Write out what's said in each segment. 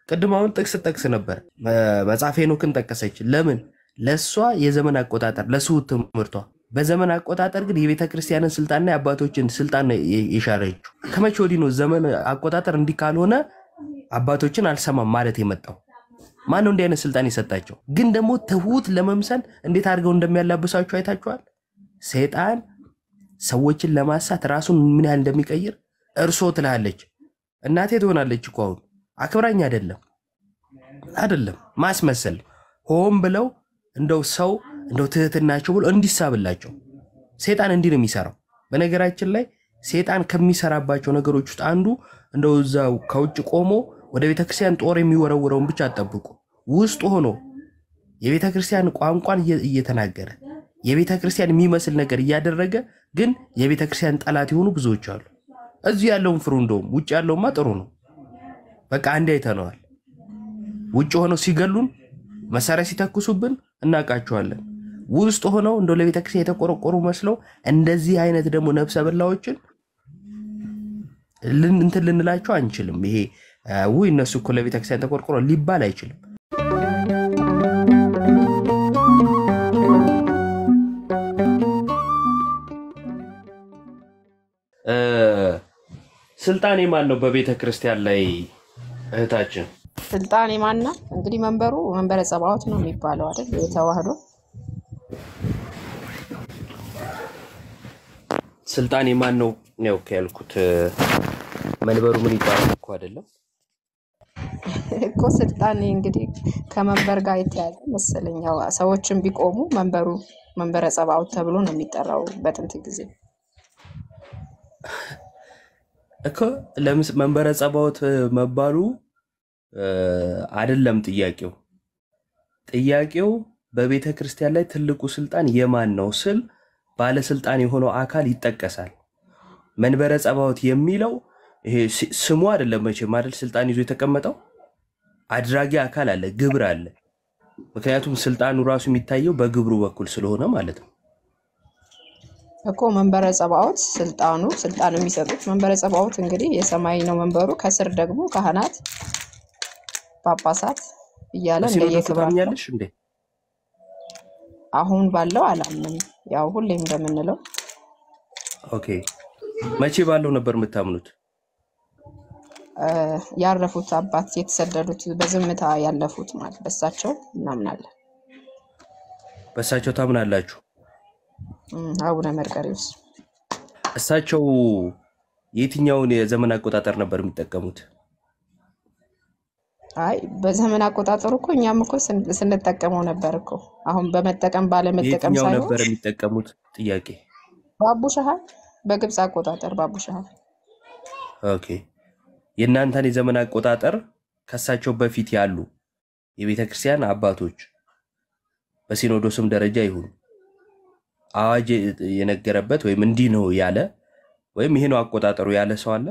ቅድም አሁን ጥቅስ ጠቅስ ነበር መጽሐፈ ሄኖክን ጠቀሰች። ለምን? ለእሷ የዘመን አቆጣጠር ለስሁት ትምህርቷ። በዘመን አቆጣጠር ግን የቤተ ክርስቲያንን ስልጣንና የአባቶችን ስልጣን ነው የሻረችው። ከመቼ ወዲህ ነው ዘመን አቆጣጠር እንዲህ ካልሆነ አባቶችን አልሰማም ማለት የመጣው? ማን ነው እንዲህ አይነት ስልጣን የሰጣቸው? ግን ደግሞ ትሁት ለመምሰል እንዴት አድርገው እንደሚያላብሳቸው አይታችኋል። ሰይጣን ሰዎችን ለማሳት ራሱን ምን ያህል እንደሚቀይር እርሶ ትልሃለች። እናቴ ትሆናለች እኮ አሁን አክብራኝ አይደለም አይደለም ማስመሰል ሆን ብለው እንደው ሰው እንደው ትህትናቸው ብሎ እንዲሳብላቸው ሴጣን እንዲህ ነው የሚሰራው። በነገራችን ላይ ሴጣን ከሚሰራባቸው ነገሮች ውስጥ አንዱ እንደው እዛው ከውጭ ቆሞ ወደ ቤተክርስቲያን ጦር የሚወረውረውን ብቻ አጠብቁ። ውስጥ ሆኖ የቤተክርስቲያን ቋንቋን እየተናገረ የቤተክርስቲያን የሚመስል ነገር እያደረገ ግን የቤተክርስቲያን ጠላት የሆኑ ብዙዎች አሉ። እዚህ ያለውን ፍሩ። እንደውም ውጭ ያለውማ ጥሩ ነው። በቃ አንዴ አይተነዋል። ውጭ ሆነው ሲገሉን መሳሪያ ሲተኩሱብን እናውቃቸዋለን። ውስጥ ሆነው እንደው ለቤተክርስቲያን የተቆረቆሩ መስለው እንደዚህ አይነት ደግሞ ነፍሰ በላዎችን እንትን ልንላቸው አንችልም። ይሄ ውይ እነሱ እኮ ለቤተክርስቲያን ተቆርቆሮ ሊባል አይችልም። ስልጣን የማን ነው በቤተ ክርስቲያን ላይ እህታችን? ስልጣን የማን ነው? እንግዲህ መንበሩ መንበረ ጸባዖት ነው የሚባለው አይደል? የተዋህዶ ስልጣን የማን ነው ነው ያልኩት። መንበሩ ምን ይባላል እኮ አይደለም እኮ ስልጣን እንግዲህ ከመንበር ጋር የተያዘ መሰለኝ። ያው ሰዎችን ቢቆሙ መንበሩ መንበረ ጸባዖት ተብሎ ነው የሚጠራው በጥንት ጊዜ እኮ ለምስ መንበረ ጸባዖት መባሉ አይደለም ጥያቄው። ጥያቄው በቤተ ክርስቲያን ላይ ትልቁ ስልጣን የማን ነው ስል ባለስልጣን የሆነው አካል ይጠቀሳል። መንበረ ጸባዖት የሚለው ይሄ ስሙ አይደለም መቼም አይደል ስልጣን ይዞ የተቀመጠው አድራጊ አካል አለ፣ ግብር አለ። ምክንያቱም ስልጣኑ ራሱ የሚታየው በግብሩ በኩል ስለሆነ ማለት ነው። እኮ መንበረ ጸባዖት ስልጣኑ ስልጣኑ የሚሰጡት መንበረ ጸባዖት እንግዲህ የሰማይ ነው መንበሩ። ከስር ደግሞ ካህናት፣ ጳጳሳት እያለ በሲኖዶሱ እንደየክብራቸው ታምኛለሽ እንዴ? አሁን ባለው አላምንም። ያው ሁሌም እንደምንለው ኦኬ። መቼ ባለው ነበር የምታምኑት? እ ያረፉት አባት የተሰደዱት በዝምታ ያለፉት ማለት በሳቸው እናምናለን። በእሳቸው ታምናላችሁ? እም፣ አቡነ መርቀሪዎስ እሳቸው የትኛውን የዘመን አቆጣጠር ነበር የሚጠቀሙት? አይ በዘመን አቆጣጠሩ እኮ እኛም እኮ ስን- ስንጠቀመው ነበር እኮ አሁን በመጠቀም ባለመጠቀም የትኛው ሳይሆን ነበር የሚጠቀሙት? ጥያቄ። በአቡ ሸሃል በግብፅ አቆጣጠር በአቡ ሸሃል ኦኬ። የእናንተን የዘመን አቆጣጠር ከእሳቸው በፊት ያሉ የቤተ ክርስቲያን አባቶች በሲኖዶስም ደረጃ ይሁን አዋጅ የነገረበት ወይም እንዲህ ነው ያለ ወይም ይሄ ነው አቆጣጠሩ ያለ ሰው አለ?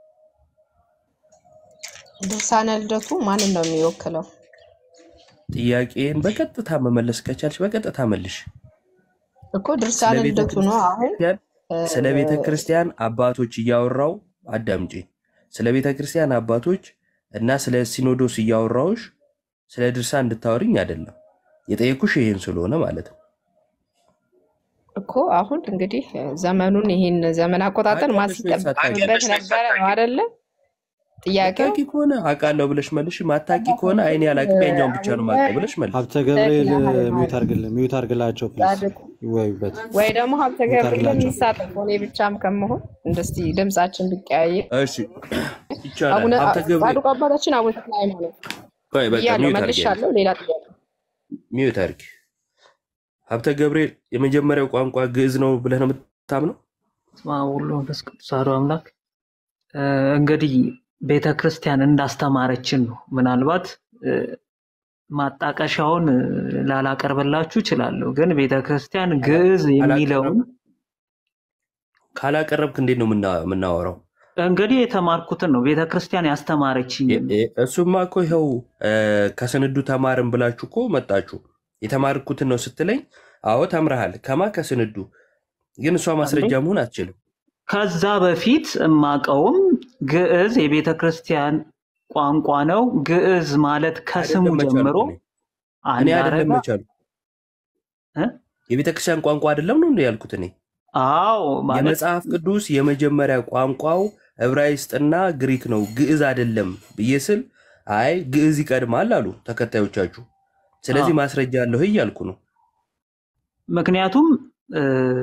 ድርሳነ ልደቱ ማንን ነው የሚወክለው? ጥያቄን በቀጥታ መመለስ ከቻልሽ በቀጥታ መልሽ። እኮ ድርሳነ ስለ ቤተ ልደቱ ነው አሁን ክርስቲያን ስለ ቤተ ክርስቲያን አባቶች እያወራው አዳምጪ። ስለ ቤተ ክርስቲያን አባቶች እና ስለ ሲኖዶስ እያወራውሽ ስለ ድርሳን እንድታወሪኝ አይደለም የጠየኩሽ ይሄን ስለሆነ ማለት ነው። እኮ አሁን እንግዲህ ዘመኑን ይህን ዘመን አቆጣጠር ማን ታውቂያለሽ ወይስ ሲጠብቅበት አታውቂም? ነበረ ነው አይደለ? ጥያቄው አታውቂ ከሆነ አውቃለሁ ብለሽ መልሽ። ማታውቂ ከሆነ አይኔ አላውቅም ያኛውን ብቻ ነው የማውቀው ብለሽ መልሽ። ሀብተ ገብርኤል ተክለ ሚዩት ሃይማኖት አርግልን ሚዩት አርግላቸው ፕሊዝ ጻድቁ ይወዩበት። ወይ ደግሞ ሀብተ ሚዩት ገብርኤልን አርግላቸው። ይሳተፉ እኔ ብቻም ከመሆን እንደስቲ ድምጻችን ቢቀያየር እሺ ይቻላል። አቡነ ሀብተ ገብርኤል ጻድቁ አባታችን አቡነ ተክለ ሃይማኖት ቆይ በቃ ብያለሁ፣ ሚዩት አድርጊ፣ መልሻለሁ። ሌላ ጥያቄ ሚዩት አድርጊ። ሀብተ ገብርኤል የመጀመሪያው ቋንቋ ግዕዝ ነው ብለህ ነው የምታምነው? በስመ አብ ወወልድ ወመንፈስ ቅዱስ አሐዱ አምላክ። እ፣ እንግዲህ ቤተ ክርስቲያን እንዳስተማረችን ነው። ምናልባት እ፣ ማጣቀሻውን እ፣ ላላቀርብላችሁ እችላለሁ፣ ግን ቤተ ክርስቲያን ግዕዝ የሚለውን ካላቀረብ ካላቀረብክ እንዴት ነው የምና- የምናወራው? እንግዲህ የተማርኩትን ነው ቤተ ክርስቲያን ያስተማረችኝን ነው። እ- እሱማ እኮ ይኸው እ፣ ከስንዱ ተማርን ብላችሁ እኮ መጣችሁ። የተማርኩትን ነው ስትለኝ፣ አዎ ተምረሃል። ከማ ከስንዱ ግን እሷ ማስረጃ መሆን አትችልም። ከዛ በፊት እማቀውም ግዕዝ የቤተ ክርስቲያን ቋንቋ ነው። ግዕዝ ማለት ከስሙ አይደለም መቻል ጀምሮ እኔ አንድ አይደለም አረጋ መቻሉ እ? የቤተ ክርስቲያን ቋንቋ አይደለም ነው እንደ ያልኩት እኔ አዎ ማለት የመጽሐፍ ቅዱስ የመጀመሪያ ቋንቋው ዕብራይስጥና ግሪክ ነው፣ ግዕዝ አይደለም ብዬ ስል አይ ግዕዝ ይቀድማል አሉ ተከታዮቻችሁ። ስለዚህ አዎ። ማስረጃ አለሁ እያልኩ ነው። ምክንያቱም እ፣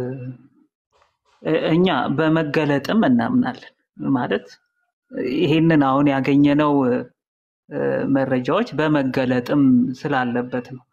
እኛ በመገለጥም እናምናለን ማለት ይሄንን አሁን ያገኘነው እ፣ መረጃዎች በመገለጥም ስላለበት ነው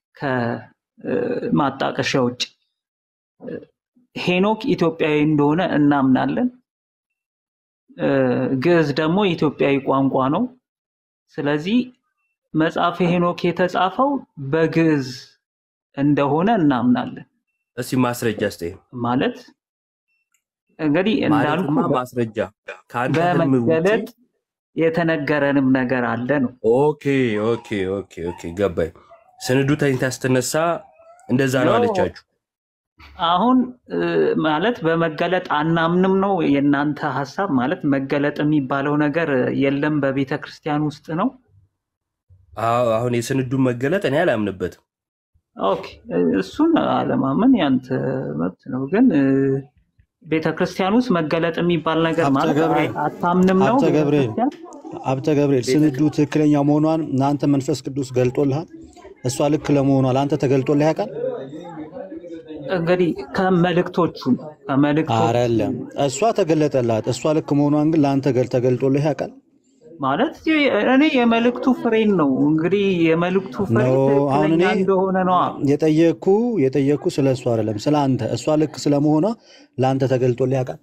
ከማጣቀሻ ውጭ እ፣ ሄኖክ ኢትዮጵያዊ እንደሆነ እናምናለን። እ፣ ግዕዝ ደግሞ ኢትዮጵያዊ ቋንቋ ነው። ስለዚህ መጽሐፈ ሄኖክ የተጻፈው በግዕዝ እንደሆነ እናምናለን። እስቲ ማስረጃ ስጠኝ። ማለት እንግዲህ እንዳልኩ ማለትማ ማስረጃ ከአንተ ህልም ውጪ በመገለጥ የተነገረንም ነገር አለ ነው። ኦኬ ኦኬ ኦኬ ኦኬ ገባኝ። ስንዱ ተኝታ ስትነሳ እንደዛ ነው ኖ አለቻችሁ። አሁን እ፣ ማለት በመገለጥ አናምንም ነው የእናንተ ሀሳብ። ማለት መገለጥ የሚባለው ነገር የለም በቤተ ክርስቲያን ውስጥ ነው። አዎ፣ አሁን የስንዱን መገለጥ እኔ አላምንበትም። ኦኬ እሱን አለማመን ያንተ መብት ነው። ግን እ፣ ቤተ ክርስቲያን ውስጥ መገለጥ የሚባል ነገር ሀብተ ማለት ገብርኤል አይ- አታምንም ነው ሀብተ ቤተ ገብርኤል ክርስቲያን። ሀብተ ገብርኤል ቤተ ስንዱ ትክክለኛ መሆኗን እናንተ መንፈስ ቅዱስ ገልጦልሃል። እሷ ልክ ለመሆኗ ለአንተ ተገልጦልህ ያውቃል? እንግዲህ ከመልእክቶቹ ከመልእክቶቹ አይደለም፣ እሷ ተገለጠላት። እሷ ልክ መሆኗን ግን ለአንተ ገል ተገልጦልህ ያውቃል? ማለት እኔ የመልእክቱ ፍሬን ነው እንግዲህ የመልእክቱ ፍሬ ኖ አሁን እኔ ትክክለኛ እንደሆነ ነዋ። የጠየቅኩ የጠየቅኩ ስለ እሷ አይደለም፣ ስለ አንተ። እሷ ልክ ስለመሆኗ ለአንተ ተገልጦልህ ያውቃል?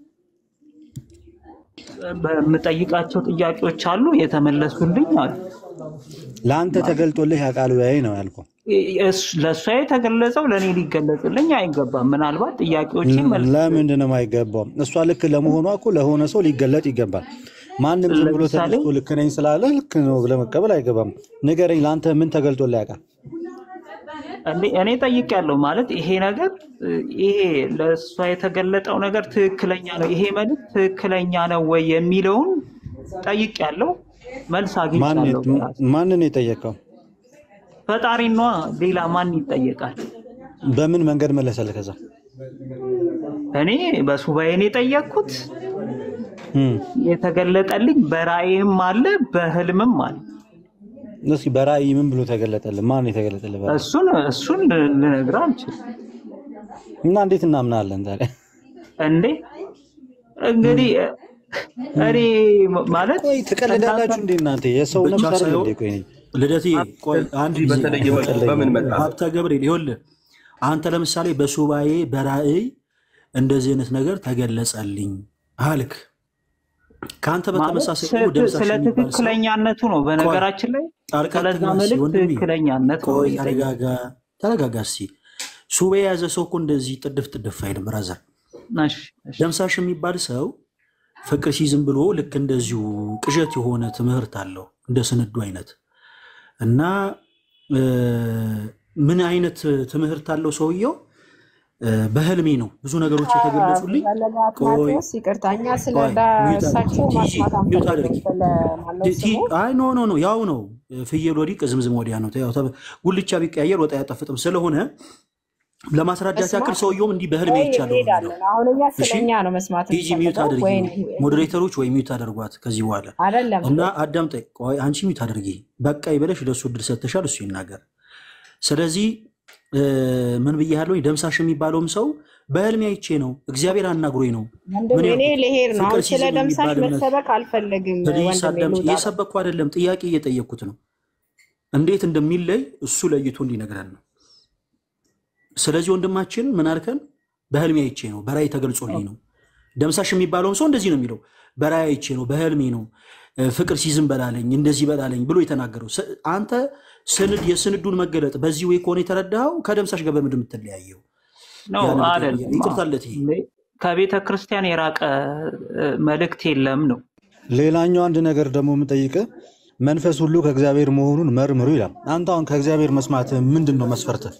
በምጠይቃቸው ጥያቄዎች አሉ የተመለሱልኝ አሉ። ለአንተ ተገልጦልህ ያውቃል ወይ ነው ያልኩህ። እስ- ለእሷ የተገለጸው ለእኔ ሊገለጽልኝ አይገባም። ምናልባት ጥያቄዎች መልስ ለምንድን ነው የማይገባው? እሷ ልክ ለመሆኗ እኮ ለሆነ ሰው ሊገለጥ ይገባል። ማንም ዝም ብሎ ለምሳሌ ተነስቶ ልክ ነኝ ስላለ ልክ ነው ብለህ መቀበል አይገባም። ንገረኝ፣ ለአንተ ምን ተገልጦልህ ያውቃል? እንዴ- እኔ ጠይቄያለሁ ማለት ይሄ ነገር እ፣ ይሄ ለእሷ የተገለጠው ነገር ትክክለኛ ነው፣ ይሄ መልዕክት ትክክለኛ ነው ወይ የሚለውን ጠይቄያለሁ። መልስ ማን አግኝቻለሁ በራሴ ማንን የጠየቀው? ፈጣሪ ነዋ። ሌላ ማን ይጠየቃል? በምን መንገድ መለሰልህ? ከዛ እኔ በሱባኤን የጠየቅኩት እም፣ የተገለጠልኝ በራእይም አለ በህልምም አለ። እስኪ በራእይ ምን ብሎ ተገለጠልህ? ማን የተገለጠልህ በራእይ? እሱን እሱን ልነግርህ አልችልም። እና እንዴት እናምናለን ታዲያ? እንዴ እንግዲህ እኔ ማለት ቆይ ትቀልዳላችሁ እንዴ እናንተ? የሰው ብቻ ነፍስ አይደል ሳይሆን እንዴ? ቆይ እኔ ልደቴ ቆይ አንድ ጊዜ በተለየ መልኩ በምን መጣ? ሀብተ ገብርኤል ይኸውልህ አንተ ለምሳሌ በሱባኤ በራእይ እንደዚህ አይነት ነገር ተገለጸልኝ አልክ። ከአንተ ማለት በተመሳሳይ ደግሞ ስለ ደምሳሽ ስለ የሚባል ሰው ትክክለኛነቱ ነው። በነገራችን ላይ ጣልቃ ስለዛ አትግባ እስኪ መልእክት ወንድሜ፣ ትክክለኛነት ነው ቆይ የሚጠይቀው። ተረጋጋ፣ ተረጋጋ እስኪ። ሱባኤ የያዘ ሰው እኮ እንደዚህ ጥድፍ ጥድፍ አይልም ብራዘር። እሺ፣ እሺ። ደምሳሽ የሚባል ሰው ፍቅር ሲዝም ብሎ ልክ እንደዚሁ ቅዠት የሆነ ትምህርት አለው እንደ ስንዱ አይነት እና እ፣ ምን አይነት ትምህርት አለው ሰውየው? እ፣ በህልሜ ነው ብዙ ነገሮች የተገለጹልኝ። ፈለገ ቆይ አትናቴዎስ ይቅርታ፣ እኛ ስለ ቆይ ዳ- ሚውት አድርጊ፣ እሳቸው ቲጂ ማስማት ሚውት አንፈልግም። አድርጊ። ስለ ማነው ቲ- ቲ- ስሙ አይ ኖ ኖ ኖ ያው ነው ፍየል ወዲህ ቅዝምዝም ወዲያ ነው። ያው ተብ- ጉልቻ ቢቀያየር ወጥ አያጣፍጥም ስለሆነ ለማስረዳት ያክል መስማት ሰውየውም እንዲህ በህልሜ ወይ ይቻለሁ ነው የሚለው። እንሄዳለን። አሁን እኛ እሺ ስለኛ ነው መስማት ቲጂ ሚውት የምንፈልገው አድርጊ፣ ወይ ሞዴሬተሮች ወይ ሚውት አድርጓት ከዚህ በኋላ አይደለም እና አዳምጠኝ። ቆይ አንቺ ሚውት አድርጊ። በቃ ይበለሽ ለእሱ እድል ሰጥተሻል፣ እሱ ይናገር። ስለዚህ እ፣ ምን ብያለሁ? ደምሳሽ የሚባለውም ሰው በህልሜ አይቼ ነው እግዚአብሔር አናግሮኝ ነው ወንድም ምን እኔ ያልኩት ልሄድ ነው። ፍቅር አሁን ስለ ሲዝም ደምሳሽ የሚባል እምነት መሰበክ አልፈልግም ፕሊስ ወንድሜ፣ አዳምጪ። ልውጣ። እየሰበኩ አይደለም፣ ጥያቄ እየጠየኩት ነው። እንዴት እንደሚለይ እሱ ለይቶ እንዲነግረን ነው። ስለዚህ ወንድማችን ምን አልከን? በህልሜ አይቼ ነው፣ በራእይ ተገልጾልኝ ነው። ደምሳሽ የሚባለውም ሰው እንደዚህ ነው የሚለው፣ በራእይ አይቼ ነው፣ በህልሜ ነው፣ እ፣ ፍቅር ሲዝም በላለኝ፣ እንደዚህ በላለኝ ብሎ የተናገረው። ስ- አንተ ስንድ የስንዱን መገለጥ በዚህ ወይ ከሆነ የተረዳኸው ከደምሳሽ ጋር በምንድን የምትለያየው? ነው ያንን ጠይቄ አይደለም። ይቅርታለት ይሄ ከቤተ ክርስቲያን የራቀ እ፣ መልእክት የለም ነው። ሌላኛው አንድ ነገር ደግሞ የምጠይቅህ መንፈስ ሁሉ ከእግዚአብሔር መሆኑን መርምሩ ይላል። አንተ አሁን ከእግዚአብሔር መስማት ምንድን ነው መስፈርትህ?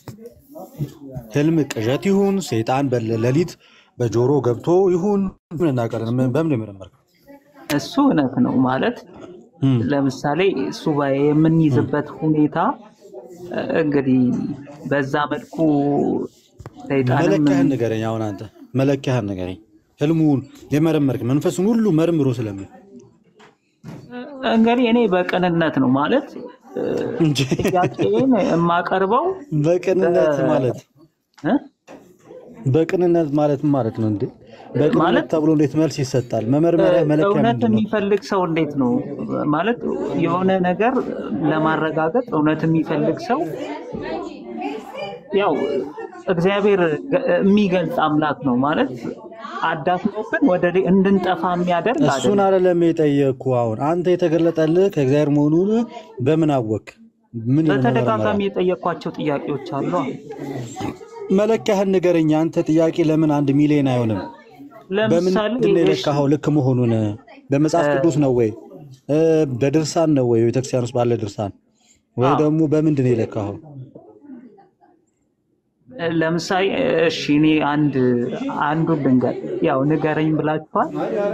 ህልም ቅዠት ይሁን ሰይጣን በሌሊት በጆሮ ገብቶ ይሁን ምን እናውቃለን? ምን- በምን የመረመርከው? እሱ እውነት ነው ማለት እም። ለምሳሌ ሱባኤ የምንይዝበት ሁኔታ እ፣ እንግዲህ በዛ መልኩ ሰይጣንም መለኪያህን ንገረኝ። አሁን አንተ መለኪያህን ንገረኝ። ህልሙን የመረመርክ መንፈሱን ሁሉ መርምሮ ስለምን እንግዲህ እኔ በቅንነት ነው ማለት እ፣ እንጂ ጥያቄን የማቀርበው በቅንነት ማለት እ? በቅንነት ማለት ምን ማለት ነው እንዴ? በቅንነት ማለት ተብሎ እንዴት መልስ ይሰጣል? መመርመሪያ መለኪያ እውነት ምንድን ነው? የሚፈልግ ሰው እንዴት ነው ማለት የሆነ ነገር ለማረጋገጥ እውነት የሚፈልግ ሰው ያው እግዚአብሔር ገ- የሚገልጽ አምላክ ነው ማለት አዳፍኖብን ወደ ሌ- እንድንጠፋ የሚያደርግ እሱን አይደለም። አይደለም የጠየቅኩ። አሁን አንተ የተገለጠልህ ከእግዚአብሔር መሆኑን በምን አወቅ? ምን በተደጋጋሚ መመርመሪያ የጠየኳቸው ጥያቄዎች አሉ። መለኪያህን ንገረኝ። አንተ ጥያቄ ለምን አንድ ሚሊዮን አይሆንም? በምን ለምሳሌ ምንድን ነው እሺ፣ የለካኸው ልክ መሆኑን? በመጽሐፍ ቅዱስ ነው ወይ እ፣ በድርሳን ነው ወይ ቤተክርስቲያን ውስጥ ባለ ድርሳን ወይ አዎ ደግሞ በምንድን ነው የለካኸው? ለምሳሌ እሺ እኔ አንድ አንዱን ልንገር፣ ያው ንገረኝ ብላችኋል።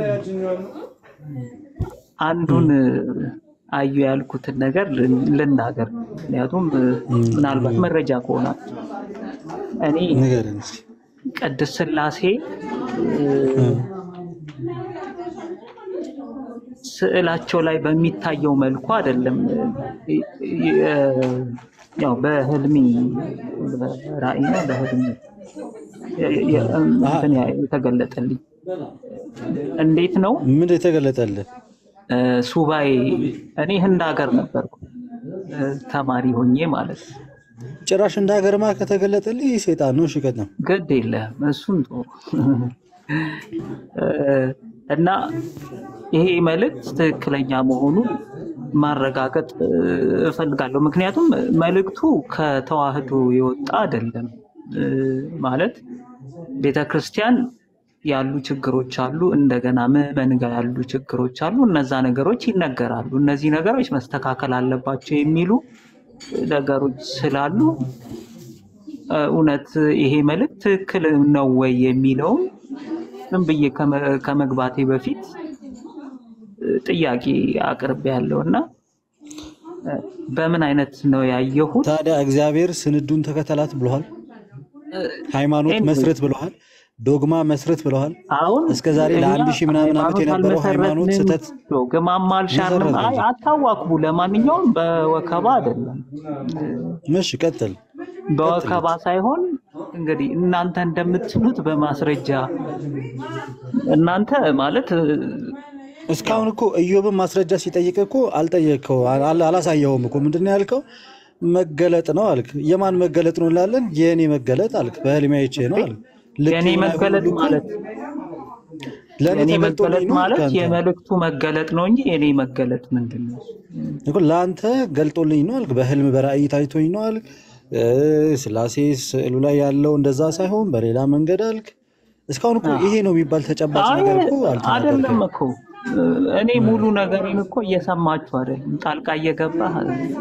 አንዱን አዩ ያልኩትን ነገር ልን- ልናገር፣ ምክንያቱም እም፣ ምናልባት መረጃ ከሆናችሁ እኔ ንገረን እስኪ። ቅድስት ሥላሴ እ፣ ስዕላቸው ላይ በሚታየው መልኩ አይደለም እ- እ- ያው በህልሜ በራእይ ነው በህልሜ የ- የ- አሀ፣ እንትን ያ- የተገለጠልኝ እንዴት ነው ምንድን የተገለጠልህ? እ፣ ሱባኤ እኔ ህንድ ሀገር ነበርኩ እ፣ ተማሪ ሆኜ ማለት ነው። ጭራሽ እንደ ሀገርማ ከተገለጠልህ ይህ ሴጣን ነው። እሺ ቀጥል። ግድ የለም እሱን ቶ እና ይሄ መልእክት ትክክለኛ መሆኑን ማረጋገጥ እ፣ እፈልጋለሁ። ምክንያቱም መልእክቱ ከተዋህዶ የወጣ አይደለም። እ፣ ማለት ቤተ ክርስቲያን ያሉ ችግሮች አሉ፣ እንደገና ምዕመን ጋር ያሉ ችግሮች አሉ። እነዛ ነገሮች ይነገራሉ። እነዚህ ነገሮች መስተካከል አለባቸው የሚሉ ነገሮች ስላሉ እ፣ እውነት ይሄ መልእክት ትክክል ነው ወይ የሚለውም ዝም ብዬ ከመ- ከመግባቴ በፊት እ፣ ጥያቄ አቅርቤ ያለው እና እ፣ በምን አይነት ነው ያየሁት? ታዲያ እግዚአብሔር ስንዱን ተከተላት ብለዋል። ሃይማኖት ኤኒዌይ መስረት ብለዋል። ዶግማ መስረት ብለዋል። አሁን እስከ ዛሬ እኛ ለአንድ ሺህ ምናምን ዓመት ሃይማኖት የነበረው ሃይማኖት አልመሰረትንም፣ ስህተት ዶግማም አልሻርንም። መሰረት አይ እንጂ። አታዋክቡ። ለማንኛውም በወከባ አይደለም እሺ ቀጥል። በወከባ ሳይሆን እንግዲህ እናንተ እንደምትሉት በማስረጃ እናንተ ማለት እ፣ እስካሁን እኮ ኢዮብን ማስረጃ ሲጠይቅ እኮ አልጠየቅከው አል- አላሳየኸውም እኮ ምንድን ነው ያልከው? መገለጥ ነው አልክ። የማን መገለጥ ነው እንላለን? የእኔ መገለጥ አልክ። በህልሜ አይቼ ነው አልክ። ልክ የእኔ ይሁን አይሁን መገለጥ ሁሉ እኮ ማለት ለእኔ የእኔ ተገልጦልኝ መገለጥ ነው አልክ ማለት አንተ የመልእክቱ መገለጥ ነው እንጂ የእኔ መገለጥ ምንድን ነው? እኮ ለአንተ ገልጦልኝ ነው አልክ። በህልም በራእይ ታይቶኝ ነው አልክ። እ፣ ስላሴ ስዕሉ ላይ ያለው እንደዛ ሳይሆን በሌላ መንገድ አልክ። እስካሁን እኮ ይሄ ነው የሚባል ተጨባጭ አይ ነገር እኮ አይደለም አልተናገርከም። እኮ እ፣ እኔ ሙሉ ነገሬን እኮ እየሰማችሁ አይደለም፣ ጣልቃ እየገባህ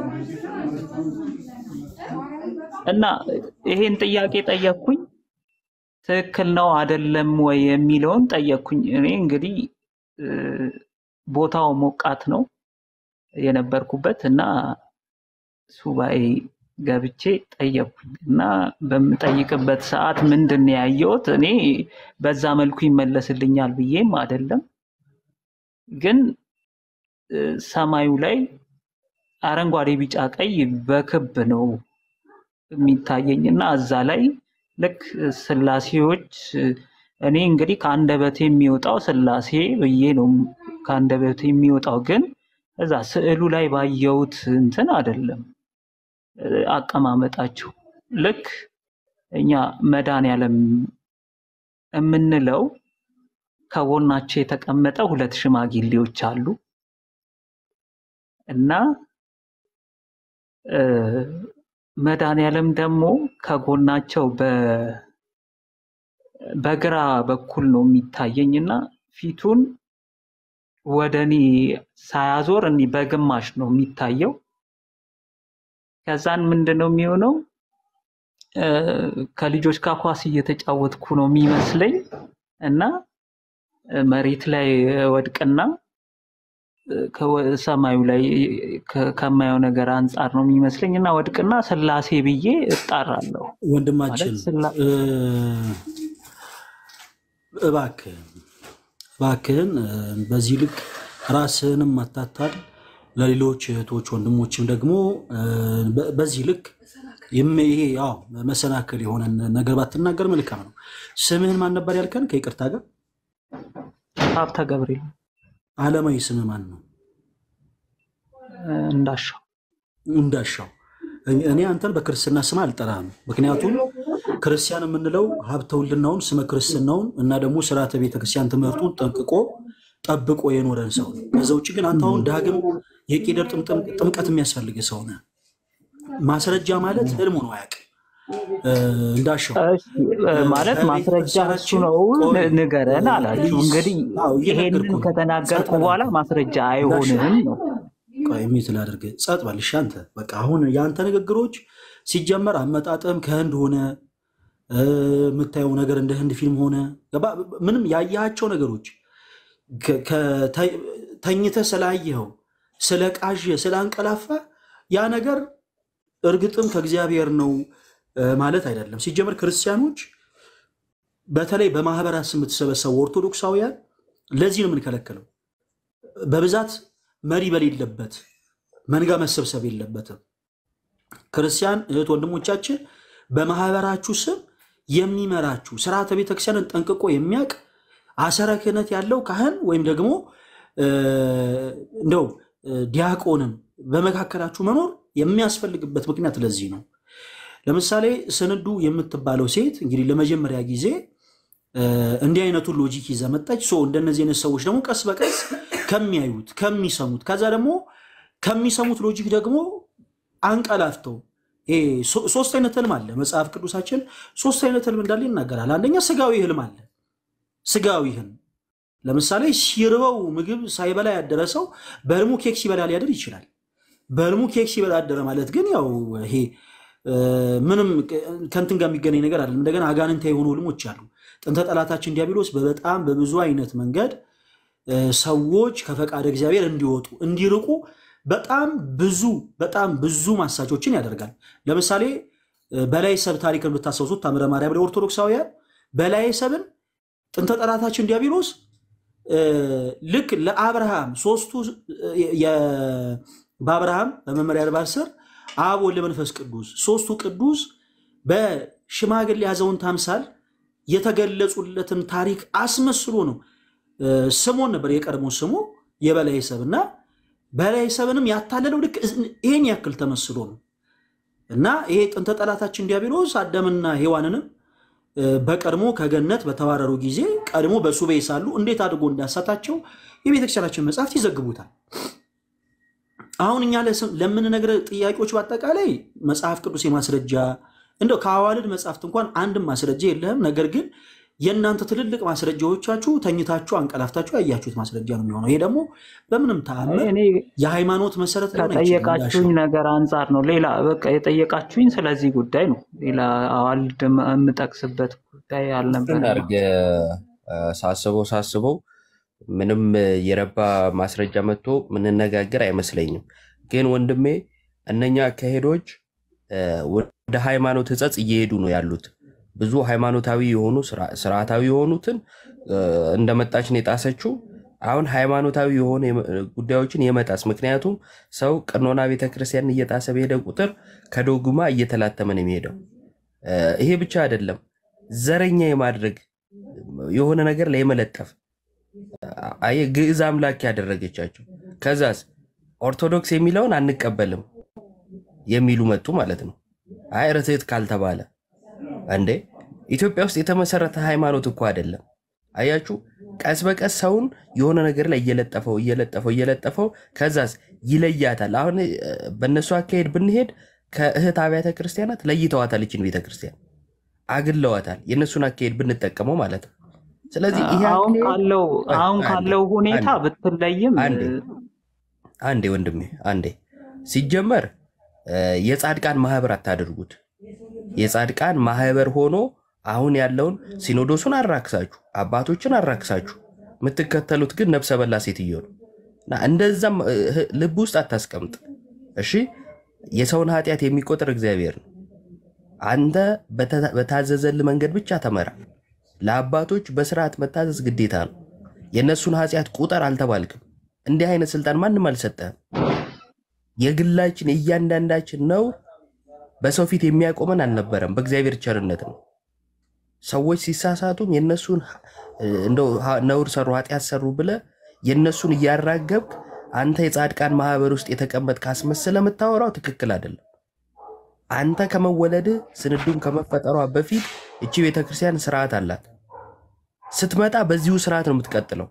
እና ይሄን ጥያቄ ጠየቅኩኝ። ትክክል ነው አይደለም ወይ የሚለውን ጠየቅኩኝ። እኔ እንግዲህ እ፣ ቦታው ሞቃት ነው የነበርኩበት እና ሱባኤ ገብቼ ጠየቅኩኝ እና በምጠይቅበት ሰዓት ምንድን ነው ያየሁት? እኔ በዛ መልኩ ይመለስልኛል ብዬም አይደለም፣ ግን እ፣ ሰማዩ ላይ አረንጓዴ፣ ቢጫ፣ ቀይ በክብ ነው የሚታየኝ እና እዛ ላይ ልክ ስላሴዎች እኔ እንግዲህ ከአንደበቴ የሚወጣው ስላሴ ብዬ ነው ከአንደበቴ የሚወጣው፣ ግን እዛ ስዕሉ ላይ ባየሁት እንትን አይደለም እ፣ አቀማመጣቸው ልክ እኛ መድኃኔዓለም የምንለው ከጎናቸው የተቀመጠ ሁለት ሽማግሌዎች አሉ እና እ፣ መድኃኔዓለም ደግሞ ከጎናቸው በ- በግራ በኩል ነው የሚታየኝ እና ፊቱን ወደ እኔ ሳያዞር እኔ በግማሽ ነው የሚታየው። ከዛን ምንድን ነው የሚሆነው? እ፣ ከልጆች ጋር ኳስ እየተጫወትኩ ነው የሚመስለኝ እና እ፣ መሬት ላይ ወድቅና ከወ- ሰማዩ ላይ ከ- ከማየው ነገር አንጻር ነው የሚመስለኝ እና ወድቅና ስላሴ ብዬ እጣራለሁ። ወንድማችን ማለት ስላ እ፣ እባክህን እባክህን እ፣ በዚህ ልክ ራስህንም አታታል፣ ለሌሎች እህቶች ወንድሞችም ደግሞ እ፣ በ- በዚህ ልክ ይም- ይሄ ያው መሰናክል የሆነ ነገር ባትናገር መልካም ነው። ስምህን ማን ነበር ያልከን? ከይቅርታ ጋር ሀብተ ገብርኤል ዓለማዊ ስምህ ማን ነው? እ፣ እንዳሻው እንዳሻው እኔ አንተን በክርስትና ስም አልጠራህም። ምክንያቱም ክርስቲያን የምንለው ሀብተ ውልናውን ስመ ክርስትናውን እና ደግሞ ስርዓተ ቤተክርስቲያን ትምህርቱን ጠንቅቆ ጠብቆ የኖረን ሰው ነው። ከዛ ውጭ ግን አንተ አሁን ዳግም የቄደር ጥምጥም- ጥምቀት የሚያስፈልግ ሰው ነህ። ማስረጃ ማለት ህልሙ ነው አያውቅም። እ፣ እንዳሻው እሺ፣ እ፣ ማለት ከቤተ ማስረጃ እሱ ክርስቲያናችን ነው ቆይ ን- ንገረን እ፣ አላችሁ። ፕሊዝ እንግዲህ አዎ ይሄንን እየነገርኩህ ነው። ከተናገርኩ ጸጥ በል በኋላ አንተ ማስረጃ እንዳሻው አይሆንም ነው። ቆይ ሚት ላድርግ። ጸጥ በል እሺ። አንተ በቃ አሁን የአንተ ንግግሮች ሲጀመር አመጣጥም ከህንድ ሆነ እ፣ የምታየው ነገር እንደ ህንድ ፊልም ሆነ ገባ- ምንም ያያቸው ነገሮች ከ- ከ- ተ- ተኝተህ ስላየኸው ስለ ቃዥ ስለ አንቀላፋ ያ ነገር እርግጥም ከእግዚአብሔር ነው እ፣ ማለት አይደለም። ሲጀመር ክርስቲያኖች በተለይ በማህበራት ስም የምትሰበሰቡ ኦርቶዶክሳውያን ለዚህ ነው የምንከለክለው። በብዛት መሪ በሌለበት መንጋ መሰብሰብ የለበትም። ክርስቲያን እህት ወንድሞቻችን በማህበራችሁ ስም የሚመራችሁ ስርዓተ ቤተክርስቲያንን ጠንቅቆ የሚያውቅ አሰረ ክህነት ያለው ካህን ወይም ደግሞ እ፣ እንደው እ፣ ዲያቆንም በመካከላችሁ መኖር የሚያስፈልግበት ምክንያት ለዚህ ነው። ለምሳሌ ስንዱ የምትባለው ሴት እንግዲህ ለመጀመሪያ ጊዜ እ፣ እንዲህ አይነቱን ሎጂክ ይዛ መጣች። ሶ እንደነዚህ አይነት ሰዎች ደግሞ ቀስ በቀስ ከሚያዩት ከሚሰሙት ከዛ ደግሞ ከሚሰሙት ሎጂክ ደግሞ አንቀላፍተው ይሄ ሶ- ሶስት አይነት ህልም አለ። መጽሐፍ ቅዱሳችን ሶስት አይነት ህልም እንዳለ ይናገራል። አንደኛ ስጋዊ ህልም አለ። ስጋዊ ህልም ለምሳሌ ሲርበው ምግብ ሳይበላ ያደረ ሰው በህልሙ ኬክ ሲበላ ሊያድር ይችላል። በህልሙ ኬክ ሲበላ ያደረ ማለት ግን ያው ይሄ እ፣ ምንም ከንትን ጋር የሚገናኝ ነገር አይደለም። እንደገና አጋንንታ የሆኑ ህልሞች አሉ። ጥንተ ጠላታችን ዲያብሎስ በበጣም በብዙ አይነት መንገድ እ፣ ሰዎች ከፈቃድ እግዚአብሔር እንዲወጡ እንዲርቁ በጣም ብዙ በጣም ብዙ ማሳጆችን ያደርጋል። ለምሳሌ እ፣ በላይ ሰብ ታሪክን ብታስታውሱት ታምረ ማርያም ላይ ኦርቶዶክሳውያን በላይ ሰብን ጥንተ ጠላታችን ዲያብሎስ እ፣ ልክ ለአብርሃም ሶስቱ እ፣ የ- በአብርሃም በመመሪያ አድባር ስር አብ ወልድ መንፈስ ቅዱስ ሶስቱ ቅዱስ በሽማግሌ አዛውንት አምሳል የተገለጹለትን ታሪክ አስመስሎ ነው። እ፣ ስሞን ነበር የቀድሞ ስሙ የበላይ ሰብ እና በላይ ሰብንም ያታለለው ልክ ይሄን ያክል ተመስሎ ነው እና ይሄ ጥንተ ጠላታችን ዲያብሎስ አዳምና ሔዋንንም እ፣ በቀድሞ ከገነት በተባረሩ ጊዜ ቀድሞ በሱባኤ ሳሉ እንዴት አድርጎ እንዳሳታቸው የቤተክርስቲያናችን መጽሐፍት ይዘግቡታል። አሁን እኛ ለስ- ለምንነግረ ጥያቄዎች በአጠቃላይ መጽሐፍ ቅዱስ የማስረጃ እንደው ከአዋልድ መጽሐፍት እንኳን አንድም ማስረጃ የለህም። ነገር ግን የእናንተ ትልልቅ ማስረጃዎቻችሁ ተኝታችሁ አንቀላፍታችሁ ያያችሁት ማስረጃ ነው የሚሆነው። ይሄ ደግሞ በምንም ተአምር እኔ የሃይማኖት መሰረት ሊሆን አይችልም። ከጠየቃችሁኝ እንዳሻው ነገር አንጻር ነው። ሌላ በቃ የጠየቃችሁኝ ስለዚህ ጉዳይ ነው። ሌላ አዋልድ የም- የምጠቅስበት ጉዳይ እንትን አልነበረም። አድርገ ሳስበው ሳስበው ምንም የረባ ማስረጃ መጥቶ ምንነጋገር አይመስለኝም። ግን ወንድሜ እነኛ አካሄዶች እ፣ ወደ ሃይማኖት ሕጸጽ እየሄዱ ነው ያሉት። ብዙ ሃይማኖታዊ የሆኑ ስራ- ስርዓታዊ የሆኑትን እ፣ እንደመጣች ነው የጣሰችው። አሁን ሃይማኖታዊ የሆኑ የመ- ጉዳዮችን የመጣስ ምክንያቱም ሰው ቀኖና ቤተክርስቲያን እየጣሰ በሄደ ቁጥር ከዶግማ እየተላተመ ነው የሚሄደው። እ፣ ይሄ ብቻ አይደለም፣ ዘረኛ የማድረግ የሆነ ነገር ላይ የመለጠፍ አየ ግዕዝ አምላክ ያደረገቻቸው። ከዛስ ኦርቶዶክስ የሚለውን አንቀበልም የሚሉ መጡ ማለት ነው። አይ ርትዕት ካልተባለ እንዴ ኢትዮጵያ ውስጥ የተመሰረተ ሃይማኖት እኮ አይደለም። አያችሁ፣ ቀስ በቀስ ሰውን የሆነ ነገር ላይ እየለጠፈው እየለጠፈው እየለጠፈው ከዛስ ይለያታል። አሁን እ፣ በእነሱ አካሄድ ብንሄድ ከእህት አብያተ ክርስቲያናት ለይተዋታል። ይችን ቤተክርስቲያን አግለዋታል። የእነሱን አካሄድ ብንጠቀመው ማለት ነው። ስለዚህ ይሄ አሁን አካሄድ ካለው ቆይ አሁን አንዴ ካለው ሁኔታ አንዴ ብትለይም አንዴ አንዴ ወንድሜ አንዴ ሲጀመር እ፣ የጻድቃን ማህበር አታድርጉት። የጻድቃን ማህበር ሆኖ አሁን ያለውን ሲኖዶሱን አራክሳችሁ አባቶችን አራክሳችሁ የምትከተሉት ግን ነፍሰ በላ ሴትዮ ነው። እና እንደዛም እ፣ ልብ ውስጥ አታስቀምጥ። እሺ የሰውን ኃጢአት የሚቆጥር እግዚአብሔር ነው። አንተ በተ- በታዘዘልህ መንገድ ብቻ ተመራ። ለአባቶች በስርዓት መታዘዝ ግዴታ ነው። የእነሱን ኃጢአት ቁጠር አልተባልክም። እንዲህ አይነት ስልጣን ማንም አልሰጠህም። የግላችን እያንዳንዳችን ነው። በሰው ፊት የሚያቆመን አልነበረም። በእግዚአብሔር ቸርነት ነው። ሰዎች ሲሳሳቱም የነሱን እ፣ እንደው ሀ- ነውር ሰሩ ኃጢአት ሰሩ ብለ የነሱን እያራገብክ አንተ የጻድቃን ማህበር ውስጥ የተቀመጥክ አስመስለ የምታወራው ትክክል አይደለም። አንተ ከመወለድ ስንዱን ከመፈጠሯ በፊት እቺ ቤተክርስቲያን ስርዓት አላት። ስትመጣ በዚሁ ስርዓት ነው የምትቀጥለው።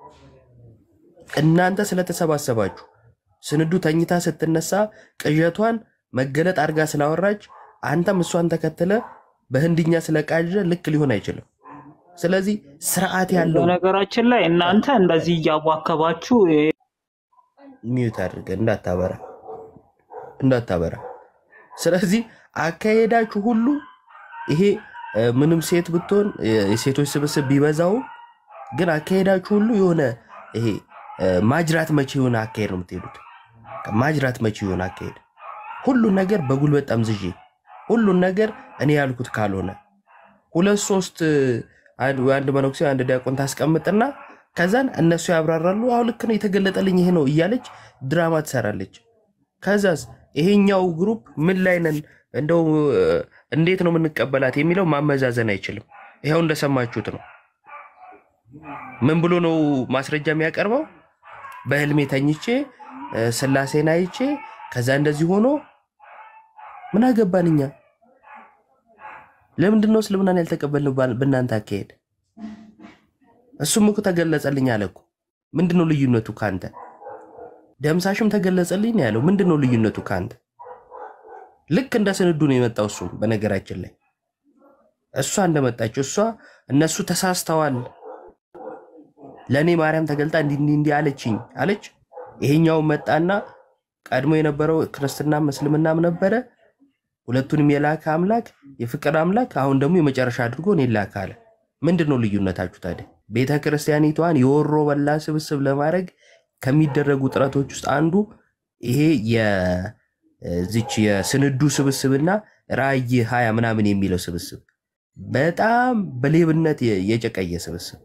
እናንተ ስለተሰባሰባችሁ ስንዱ ተኝታ ስትነሳ ቅዠቷን መገለጥ አድርጋ ስላወራች አንተም እሷን ተከትለ በህንድኛ ስለቃዠ ልክ ሊሆን አይችልም። ስለዚህ ስርዓት ያለው በነገራችን ላይ እናንተ እንደዚህ እያዋከባችሁ ሚዩት አድርገ እንዳታበራ እንዳታበራ። ስለዚህ አካሄዳችሁ ሁሉ ይሄ እ፣ ምንም ሴት ብትሆን እ፣ የሴቶች ስብስብ ቢበዛው ግን አካሄዳችሁ ሁሉ የሆነ ይሄ እ፣ ማጅራት መቼ የሆነ አካሄድ ነው የምትሄዱት። ማጅራት መቼ የሆነ አካሄድ ሁሉን ነገር በጉልበት ጠምዝዤ ሁሉን ነገር እኔ ያልኩት ካልሆነ ሁለት ሶስት እ፣ አንድ አንድ መነኩሴ አንድ ዲያቆን ታስቀምጥና ከዛን እነሱ ያብራራሉ። አሁ ልክ ነው የተገለጠልኝ ይሄ ነው እያለች ድራማ ትሰራለች። ከዛስ ይሄኛው ግሩፕ ምን ላይ ነን እንደው እ፣ እንዴት ነው የምንቀበላት የሚለው ማመዛዘን አይችልም። ይኸው እንደሰማችሁት ነው። ምን ብሎ ነው ማስረጃ የሚያቀርበው? በህልሜ ተኝቼ እ፣ ስላሴን አይቼ ከዛ እንደዚህ ሆኖ ምን አገባን እኛ? ለምንድን ነው እስልምናን ያልተቀበልነው ባል- በእናንተ አካሄድ? እሱም እኮ ተገለጸልኝ አለ እኮ። ምንድን ነው ልዩነቱ ከአንተ? ደምሳሽም ተገለጸልኝ ነው ያለው። ምንድን ነው ልዩነቱ ከአንተ? ልክ እንደ ስንዱ ነው የመጣው። እሱም በነገራችን ላይ እሷ እንደመጣችው እሷ እነሱ ተሳስተዋል፣ ለእኔ ማርያም ተገልጣ እንዲህ እንዲህ እንዲህ አለችኝ አለች። ይሄኛው መጣና ቀድሞ የነበረው ክርስትናም እስልምናም ነበረ። ሁለቱንም የላከ አምላክ የፍቅር አምላክ አሁን ደግሞ የመጨረሻ አድርጎ እኔን ላከ አለ። ምንድን ነው ልዩነታችሁ ታዲያ? ቤተ ክርስቲያኒቷን የወሮ በላ ስብስብ ለማድረግ ከሚደረጉ ጥረቶች ውስጥ አንዱ ይሄ የዚች የስንዱ ስብስብና ራእይ ሀያ ምናምን የሚለው ስብስብ በጣም በሌብነት የ- የጨቀየ ስብስብ።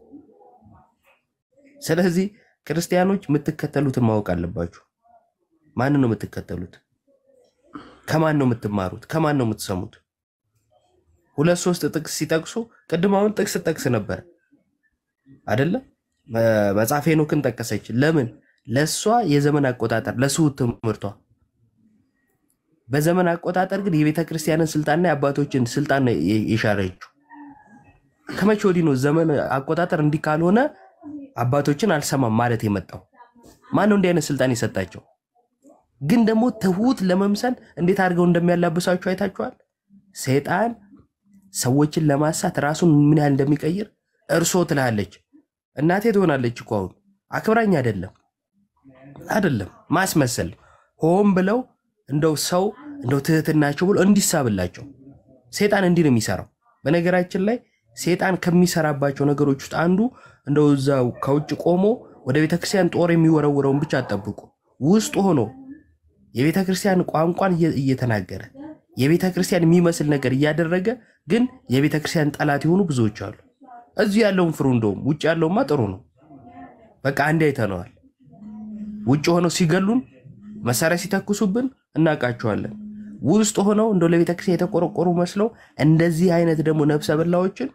ስለዚህ ክርስቲያኖች የምትከተሉትን ማወቅ አለባችሁ። ማንን ነው የምትከተሉት? ከማን ነው የምትማሩት? ከማን ነው የምትሰሙት? ሁለት ሶስት ጥቅስ ሲጠቅሱ ቅድም አሁን ጥቅስ ጠቅስ ነበር አደለ? መጽሐፈ ሄኖክን ጠቀሰች። ለምን? ለእሷ የዘመን አቆጣጠር ለስሁት ትምህርቷ። በዘመን አቆጣጠር ግን የቤተ ክርስቲያንን ስልጣንና የአባቶችን ስልጣን ነው የ- የሻረችው። ከመቼ ወዲህ ነው ዘመን አቆጣጠር እንዲህ ካልሆነ አባቶችን አልሰማም ማለት የመጣው? ማን ነው እንዲህ አይነት ስልጣን የሰጣቸው? ግን ደግሞ ትሁት ለመምሰል እንዴት አድርገው እንደሚያላብሳችሁ አይታችኋል። ሰይጣን ሰዎችን ለማሳት ራሱን ምን ያህል እንደሚቀይር እርሶ ትላለች። እናቴ ትሆናለች እኮ አሁን አክብራኝ አይደለም አይደለም ማስመሰል ሆን ብለው እንደው ሰው እንደው ትህትናቸው ብሎ እንዲሳብላቸው ሴጣን እንዲህ ነው የሚሰራው። በነገራችን ላይ ሴጣን ከሚሰራባቸው ነገሮች ውስጥ አንዱ እንደው እዛው ከውጭ ቆሞ ወደ ቤተክርስቲያን ጦር የሚወረውረውን ብቻ አጠብቁ። ውስጥ ሆኖ የቤተ ክርስቲያን ቋንቋን እየ- እየተናገረ የቤተ ክርስቲያን የሚመስል ነገር እያደረገ ግን የቤተ ክርስቲያን ጠላት የሆኑ ብዙዎች አሉ። እዚሁ ያለውን ፍሩ። እንደውም ውጭ ያለውማ ጥሩ ነው። በቃ አንዴ አይተነዋል። ውጭ ሆነው ሲገሉን መሳሪያ ሲተኩሱብን እናውቃቸዋለን። ውስጥ ሆነው እንደው ለቤተ ክርስቲያን የተቆረቆሩ መስለው እንደዚህ አይነት ደግሞ ነፍሰ በላዎችን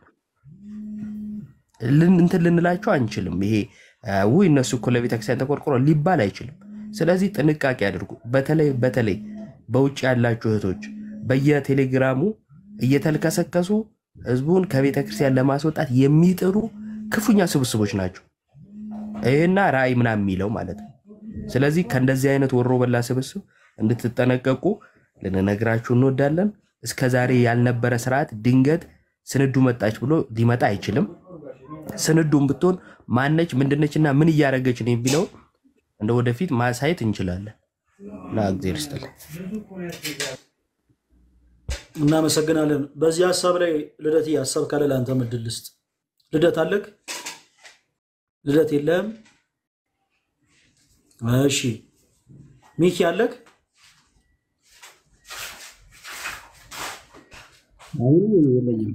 ልን- እንትን ልንላቸው አንችልም። ይሄ አ፣ ውይ እነሱ እኮ ለቤተ ክርስቲያን ተቆርቆሮ ሊባል አይችልም። ስለዚህ ጥንቃቄ አድርጉ። በተለይ በተለይ በውጭ ያላችሁ እህቶች በየቴሌግራሙ እየተልከሰከሱ ህዝቡን ከቤተ ክርስቲያን ለማስወጣት የሚጥሩ ክፉኛ ስብስቦች ናቸው። ይህና ራእይ ምናምን የሚለው ማለት ነው። ስለዚህ ከእንደዚህ አይነት ወሮ በላ ስብስብ እንድትጠነቀቁ ልንነግራችሁ እንወዳለን። እስከ ዛሬ ያልነበረ ስርዓት ድንገት ስንዱ መጣች ብሎ ሊመጣ አይችልም። ስንዱም ብትሆን ማነች ምንድነች እና ምን እያደረገች ነው የሚለው እንደ ወደፊት ማሳየት እንችላለን። እና እግዜር ይስጥልን። እናመሰግናለን። በዚህ ሀሳብ ላይ ልደት ሀሳብ ካለ ለአንተ ምድል ልስጥ። ልደት አለክ? ልደት የለህም? እሺ ሚኪ አለክ አሁን የለኝም።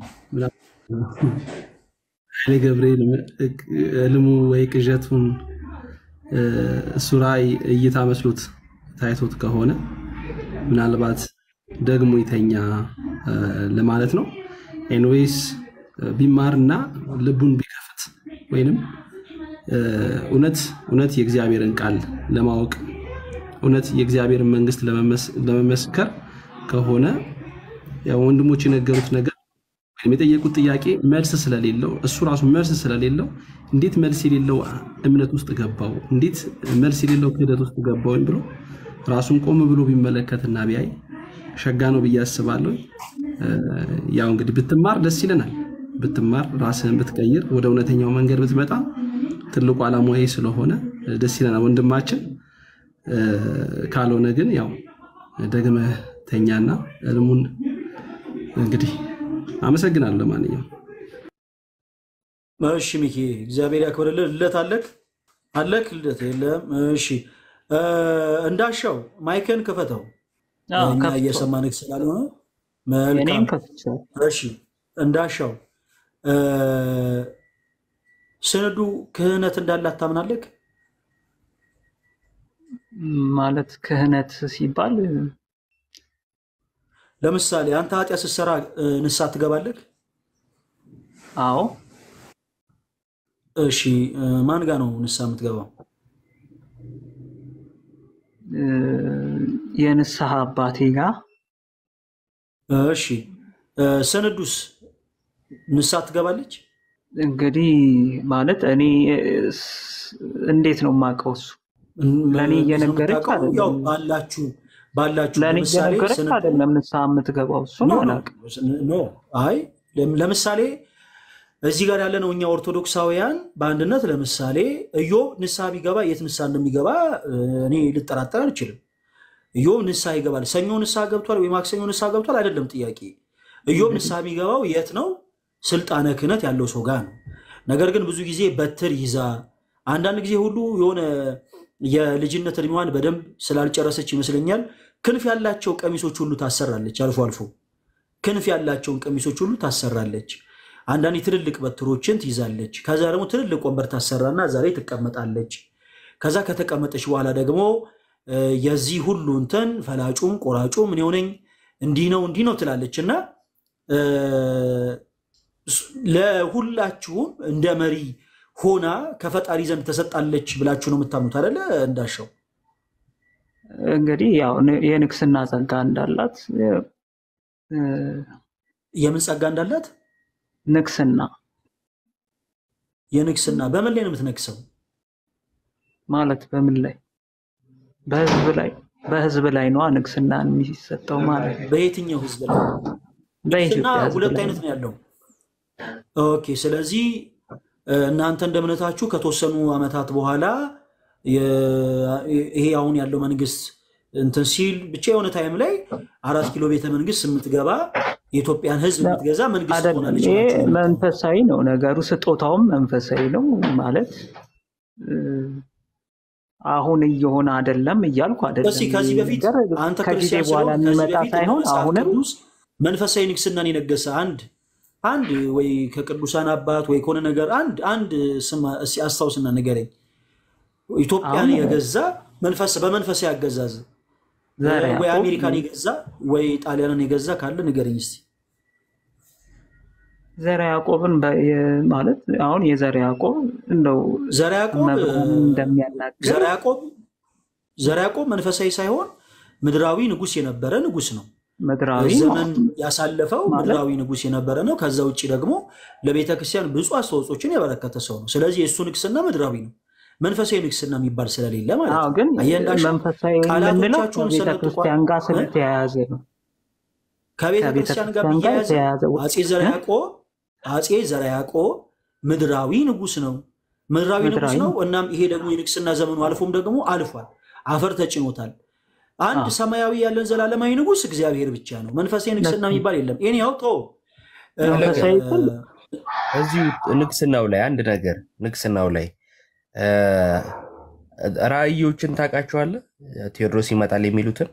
ኃይሌ ገብርኤል ህልሙ ወይ ቅዠቱን እሱ ራእይ እይታ መስሎት ታይቶት ከሆነ ምናልባት ደግሞ ይተኛ ለማለት ነው። ኤንዌይስ ቢማርና ልቡን ቢከፍት ወይንም እውነት እውነት የእግዚአብሔርን ቃል ለማወቅ እውነት የእግዚአብሔርን መንግስት ለመመስከር ከሆነ ያው ወንድሞች የነገሩት ነገር ወይም የጠየቁት ጥያቄ መልስ ስለሌለው እሱ ራሱ መልስ ስለሌለው እንዴት መልስ የሌለው እምነት ውስጥ ገባው፣ እንዴት መልስ የሌለው ክህደት ውስጥ ገባው ብሎ ራሱን ቆም ብሎ ቢመለከትና ቢያይ ሸጋ ነው ብዬ አስባለሁ። ያው እንግዲህ ብትማር ደስ ይለናል። ብትማር ራስህን ብትቀይር ወደ እውነተኛው መንገድ ብትመጣ ትልቁ ዓላማ ይሄ ስለሆነ ደስ ይለናል ወንድማችን። ካልሆነ ግን ያው ደግመህ ተኛና እልሙን እንግዲህ አመሰግናለሁ። ለማንኛውም እሺ ሚኪ እግዚአብሔር ያክብርልህ። ልደት አለክ አለክ ልደት የለም። እሺ እንዳሻው ማይክን ክፈተው እኛ እየሰማንክ ስላልሆነ መልካም። እሺ እንዳሻው ስንዱ ክህነት እንዳላት ታምናለክ? ማለት ክህነት ሲባል ለምሳሌ አንተ ኃጢአት ስትሰራ ንስሐ ትገባለክ? አዎ። እሺ ማን ጋ ነው ንስሐ የምትገባው? የንስሐ አባቴ ጋር። እሺ ስንዱስ ንስሐ ትገባለች? እንግዲህ ማለት እኔ እንዴት ነው የማውቀው? እሱ ለእኔ እየነገረች ያው ባላችሁ ባላችሁ ለእኔ ለምሳሌ እየነገረች ስንዱ- አይደለም ንስሐ የምትገባው። እሱን ኖ ኖ አላውቅም። ኖ አይ ለም- ለምሳሌ እዚህ ጋር ያለነው እኛ ኦርቶዶክሳውያን በአንድነት ለምሳሌ እዮብ ንስሐ ቢገባ የት ንስሐ እንደሚገባ እ፣ እኔ ልጠራጠር አልችልም። እዮብ ንስሐ ይገባል። ሰኞ ንስሐ ገብቷል ወይ ማክሰኞ ንስሐ ገብቷል አይደለም ጥያቄ። እዮብ ንስሐ የሚገባው የት ነው? ስልጣነ ክህነት ያለው ሰው ጋር ነው። ነገር ግን ብዙ ጊዜ በትር ይዛ አንዳንድ ጊዜ ሁሉ የሆነ የልጅነት እድሜዋን በደንብ ስላልጨረሰች ይመስለኛል ክንፍ ያላቸው ቀሚሶች ሁሉ ታሰራለች አልፎ አልፎ ክንፍ ያላቸውን ቀሚሶች ሁሉ ታሰራለች። አንዳንድ ትልልቅ በትሮችን ትይዛለች። ከዛ ደግሞ ትልልቅ ወንበር ታሰራና እዛ ላይ ትቀመጣለች። ከዛ ከተቀመጠች በኋላ ደግሞ እ፣ የዚህ ሁሉ እንትን ፈላጩም ቆራጩም ምን የሆነኝ እንዲህ ነው እንዲህ ነው ትላለች እና እ፣ ስ- ለሁላችሁም እንደ መሪ ሆና ከፈጣሪ ዘንድ ተሰጣለች ብላችሁ ነው የምታምኑት አይደለ? እንዳሻው እንግዲህ ያው ን- የንግስና ጸጋ እንዳላት እ፣ የምን ጸጋ እንዳላት ንግስና የንግስና በምን ላይ ነው የምትነግሰው? ማለት በምን ላይ በህዝብ ላይ በህዝብ ላይ ነዋ ንግስና የሚሰጠው ማለት ነው። በየትኛው ህዝብ ላይ? ንግስና በኢትዮጵያ ህዝብ ሁለት ላይ አይነት ነው ያለው። ኦኬ። ስለዚህ እ፣ እናንተ እንደ እምነታችሁ ከተወሰኑ ዓመታት በኋላ የ- ይሄ አሁን ያለው መንግስት እንትን ሲል ብቻ የሆነ ታይም ላይ አራት ኪሎ ቤተ መንግስት የምትገባ የኢትዮጵያን ህዝብ የምትገዛ መንግስት አይደለም። ትሆናለች ይሄ ብላችሁ ነው የምታምኑት? መንፈሳዊ ነው ነገሩ፣ ስጦታውም መንፈሳዊ ነው ማለት እ፣ አሁን እየሆነ አይደለም እያልኩ አይደለም። እስኪ ከዚህ ይህ በፊት ነገር አንተ ከጊዜ ክርስቲያን በኋላ ስለሆንክ ከዚህ የሚመጣ በፊት ሳይሆን መጽሐፍ አሁንም ቅዱስ መንፈሳዊ ንግስናን የነገሰ አንድ አንድ ወይ ከቅዱሳን አባት ወይ ከሆነ ነገር አንድ አንድ ስም እስኪ አስታውስና ንገረኝ። ኢትዮጵያን አሁን የገዛ መንፈስ በመንፈሳዊ አገዛዝ ዘር ወይ ያዕቆብ አሜሪካን የገዛ ወይ ጣሊያንን የገዛ ካለ ንገረኝ እስኪ። ዘር ያዕቆብን በ- የ- ማለት አሁን የዘር ያዕቆብ እንደው ዘር ያዕቆብ መብርሃን እንደሚያናግር ዘር ያዕቆብ ዘር ያዕቆብ መንፈሳዊ ሳይሆን ምድራዊ ንጉስ የነበረ ንጉስ ነው። ምድራዊ ዘመን ያሳለፈው ማለት ምድራዊ ንጉስ የነበረ ነው። ከዛ ውጭ ደግሞ ለቤተ ክርስቲያን ብዙ አስተዋጽኦችን ያበረከተ ሰው ነው። ስለዚህ የእሱ ንግስና ምድራዊ ነው። መንፈሳዊ ንግስና የሚባል ስለሌለ ማለት አዎ ነው። ግን አየህ እንዳልሽው መንፈሳዊ የምንለው ቃላቶቻችሁን ከቤተ ሰነጥቋል ክርስቲያን ጋር እ? ስለተያያዘ ነው። ከቤተ ከቤተ ክርስቲያን ጋር ክርስቲያን ጋር ብያያዝ የተያያዘ አጼ ዘርዓ እ? ያዕቆብ አጼ ዘርዓ ያዕቆብ ምድራዊ ንጉስ ነው። ምድራዊ ንጉስ ምድራዊ ነው። እናም ይሄ ደግሞ የንግስና ዘመኑ አልፎም ደግሞ አልፏል። አፈር ተጭኖታል። አንድ አዎ ሰማያዊ ያለን ዘላለማዊ ንጉስ እግዚአብሔር ብቻ ነው። መንፈሳዊ ንግስና ልክ ነው። የሚባል የለም። ይህን ያው ተው እ፣ መንፈሳዊ ግን እዚሁ ንግስናው ላይ አንድ ነገር ንግስናው ላይ እ፣ ራእዮችን ታውቃቸዋለህ? ቴዎድሮስ ይመጣል የሚሉትን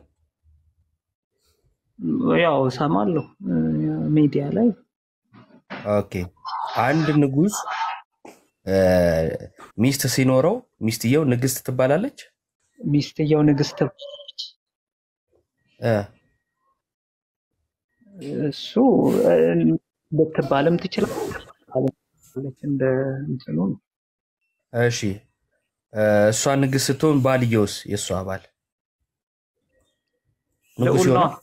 ያው እሰማለሁ እ፣ ሚዲያ ላይ ኦኬ። አንድ ንጉስ እ፣ ሚስት ሲኖረው ሚስትየው ንግስት ትባላለች። ሚስትየው ንግስት እ፣ እሱ እ፣ ልትባልም ትችላለች እንደ እንትኑ ነው። እሺ እ፣ እሷ ንግስት ስትሆን ባልየውስ የእሷ ባል ንጉስ ልዑል ነዋ። ይሆናል።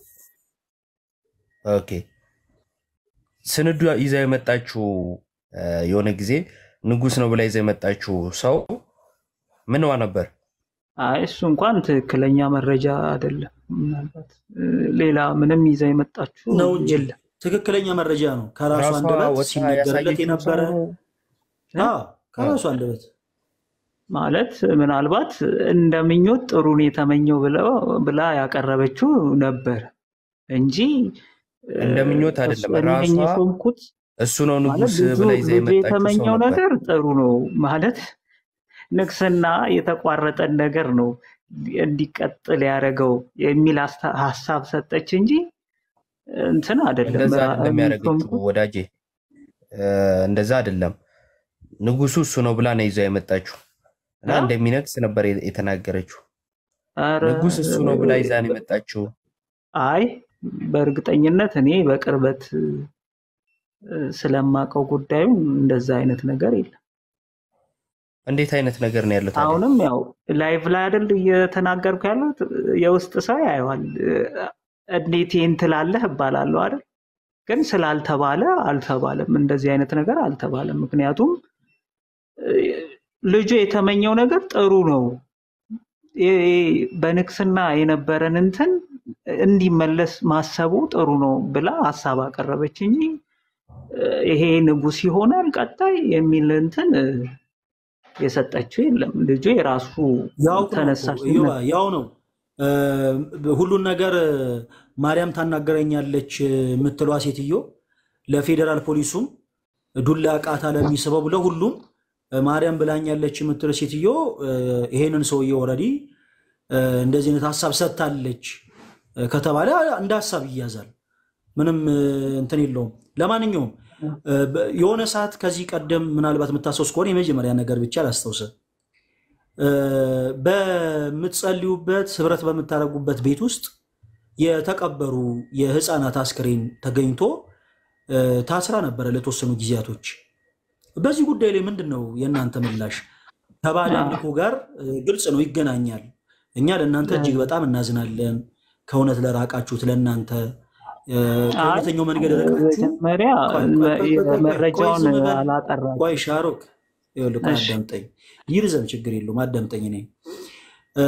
ኦኬ ስንዱ ይዛ የመጣችው እ፣ የሆነ ጊዜ ንጉስ ነው ብላ ይዛ የመጣችው ሰው ምንዋ ነበር? አይ እሱ እንኳን ትክክለኛ መረጃ አይደለም። ምናልባት እ፣ ሌላ ምንም ይዛ የመጣችው ነው እንጂ የለም። ትክክለኛ መረጃ ነው። ከራሱ ራሷ አንደበት ወጥታ ሲነገርለት ያሳየችው የነበረ ሰው እ? አዎ፣ ከራሱ አንደበት ማለት ምናልባት እንደ ምኞት ጥሩን የተመኘው ብለው ብላ ያቀረበችው ነበር እንጂ እ፣ እንደ ምኞት አይደለም። እሱ- ራሷ እኔ የሾምኩት እሱ ነው ማለት ንጉስ ልጁ ብላ ይዛ ልጁ የመጣችው ሰው የተመኘው ነበር። ነገር ጥሩ ነው ማለት ንግስና የተቋረጠን ነገር ነው እንዲቀጥል ያደረገው የሚል አስታ- ሀሳብ ሰጠች እንጂ እንትን አይደለም። እንደዛ ራ- አይደለም እኔ ያደረገችው የሾምኩት ወዳጄ፣ እ፣ እንደዛ አይደለም። ንጉሱ እሱ ነው ብላ ነው ይዛ የመጣችው እና አ? እንደሚነግስ ነበር የ- የተናገረችው። ኧረ ንጉስ እሱ ነው ብላ ይዛ ነው የመጣችው። አይ በእርግጠኝነት እኔ በቅርበት እ፣ ስለማውቀው ጉዳዩን እንደዛ አይነት ነገር የለም። እንዴት አይነት ነገር ነው ያለው ታዲያ? አሁንም ያው ላይቭ ላይ አይደል እየተናገርኩ ያለሁት የውስጥ ሰው ያየዋል። እ፣ እንዴት ይህን ትላለህ እባላለሁ አይደል ግን ስላልተባለ አልተባለም። እንደዚህ አይነት ነገር አልተባለም። ምክንያቱም እ፣ ልጁ የተመኘው ነገር ጥሩ ነው። ይ- ይ- በንግስና የነበረን እንትን እንዲመለስ ማሰቡ ጥሩ ነው ብላ ሀሳብ አቀረበች እንጂ እ፣ ይሄ ንጉስ ይሆናል ቀጣይ የሚል እንትን እ፣ የሰጠችው የለም። ልጁ የራሱ ያው ነው እኮ ተነሳሽነት እዮባ፣ ያው ነው እ፣ ሁሉን ነገር እ፣ ማርያም ታናገረኛለች የምትሏ ሴትዮ ለፌዴራል ፖሊሱም ዱላ ቃታ ለሚስበው ለሁሉም እ፣ ማርያም ብላኛለች የምትለው ሴትዮ እ፣ ይሄንን ሰውዬ ወረዲ እንደዚህ አይነት ሀሳብ ሰጥታለች እ፣ ከተባለ እንደ ሀሳብ ይያዛል። ምንም እ፣ እንትን የለውም። ለማንኛውም እ፣ በ- የሆነ ሰዓት ከዚህ ቀደም ምናልባት የምታስታውስ ከሆነ የመጀመሪያ ነገር ብቻ ላስታውሰ በምትጸልዩበት ህብረት በምታደርጉበት ቤት ውስጥ የተቀበሩ የህፃናት አስክሬን ተገኝቶ እ፣ ታስራ ነበረ ለተወሰኑ ጊዜያቶች። በዚህ ጉዳይ ላይ ምንድን ነው የእናንተ ምላሽ? ከባዕድ አምልኮ ጋር እ፣ ግልጽ ነው ይገናኛል። እኛ ለእናንተ እጅግ በጣም እናዝናለን። ከእውነት ለራቃችሁት ለእናንተ እ፣ አይ ከእውነተኛው መንገድ ርቃችሁ መጀመሪያ ቆይ ቆይ ቆይ ቆይ ቆይ ቆይ መረጃውን ዝም በል አላጠራም። ቆይ ሻሮክ ይኸውልህ ቆይ እሺ አዳምጠኝ ይርዘም ችግር የለውም አዳምጠኝ እኔ እ፣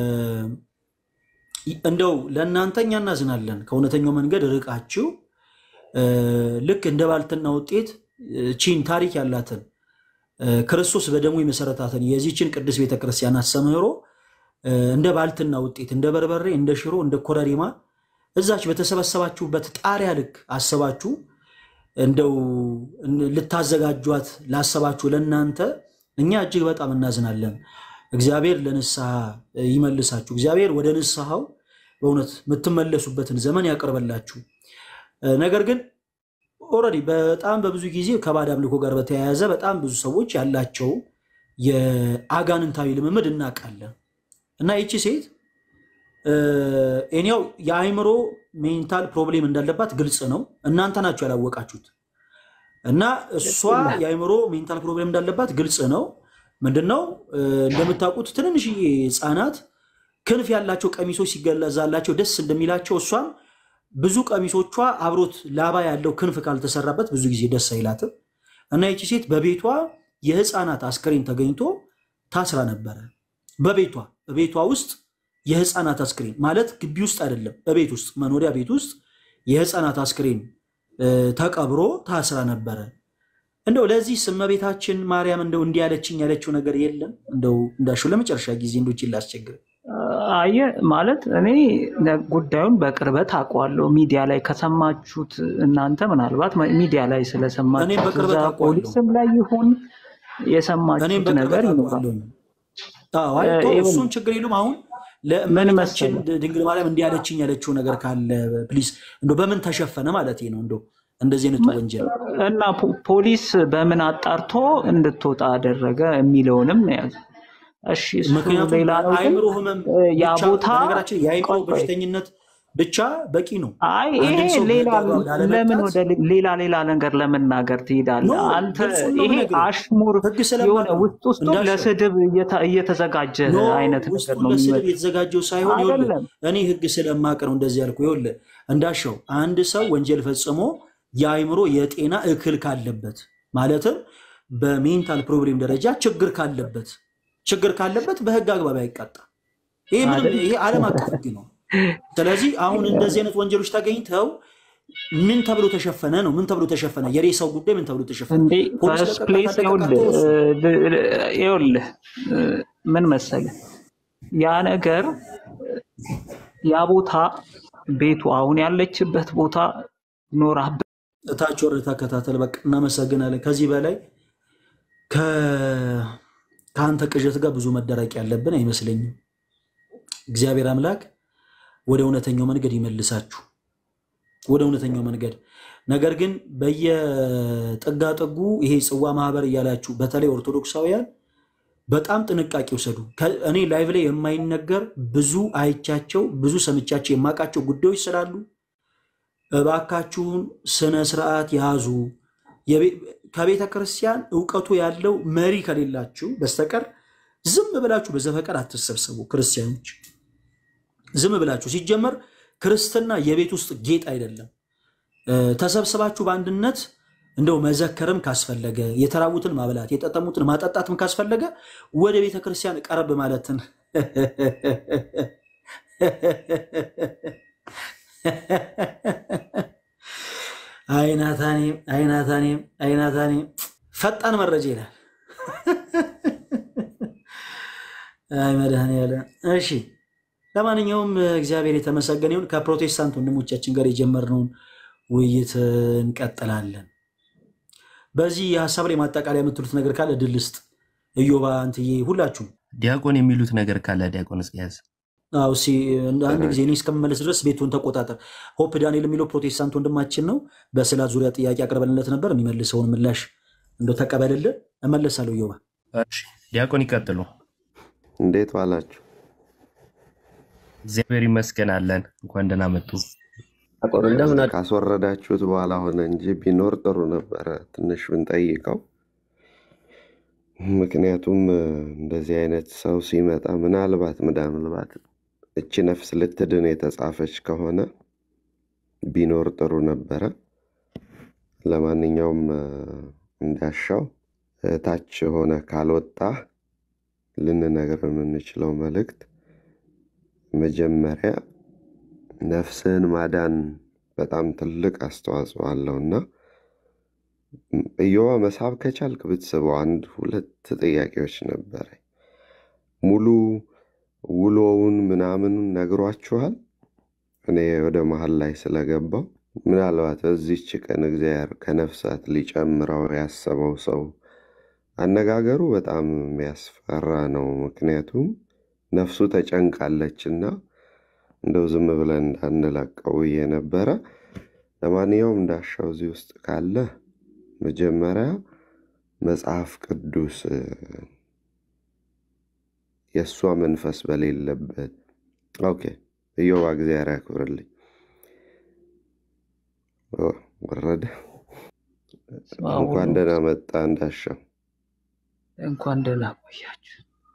እንደው ለእናንተ እኛ እናዝናለን ከእውነተኛው መንገድ ርቃችሁ እ፣ ልክ እንደ ባልትና ውጤት እ፣ ቺን ታሪክ ያላትን እ፣ ክርስቶስ በደሙ የመሰረታትን የዚችን ቅዱስ ቤተክርስቲያን አስተምህሮ እ፣ እንደ ባልትና ውጤት እንደ በርበሬ እንደ ሽሮ እንደ ኮረሪማ እዛች በተሰበሰባችሁበት ጣሪያ ልክ አስባችሁ እንደው እን- ልታዘጋጇት ላሰባችሁ ለእናንተ እኛ እጅግ በጣም እናዝናለን። እግዚአብሔር ለንስሐ ይመልሳችሁ። እግዚአብሔር ወደ ንስሐው በእውነት የምትመለሱበትን ዘመን ያቀርበላችሁ። እ፣ ነገር ግን ኦልሬዲ በጣም በብዙ ጊዜ ከባዕድ አምልኮ ጋር በተያያዘ በጣም ብዙ ሰዎች ያላቸው የአጋንንታዊ ልምምድ እናውቃለን እና ይቺ ሴት እ፣ እኔው የአእምሮ ሜንታል ፕሮብሌም እንዳለባት ግልጽ ነው። እናንተ ናችሁ ያላወቃችሁት። እና እሷ የአእምሮ ሜንታል ፕሮብሌም እንዳለባት ግልጽ ነው። ምንድነው እ፣ እንደምታውቁት ትንንሽዬ ህፃናት ክንፍ ያላቸው ቀሚሶች ሲገለዛላቸው ደስ እንደሚላቸው እሷም ብዙ ቀሚሶቿ አብሮት ላባ ያለው ክንፍ ካልተሰራበት ብዙ ጊዜ ደስ አይላትም። እና ይቺ ሴት በቤቷ የህፃናት አስክሬን ተገኝቶ ታስራ ነበረ። በቤቷ በቤቷ ውስጥ የህፃናት አስክሬን ማለት ግቢ ውስጥ አይደለም፣ በቤት ውስጥ መኖሪያ ቤት ውስጥ የህፃናት አስክሬን እ፣ ተቀብሮ ታስራ ነበረ። እንደው ለዚህ እመቤታችን ማርያም እንደው እንዲህ ያለችኝ ያለችው ነገር የለም። እንደው እንዳልሽው ለመጨረሻ ጊዜ እንዶች ላስቸግር አየ ማለት እኔ ነ- ጉዳዩን በቅርበት አውቀዋለሁ። ሚዲያ ላይ ከሰማችሁት እናንተ ምናልባት መ- ሚዲያ ላይ እኔም ስለሰማችሁት በቅርበት እዛ አውቀዋለሁ። ፖሊስም ላይ ይሁን እኔም የሰማችሁት ነገር በቅርበት ይኖራል። አውቀዋለሁ። አዎ፣ አይ እ፣ ተው፣ ይኸውልህ እሱን ችግር የለም። አሁን ምን ለእመቤታችን መሰለህ ድንግል ማርያም እንዲህ ያለችኝ ያለችው ነገር ካለ ፕሊስ፣ እንዶ በምን ተሸፈነ ማለት ነው እንዶ እንደዚህ አይነቱ ወንጀል እና ፖ- ፖሊስ በምን አጣርቶ እንድትወጣ አደረገ የሚለውንም ነው ያዘ። እሺ እሱ ምክንያቱም ሌላ ነው። ግን በአእምሮ ህመም እ፣ ያ ብቻ ቦታ በነገራችን የአእምሮ ቆይ ቆይ በሽተኝነት ብቻ በቂ ነው። አይ ይሄ አንድን ሰው ሌላ በህግ አግባብ ለምን ላለመቅጣት ወደ ሌ- ሌላ ሌላ ነገር ለመናገር ኖ ትሄዳለህ? አንተ ግልጹን ነው ይሄ የምነግርህ። አሽሙር ህግ የሆነ ስለማቅ ነው ውስጥ ውስጡን እንዳሸው ለስድብ እየተ- እየተዘጋጀ ኖ አይነት ነገር ውስጡን ነው ለስድብ የሚመስለው። የተዘጋጀው ሳይሆን ይኸውልህ አይደለም እኔ ህግ ስለማቅ ነው እንደዚህ ያልኩህ። ይኸውልህ እንዳሸው አንድ ሰው ወንጀል ፈጽሞ የአእምሮ የጤና እክል ካለበት ማለትም በሜንታል ፕሮብሌም ደረጃ ችግር ካለበት ችግር ካለበት በህግ አግባብ አይቀጣ። ይሄ ምንም አይደል? ይሄ ዓለም አቀፍ ህግ ነው። ስለዚህ አሁን እንደዚህ አይነት ወንጀሎች ተገኝተው ምን ተብሎ ተሸፈነ ነው? ምን ተብሎ ተሸፈነ? የሬሳው ጉዳይ ምን ተብሎ ተሸፈነ? እንዴ ፖሊስ ፈርስት ለቀቃት ፕሌስ አለቀቃት ይኸውልህ ተወሱ። እ፣ ል- ል- ይኸውልህ እ፣ ምን መሰለህ ያ ነገር ያ ቦታ ቤቱ አሁን ያለችበት ቦታ ኖራ እታች ወርደህ ተከታተል። በቃ እናመሰግናለን። ከዚህ በላይ ከ- ከአንተ ቅዠት ጋር ብዙ መደረቅ ያለብን አይመስለኝም። እግዚአብሔር አምላክ ወደ እውነተኛው መንገድ ይመልሳችሁ፣ ወደ እውነተኛው መንገድ። ነገር ግን በየጥጋጥጉ ይሄ ጽዋ ማህበር እያላችሁ በተለይ ኦርቶዶክሳውያን በጣም ጥንቃቄ ውሰዱ። ከ- እኔ ላይቭ ላይ የማይነገር ብዙ አይቻቸው ብዙ ሰምቻቸው የማውቃቸው ጉዳዮች ስላሉ እባካችሁን ስነ ስርዓት ያዙ። የቤ- ከቤተ ክርስቲያን እውቀቱ ያለው መሪ ከሌላችሁ በስተቀር ዝም ብላችሁ በዘፈቀድ አትሰብሰቡ። ክርስቲያኖች ዝም ብላችሁ ሲጀመር ክርስትና የቤት ውስጥ ጌጥ አይደለም። እ፣ ተሰብስባችሁ በአንድነት እንደው መዘከርም ካስፈለገ የተራቡትን ማብላት የጠጠሙትን ማጠጣትም ካስፈለገ ወደ ቤተ ክርስቲያን ቀረብ ማለትን አይናታኔም አይናታኔም አይናታኔም ፈጣን መረጃ ይላል። አይ መድኃኒዓለም። እሺ ለማንኛውም እግዚአብሔር የተመሰገነ ይሁን። ከፕሮቴስታንት ወንድሞቻችን ጋር የጀመርነውን ውይይት እንቀጥላለን። በዚህ የሀሳብ ላይ ማጠቃለያ የምትሉት ነገር ካለ ድል ስጥ። እዮባ እንትዬ፣ ሁላችሁም ዲያቆን የሚሉት ነገር ካለ ዲያቆን እስኪያዝ አዎ እስኪ አንድ ጊዜ እኔ እስከምመለስ ድረስ ቤቱን ተቆጣጠር። ሆፕ ዳንኤል የሚለው ፕሮቴስታንት ወንድማችን ነው። በስዕላት ዙሪያ ጥያቄ አቅርበንለት ነበር። የሚመልሰውን ምላሽ እንደው ተቀበልልን። እመለሳለሁ። እዮባ እሺ፣ ዲያቆን ይቀጥሉ። እንዴት ዋላችሁ? እግዚአብሔር ይመስገን አለን። እንኳን ደህና መጡ። አቆር እንደምን አለ? ካስወረዳችሁት በኋላ ሆነ እንጂ ቢኖር ጥሩ ነበረ ትንሽ ብንጠይቀው። ምክንያቱም እ፣ እንደዚህ አይነት ሰው ሲመጣ ምናልባት ምናልባት እቺ ነፍስ ልትድን የተጻፈች ከሆነ ቢኖር ጥሩ ነበረ። ለማንኛውም እ፣ እንዳሻው እ፣ ታች ሆነ ካልወጣ ልንነግር የምንችለው መልእክት መጀመሪያ ነፍስህን ማዳን በጣም ትልቅ አስተዋጽኦ አለውና እዮባ መሳብ ከቻልክ ብትስበው። አንድ ሁለት ጥያቄዎች ነበረ። ሙሉ ውሎውን ምናምኑን ነግሯችኋል። እኔ ወደ መሀል ላይ ስለገባው ምናልባት በዚህች ቀን እግዚአብሔር ከነፍሳት ሊጨምረው ያሰበው ሰው አነጋገሩ በጣም የሚያስፈራ ነው። ምክንያቱም ነፍሱ ተጨንቃለችና እንደው ዝም ብለን እንዳንለቀው ብዬ ነበረ። ለማንኛውም እንዳሻው እዚህ ውስጥ ካለ መጀመሪያ መጽሐፍ ቅዱስ እ፣ የእሷ መንፈስ በሌለበት ኦኬ፣ እዮባ እግዚአብሔር ያክብርልኝ። ኦ፣ ወረደ። እንኳን ደህና መጣ እንዳሻው። እንኳን ደህና ቆያችሁ።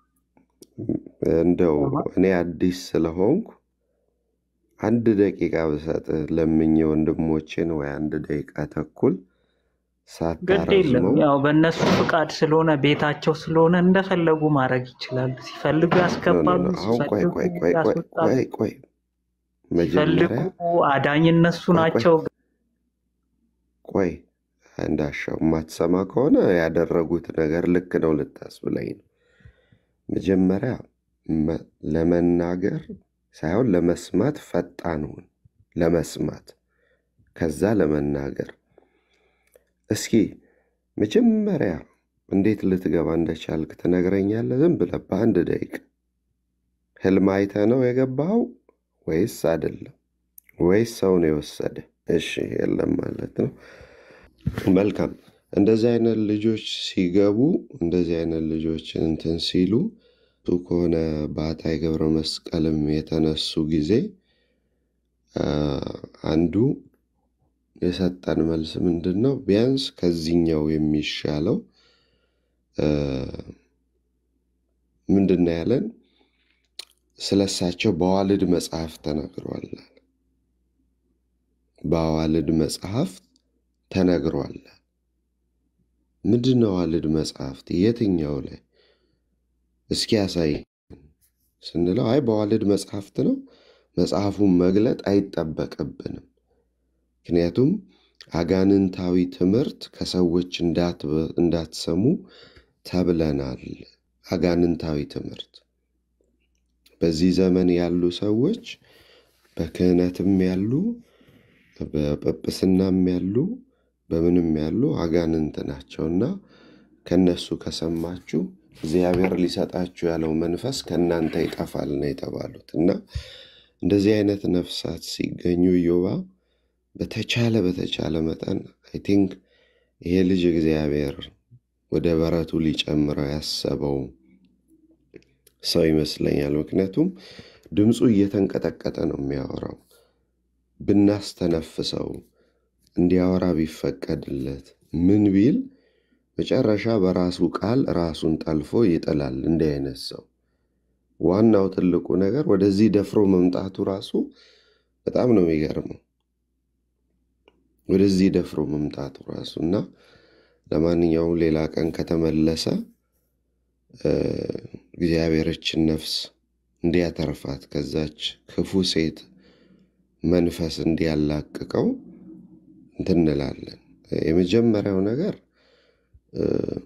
እንደው እኔ አዲስ ስለሆንኩ አንድ ደቂቃ ብሰጥህ ለምኜ ወንድሞቼን ወይ አንድ ደቂቃ ተኩል ግድ የለም ሳታረዝመው ያው በእነሱ ፍቃድ ስለሆነ ቤታቸው ስለሆነ እንደፈለጉ ማድረግ ይችላሉ። ሲፈልጉ ኖ ኖ ያስገባሉ፣ ኖ አሁን ቆይ ሲፈልጉ ቆይ ቆይ ቆይ ያስወጣሉ። ቆይ ቆይ ሲፈልጉ መጀመሪያ አዳኝ እነሱ ቆይ ቆይ ናቸው። ቆይ እንዳሻው የማትሰማ ከሆነ ያደረጉት ነገር ልክ ነው ልታስብለኝ ነው። መጀመሪያ መ- ለመናገር ሳይሆን ለመስማት ፈጣን ሁን። ለመስማት ከዛ ለመናገር። እስኪ መጀመሪያ እንዴት ልትገባ እንደቻልክ ትነግረኛለህ? ዝም ብለህ በአንድ ደቂቃ። ህልም አይተህ ነው የገባኸው ወይስ አይደለም? ወይስ ሰው ነው የወሰደ? እሺ የለም ማለት ነው። መልካም። እንደዚህ አይነት ልጆች ሲገቡ እንደዚህ አይነት ልጆች እንትን ሲሉ እሱ ከሆነ በአታይ ገብረ መስቀልም የተነሱ ጊዜ አ፣ አንዱ የሰጠን መልስ ምንድን ነው? ቢያንስ ከዚህኛው የሚሻለው አ፣ ምንድን ነው ያለን? ስለሳቸው በዋልድ መጽሐፍ ተነግሯል። በዋልድ መጽሐፍ ተነግሯል። ምንድን ነው ዋልድ መጽሐፍት? የትኛው ላይ እስኪ ያሳይ ስንለው አይ በዋልድ መጽሐፍት ነው፣ መጽሐፉን መግለጥ አይጠበቅብንም። ምክንያቱም አጋንንታዊ ትምህርት ከሰዎች እንዳት- እንዳትሰሙ ተብለናል። አጋንንታዊ ትምህርት በዚህ ዘመን ያሉ ሰዎች በክህነትም ያሉ በጵጵስናም ያሉ በምንም ያሉ አጋንንት ናቸውና ከነሱ ከሰማችሁ እግዚአብሔር ሊሰጣችሁ ያለው መንፈስ ከእናንተ ይጠፋል ነው የተባሉት። እና እንደዚህ አይነት ነፍሳት ሲገኙ ኢዮባ በተቻለ በተቻለ መጠን አይ ቲንክ ይሄ ልጅ እግዚአብሔር ወደ በረቱ ሊጨምረው ያሰበው ሰው ይመስለኛል። ምክንያቱም ድምፁ እየተንቀጠቀጠ ነው የሚያወራው። ብናስተነፍሰው እንዲያወራ ቢፈቀድለት ምን ቢል መጨረሻ በራሱ ቃል ራሱን ጠልፎ ይጥላል። እንዲህ አይነት ሰው ዋናው ትልቁ ነገር ወደዚህ ደፍሮ መምጣቱ ራሱ በጣም ነው የሚገርመው። ወደዚህ ደፍሮ መምጣቱ ራሱ እና ለማንኛውም ሌላ ቀን ከተመለሰ እ፣ እግዚአብሔርችን ነፍስ እንዲያተርፋት ከዛች ክፉ ሴት መንፈስ እንዲያላቅቀው እንትን እንላለን። የመጀመሪያው ነገር እ፣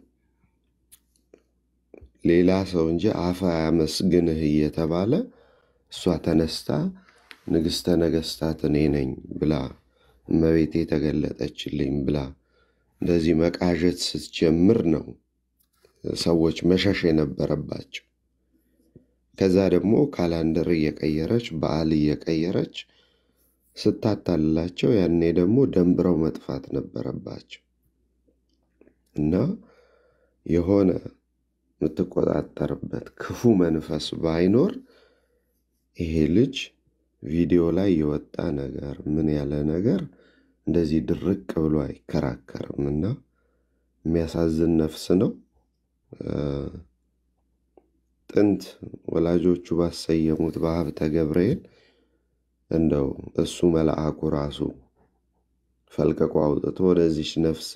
ሌላ ሰው እንጂ አፍ አያመስግንህ እየተባለ እሷ ተነስታ ንግሥተ ነገሥታት እኔ ነኝ ብላ እመቤቴ ተገለጠችልኝ ብላ እንደዚህ መቃዠት ስትጀምር ነው ሰዎች መሸሽ የነበረባቸው። ከዛ ደግሞ ካላንደር እየቀየረች በዓል እየቀየረች ስታታልላቸው ያኔ ደግሞ ደንብረው መጥፋት ነበረባቸው እና የሆነ የምትቆጣጠርበት ክፉ መንፈስ ባይኖር ይሄ ልጅ ቪዲዮ ላይ የወጣ ነገር ምን ያለ ነገር እንደዚህ ድርቅ ብሎ አይከራከርም እና የሚያሳዝን ነፍስ ነው። እ፣ ጥንት ወላጆቹ ባሰየሙት በሀብተ ገብርኤል እንደው እሱ መልአኩ ራሱ ፈልቅቆ አውጥቶ ወደዚች ነፍስ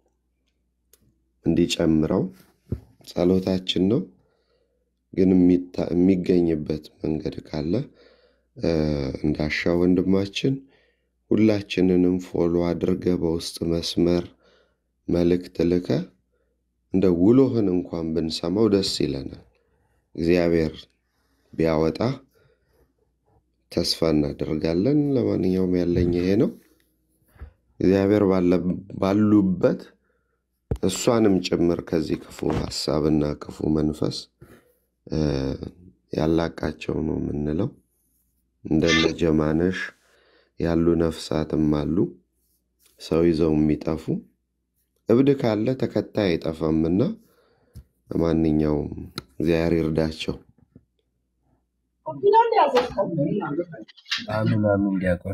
እንዲጨምረው ጸሎታችን ነው። ግን የሚታ- የሚገኝበት መንገድ ካለ እ፣ እንዳሻ ወንድማችን ሁላችንንም ፎሎ አድርገ በውስጥ መስመር መልእክት ልከ እንደ ውሎህን እንኳን ብንሰማው ደስ ይለናል። እግዚአብሔር ቢያወጣ ተስፋ እናደርጋለን። ለማንኛውም ያለኝ ይሄ ነው። እግዚአብሔር ባለ- ባሉበት እሷንም ጭምር ከዚህ ክፉ ሀሳብና ክፉ መንፈስ እ፣ ያላቃቸው ነው የምንለው። እንደነ ጀማነሽ ያሉ ነፍሳትም አሉ፣ ሰው ይዘው የሚጠፉ እብድ ካለ ተከታይ አይጠፋምና ለማንኛውም እግዚአብሔር ይርዳቸው። አሚን አሚን። ዲያቆን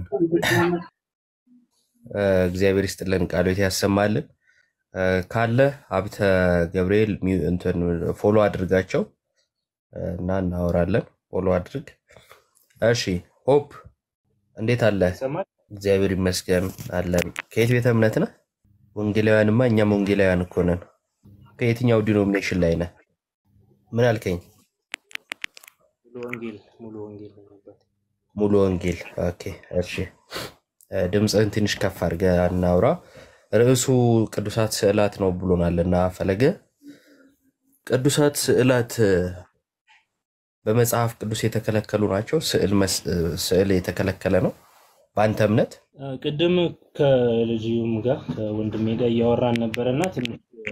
እ፣ እግዚአብሔር ይስጥልን፣ ቃሎት ያሰማልን። እ፣ ካለ ሀብተ ገብርኤል ሚው- እንትን ፎሎ አድርጋቸው እ፣ እና እናወራለን። ፎሎ አድርግ። እሺ ሆፕ እንዴት አለ? እግዚአብሔር ይመስገን አለን። ከየት ቤተ እምነት ነህ? ወንጌላውያንማ እኛም ወንጌላውያን እኮ ነን። ከየትኛው ዲኖሚኔሽን ላይ ነህ? ምን አልከኝ? ሙሉ ወንጌል ሙሉ ወንጌል ነው ያለበት። ሙሉ ወንጌል። ኦኬ እሺ። እ፣ ድምፅህን ትንሽ ከፍ አድርገህ አናውራ። ርዕሱ ቅዱሳት ስዕላት ነው ብሎናልና ፈለገ ቅዱሳት ስዕላት እ፣ በመጽሐፍ ቅዱስ የተከለከሉ ናቸው። ስዕል መስ- እ፣ ስዕል የተከለከለ ነው በአንተ እምነት? አ፣ ቅድም ከልጅም ጋር ከወንድሜ ጋር እያወራን ነበረ እና ትንሽ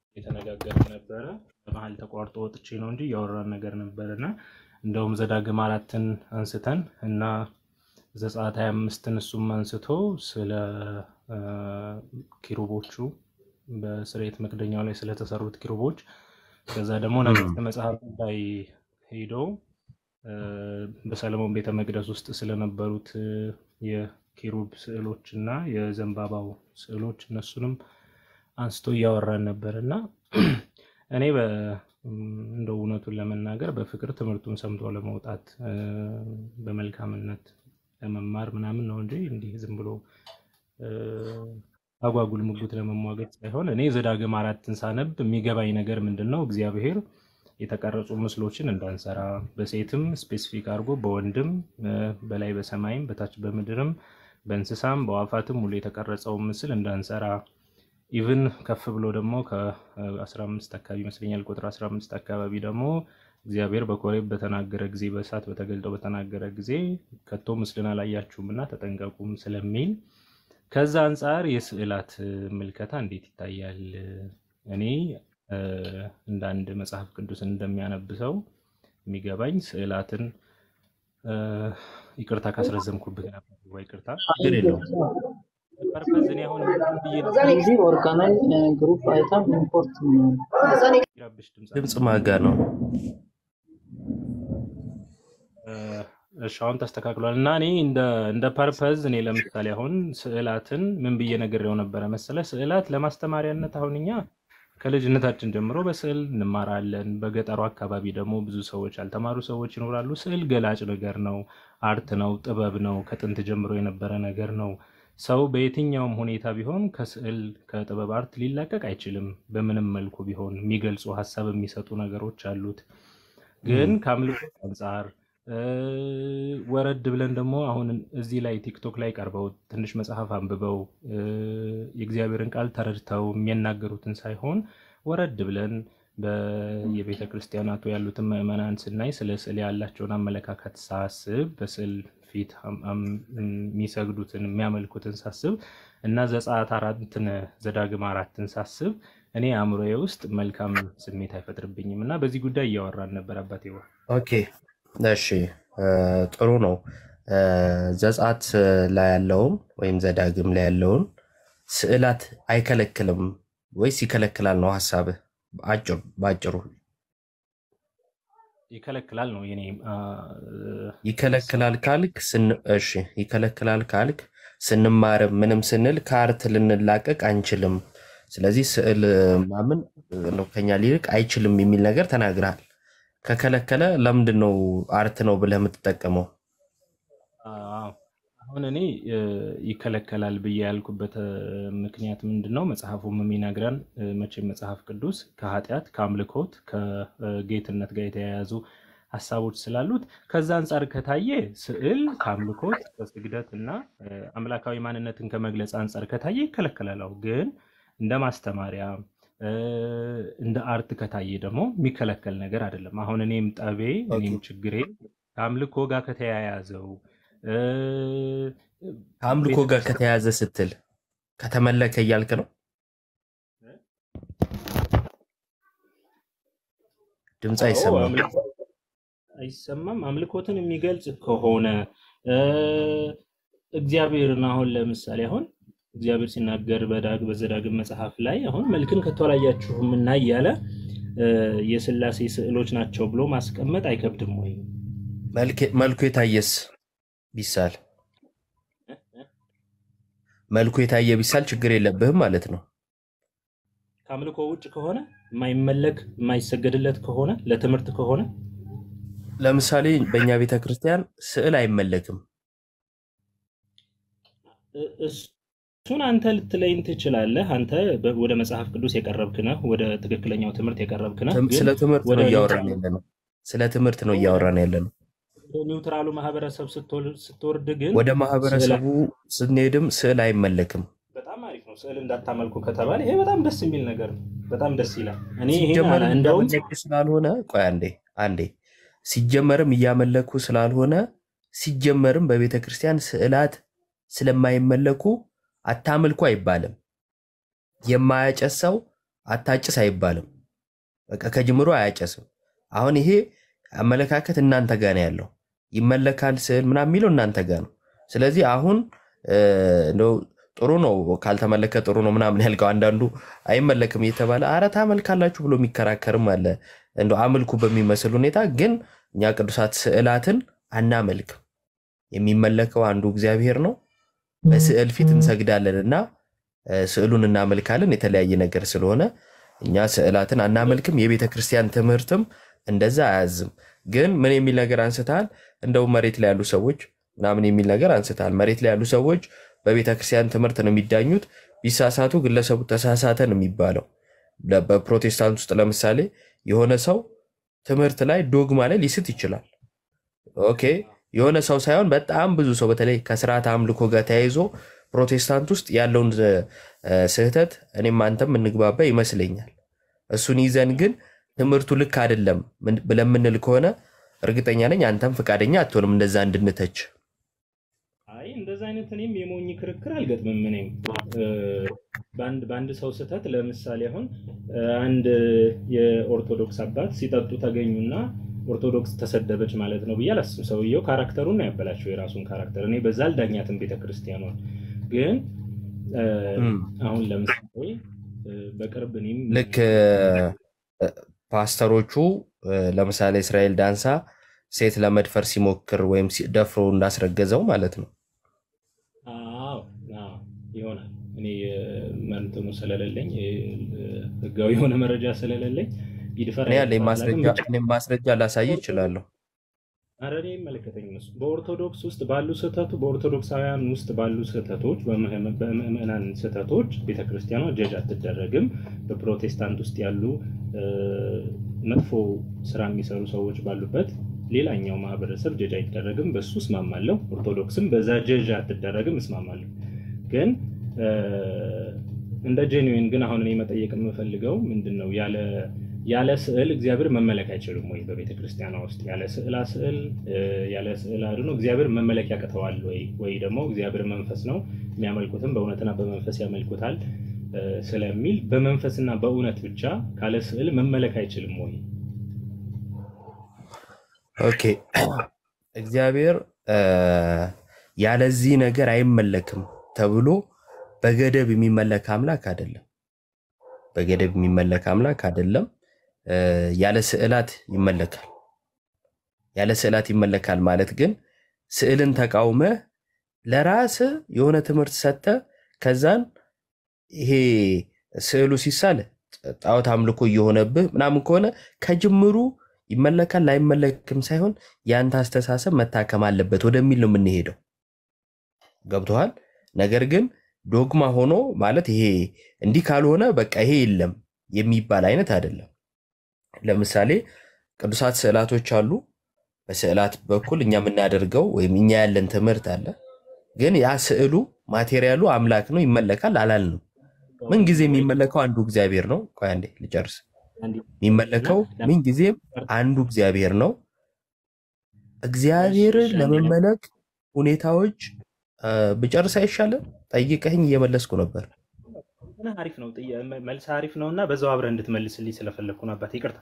የተነጋገርን ነበረ። በመሀል ተቋርጦ ወጥቼ ነው እንጂ እያወራን ነገር ነበር እና እንደውም ዘዳግም አራትን አንስተን እና ዘጸአት ሀያ አምስትን እሱም አንስቶ ስለ አ፣ ኪሩቦቹ በስርየት መክደኛው ላይ ስለተሰሩት ኪሩቦች ከዛ ደግሞ ነገሥት መጽሐፍ ላይ ሄዶ አ፣ በሰለሞን ቤተ መቅደስ ውስጥ ስለነበሩት አ፣ የኪሩብ ስዕሎች እና የዘንባባው ስዕሎች እነሱንም አንስቶ እያወራን ነበር እና እኔ በ እንደው እውነቱን ለመናገር በፍቅር ትምህርቱን ሰምቶ ለመውጣት አ፣ በመልካምነት ለመማር ምናምን ነው እንጂ እንዲህ ዝም ብሎ አ፣ አጓጉል ሙግት ለመሟገት ሳይሆን እኔ ዘዳግም አራትን ሳነብ የሚገባኝ ነገር ምንድን ነው እግዚአብሔር የተቀረጹ ምስሎችን እንዳንሰራ በሴትም ስፔሲፊክ አድርጎ በወንድም አ፣ በላይ በሰማይም በታች በምድርም በእንስሳም በዋፋትም ሁሉ የተቀረጸውን ምስል እንዳንሰራ ኢቭን ከፍ ብሎ ደግሞ ከ15 አካባቢ ይመስለኛል ቁጥር 15 አካባቢ ደግሞ እግዚአብሔር በኮሬብ በተናገረ ጊዜ በእሳት በተገልጠው በተናገረ ጊዜ ከቶ ምስልን አላያችሁም እና ተጠንቀቁም ስለሚል ከዛ አንጻር የስዕላት ምልከታ እንዴት ይታያል? እኔ እ፣ እንደ አንድ መጽሐፍ ቅዱስን እንደሚያነብ ሰው የሚገባኝ ስዕላትን እ፣ ይቅርታ ካስረዘምኩብህ ነበር ወይ ይቅርታ ችግር የለውም። ፐርፐዝ እኔ አሁን ምን ብዬ ነው እዚህ ኦርጋናይዝ ግሩፕ አይተም ኢምፖርት ይረብሽ ድምፅ ድምፅ ማጋ ነው። እ፣ እሺ አሁን ተስተካክሏል። እና እኔ እንደ እንደ ፐርፐዝ እኔ ለምሳሌ አሁን ስዕላትን ምን ብዬ ነግሬው ነበረ መሰለ፣ ስዕላት ለማስተማሪያነት አሁን እኛ ከልጅነታችን ጀምሮ በስዕል እንማራለን። በገጠሩ አካባቢ ደግሞ ብዙ ሰዎች ያልተማሩ ሰዎች ይኖራሉ። ስዕል ገላጭ ነገር ነው፣ አርት ነው፣ ጥበብ ነው፣ ከጥንት ጀምሮ የነበረ ነገር ነው። ሰው በየትኛውም ሁኔታ ቢሆን ከስዕል ከጥበብ አርት ሊላቀቅ አይችልም። በምንም መልኩ ቢሆን የሚገልጹ ሀሳብ የሚሰጡ ነገሮች አሉት። ግን ከአምልኮት አንጻር እ፣ ወረድ ብለን ደግሞ አሁን እዚህ ላይ ቲክቶክ ላይ ቀርበው ትንሽ መጽሐፍ አንብበው እ፣ የእግዚአብሔርን ቃል ተረድተው የሚናገሩትን ሳይሆን ወረድ ብለን በየቤተ ክርስቲያናቱ ያሉትን ምዕመናን ስናይ ስለ ስዕል ያላቸውን አመለካከት ሳስብ በስዕል ፊት አም- አም- የሚሰግዱትን የሚያመልኩትን ሳስብ እና ዘጸአት አራትን ዘዳግም አራትን ሳስብ እኔ አእምሮዬ ውስጥ መልካም ስሜት አይፈጥርብኝም እና በዚህ ጉዳይ እያወራን ነበር አባቴ ዋ ኦኬ እሺ እ፣ ጥሩ ነው። እ፣ ዘጸአት ላይ ያለውን ወይም ዘዳግም ላይ ያለውን ስዕላት አይከለክልም ወይስ ይከለክላል ነው ሀሳብህ? አጭሩ በአጭሩ ይከለክላል ነው የኔ አ፣ ይከለክላል ካልክ ስን- እሺ ይከለክላል ካልክ ስንማርም ምንም ስንል ከአርት ልንላቀቅ አንችልም። ስለዚህ ስዕል ማምን ነው ከኛ ሊርቅ አይችልም የሚል ነገር ተናግረሃል። ከከለከለ ለምንድን ነው አርት ነው ብለህ የምትጠቀመው? አዎ። አሁን እኔ እ፣ ይከለከላል ብዬ ያልኩበት እ፣ ምክንያት ምንድን ነው? መጽሐፉም የሚነግረን እ፣ መቼም መጽሐፍ ቅዱስ ከኃጢአት ከአምልኮት ከጌትነት ጋር የተያያዙ ሀሳቦች ስላሉት ከዛ አንጻር ከታየ ስዕል ከአምልኮት ከስግደት እና እ፣ አምላካዊ ማንነትን ከመግለጽ አንጻር ከታየ ይከለከላል። አዎ። ግን እንደ ማስተማሪያ እ፣ እንደ አርት ከታየ ደግሞ የሚከለከል ነገር አይደለም። አሁን እኔም ጠቤ ኦኬ እኔም ችግሬ ከአምልኮ ጋር ከተያያዘው እ፣ ከአምልኮ ጋር ቤተክርስቲያን ከተያያዘ ስትል ከተመለከ እያልክ ነው? ድምፅ አዎ አይሰማም። አምልኮ አይሰማም። አምልኮትን የሚገልጽ ከሆነ እ፣ እግዚአብሔርን አሁን ለምሳሌ አሁን እግዚአብሔር ሲናገር በዳግ በዘዳግም መጽሐፍ ላይ አሁን መልክን ከቶ አላያችሁም እና እያለ እ፣ የስላሴ ስዕሎች ናቸው ብሎ ማስቀመጥ አይከብድም ወይ? መልክ- መልኩ የታየስ ቢሳል መልኩ የታየ ቢሳል ችግር የለብህም ማለት ነው። ከአምልኮ ውጭ ከሆነ የማይመለክ የማይሰገድለት ከሆነ ለትምህርት ከሆነ ለምሳሌ በእኛ ቤተ ክርስቲያን ስዕል አይመለክም። እ- እሱን አንተ ልትለይን ትችላለህ። አንተ በ- ወደ መጽሐፍ ቅዱስ የቀረብክ ነህ፣ ወደ ትክክለኛው ትምህርት የቀረብክ ነህ። ትም- ግን ስለ ትምህርት ወደ ነው እያወራን ኒውትራሉ ያለ ነው። ስለ ትምህርት ነው እያወራን ያለ ነው። ወደ ኒውትራሉ ማህበረሰብ ስትወል- ስትወርድ ግን ወደ ስዕል ማህበረሰቡ ስንሄድም ስዕል አይመለክም። በጣም አሪፍ ነው። ስዕል እንዳታመልኩ ከተባለ ይሄ በጣም ደስ የሚል ነገር ነው። በጣም ደስ ይላል። እኔ ይሄን ሲጀመርም አላ- እንደውም እያመለኩ ስላልሆነ ቆይ አንዴ አንዴ ሲጀመርም እያመለኩ ስላልሆነ ሲጀመርም በቤተ ክርስቲያን ስዕላት ስለማይመለኩ አታምልኩ አይባልም። የማያጨስ ሰው አታጭስ አይባልም። በቃ ከጅምሮ አያጨስም። አሁን ይሄ አመለካከት እናንተ ጋ ነው ያለው። ይመለካል ስዕል ምናምን የሚለው እናንተ ጋ ነው። ስለዚህ አሁን እ፣ እንደው ጥሩ ነው ካልተመለከ ጥሩ ነው ምናምን ያልከው አንዳንዱ አይመለክም እየተባለ አረ ታመልካላችሁ ብሎ የሚከራከርም አለ። እንደው አምልኩ በሚመስል ሁኔታ ግን እኛ ቅዱሳት ስዕላትን አናመልክም። የሚመለከው አንዱ እግዚአብሔር ነው። በስዕል ፊት እንሰግዳለን እና እ፣ ስዕሉን እናመልካለን የተለያየ ነገር ስለሆነ እኛ ስዕላትን አናመልክም። የቤተ ክርስቲያን ትምህርትም እንደዛ አያዝም። ግን ምን የሚል ነገር አንስተሃል? እንደው መሬት ላይ ያሉ ሰዎች ምናምን የሚል ነገር አንስተሃል። መሬት ላይ ያሉ ሰዎች በቤተ ክርስቲያን ትምህርት ነው የሚዳኙት። ቢሳሳቱ ግለሰቡ ተሳሳተ ነው የሚባለው። ለ- በፕሮቴስታንት ውስጥ ለምሳሌ የሆነ ሰው ትምህርት ላይ ዶግማ ላይ ሊስት ይችላል። ኦኬ የሆነ ሰው ሳይሆን በጣም ብዙ ሰው በተለይ ከስርዓት አምልኮ ጋር ተያይዞ ፕሮቴስታንት ውስጥ ያለውን እ፣ ስህተት እኔም አንተም እንግባባ ይመስለኛል። እሱን ይዘን ግን ትምህርቱ ልክ አይደለም ምን- ብለን የምንል ከሆነ እርግጠኛ ነኝ አንተም ፈቃደኛ አትሆንም እንደዛ እንድንተች። አይ እንደዛ አይነት እኔም የሞኝ ክርክር አልገጥምም። እኔም እ፣ በአንድ በአንድ ሰው ስህተት ለምሳሌ አሁን እ፣ አንድ የኦርቶዶክስ አባት ሲጠጡ ተገኙና ኦርቶዶክስ ተሰደበች ማለት ነው ብዬ አላስብም። ሰውየው ካራክተሩን ነው ያበላሸው፣ የራሱን ካራክተር። እኔ በዛ አልዳኛትም ቤተክርስቲያኗን። ግን እ፣ እም። አሁን ለምሳሌ እ፣ በቅርብ እኔም ልክ እ፣ ፓስተሮቹ እ፣ ለምሳሌ እስራኤል ዳንሳ ሴት ለመድፈር ሲሞክር ወይም ሲ- ደፍሮ እንዳስረገዘው ማለት ነው። አዎ አዎ፣ ይሆናል። እኔ እንትኑ ስለሌለኝ እ፣ ህጋዊ የሆነ መረጃ ስለሌለኝ ይድፈር እኔ ያለኝ አይድፈር አላውቅም። ማስረጃ ብቻ እኔም ማስረጃ ላሳይ እችላለሁ። ኧረ እኔ አይመለከተኝም እሱ። በኦርቶዶክስ ውስጥ ባሉ ስህተቱ በኦርቶዶክሳውያን ውስጥ ባሉ ስህተቶች በምዕመ- በምዕመናን ስህተቶች ቤተክርስቲያኗ ጀጅ አትደረግም። በፕሮቴስታንት ውስጥ ያሉ እ፣ መጥፎ ስራ የሚሰሩ ሰዎች ባሉበት ሌላኛው ማህበረሰብ ጀጅ አይደረግም። በሱ እስማማለሁ። ኦርቶዶክስም በዛ ጀጅ አትደረግም፣ እስማማለሁ። ግን እ፣ እንደ ጄኒዌን ግን አሁን እኔ መጠየቅ የምፈልገው ምንድን ነው ያለ ያለ ስዕል እግዚአብሔር መመለክ አይችልም ወይ? በቤተ ክርስቲያኗ ውስጥ ያለ ስዕላ ስዕል እ፣ ያለ ስዕል አድኖ እግዚአብሔር መመለክ ያቅተዋል ወይ? ወይ ደግሞ እግዚአብሔር መንፈስ ነው የሚያመልኩትም በእውነትና በመንፈስ ያመልኩታል እ፣ ስለሚል በመንፈስና በእውነት ብቻ ካለ ስዕል መመለክ አይችልም ወይ? ኦኬ እግዚአብሔር እ፣ ያለዚህ ነገር አይመለክም ተብሎ በገደብ የሚመለክ አምላክ አይደለም። በገደብ የሚመለክ አምላክ አይደለም። እ፣ ያለ ስዕላት ይመለካል። ያለ ስዕላት ይመለካል ማለት ግን ስዕልን ተቃውመህ ለራስህ የሆነ ትምህርት ሰጥተህ ከዛን ይሄ ስዕሉ ሲሳል ጣዖት አምልኮ እየሆነብህ ምናምን ከሆነ ከጅምሩ ይመለካል ላይመለክም ሳይሆን የአንተ አስተሳሰብ መታከም አለበት ወደሚል ነው የምንሄደው። ገብቶሃል? ነገር ግን ዶግማ ሆኖ ማለት ይሄ እንዲህ ካልሆነ በቃ ይሄ የለም የሚባል አይነት አይደለም። ለምሳሌ ቅዱሳት ስዕላቶች አሉ። በስዕላት በኩል እኛ የምናደርገው ወይም እኛ ያለን ትምህርት አለ። ግን ያ ስዕሉ ማቴሪያሉ አምላክ ነው ይመለካል አላልንም። ምን ጊዜ የሚመለከው አንዱ እግዚአብሔር ነው። ቆይ አንዴ ልጨርስ። የሚመለከው ምን ጊዜም አንዱ እግዚአብሔር ነው። እግዚአብሔርን ለመመለክ ሁኔታዎች እ፣ ብጨርስ አይሻልም? ጠይቀኝ እየመለስኩ ነበር። እና አሪፍ ነው ጥያ- መልስ አሪፍ ነው እና በዛው አብረህ እንድትመልስልኝ ስለፈለግኩ ነው አባት ይቅርታ።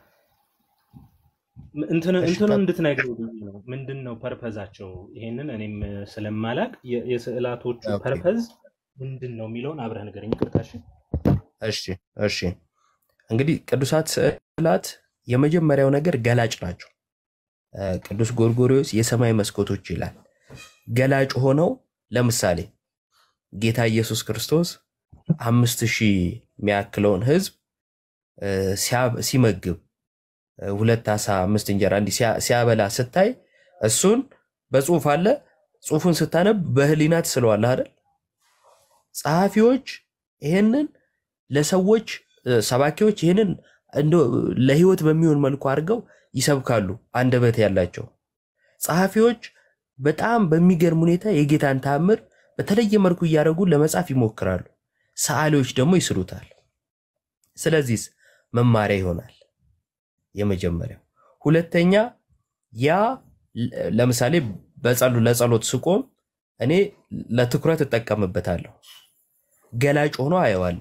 እንትን እሺ፣ እንትኑ ቀጥ- እንድትነግረው ብዬ ነው። ምንድን ነው ፐርፐዛቸው? ይሄንን እኔም ስለማላቅ የ- የስዕላቶቹ ኦኬ። ፐርፐዝ ምንድን ነው የሚለውን አብረህ ንገረኝ። ይቅርታ እሺ። እሺ እሺ። እንግዲህ ቅዱሳት ስዕላት የመጀመሪያው ነገር ገላጭ ናቸው። እ፣ ቅዱስ ጎርጎርዮስ የሰማይ መስኮቶች ይላል። ገላጭ ሆነው ለምሳሌ ጌታ ኢየሱስ ክርስቶስ አምስት ሺህ የሚያክለውን ሕዝብ እ፣ ሲያ- ሲመግብ እ፣ ሁለት ዓሣ አምስት እንጀራ እንዲህ ሲያ- ሲያበላ ስታይ እሱን በጽሁፍ አለ። ጽሁፉን ስታነብ በህሊና ትስለዋለህ አይደል? ጸሐፊዎች ይህንን ለሰዎች እ፣ ሰባኪዎች ይህንን እንደው ለህይወት በሚሆን መልኩ አድርገው ይሰብካሉ፣ አንደበት ያላቸው ጸሐፊዎች በጣም በሚገርም ሁኔታ የጌታን ተአምር በተለየ መልኩ እያደረጉ ለመጻፍ ይሞክራሉ። ሰዓሊዎች ደግሞ ይስሉታል። ስለዚህ መማሪያ ይሆናል የመጀመሪያው። ሁለተኛ ያ ለ- ለምሳሌ በጸሉ ለጸሎት ስቆም እኔ ለትኩረት እጠቀምበታለሁ። ገላጭ ሆኖ አየዋለሁ።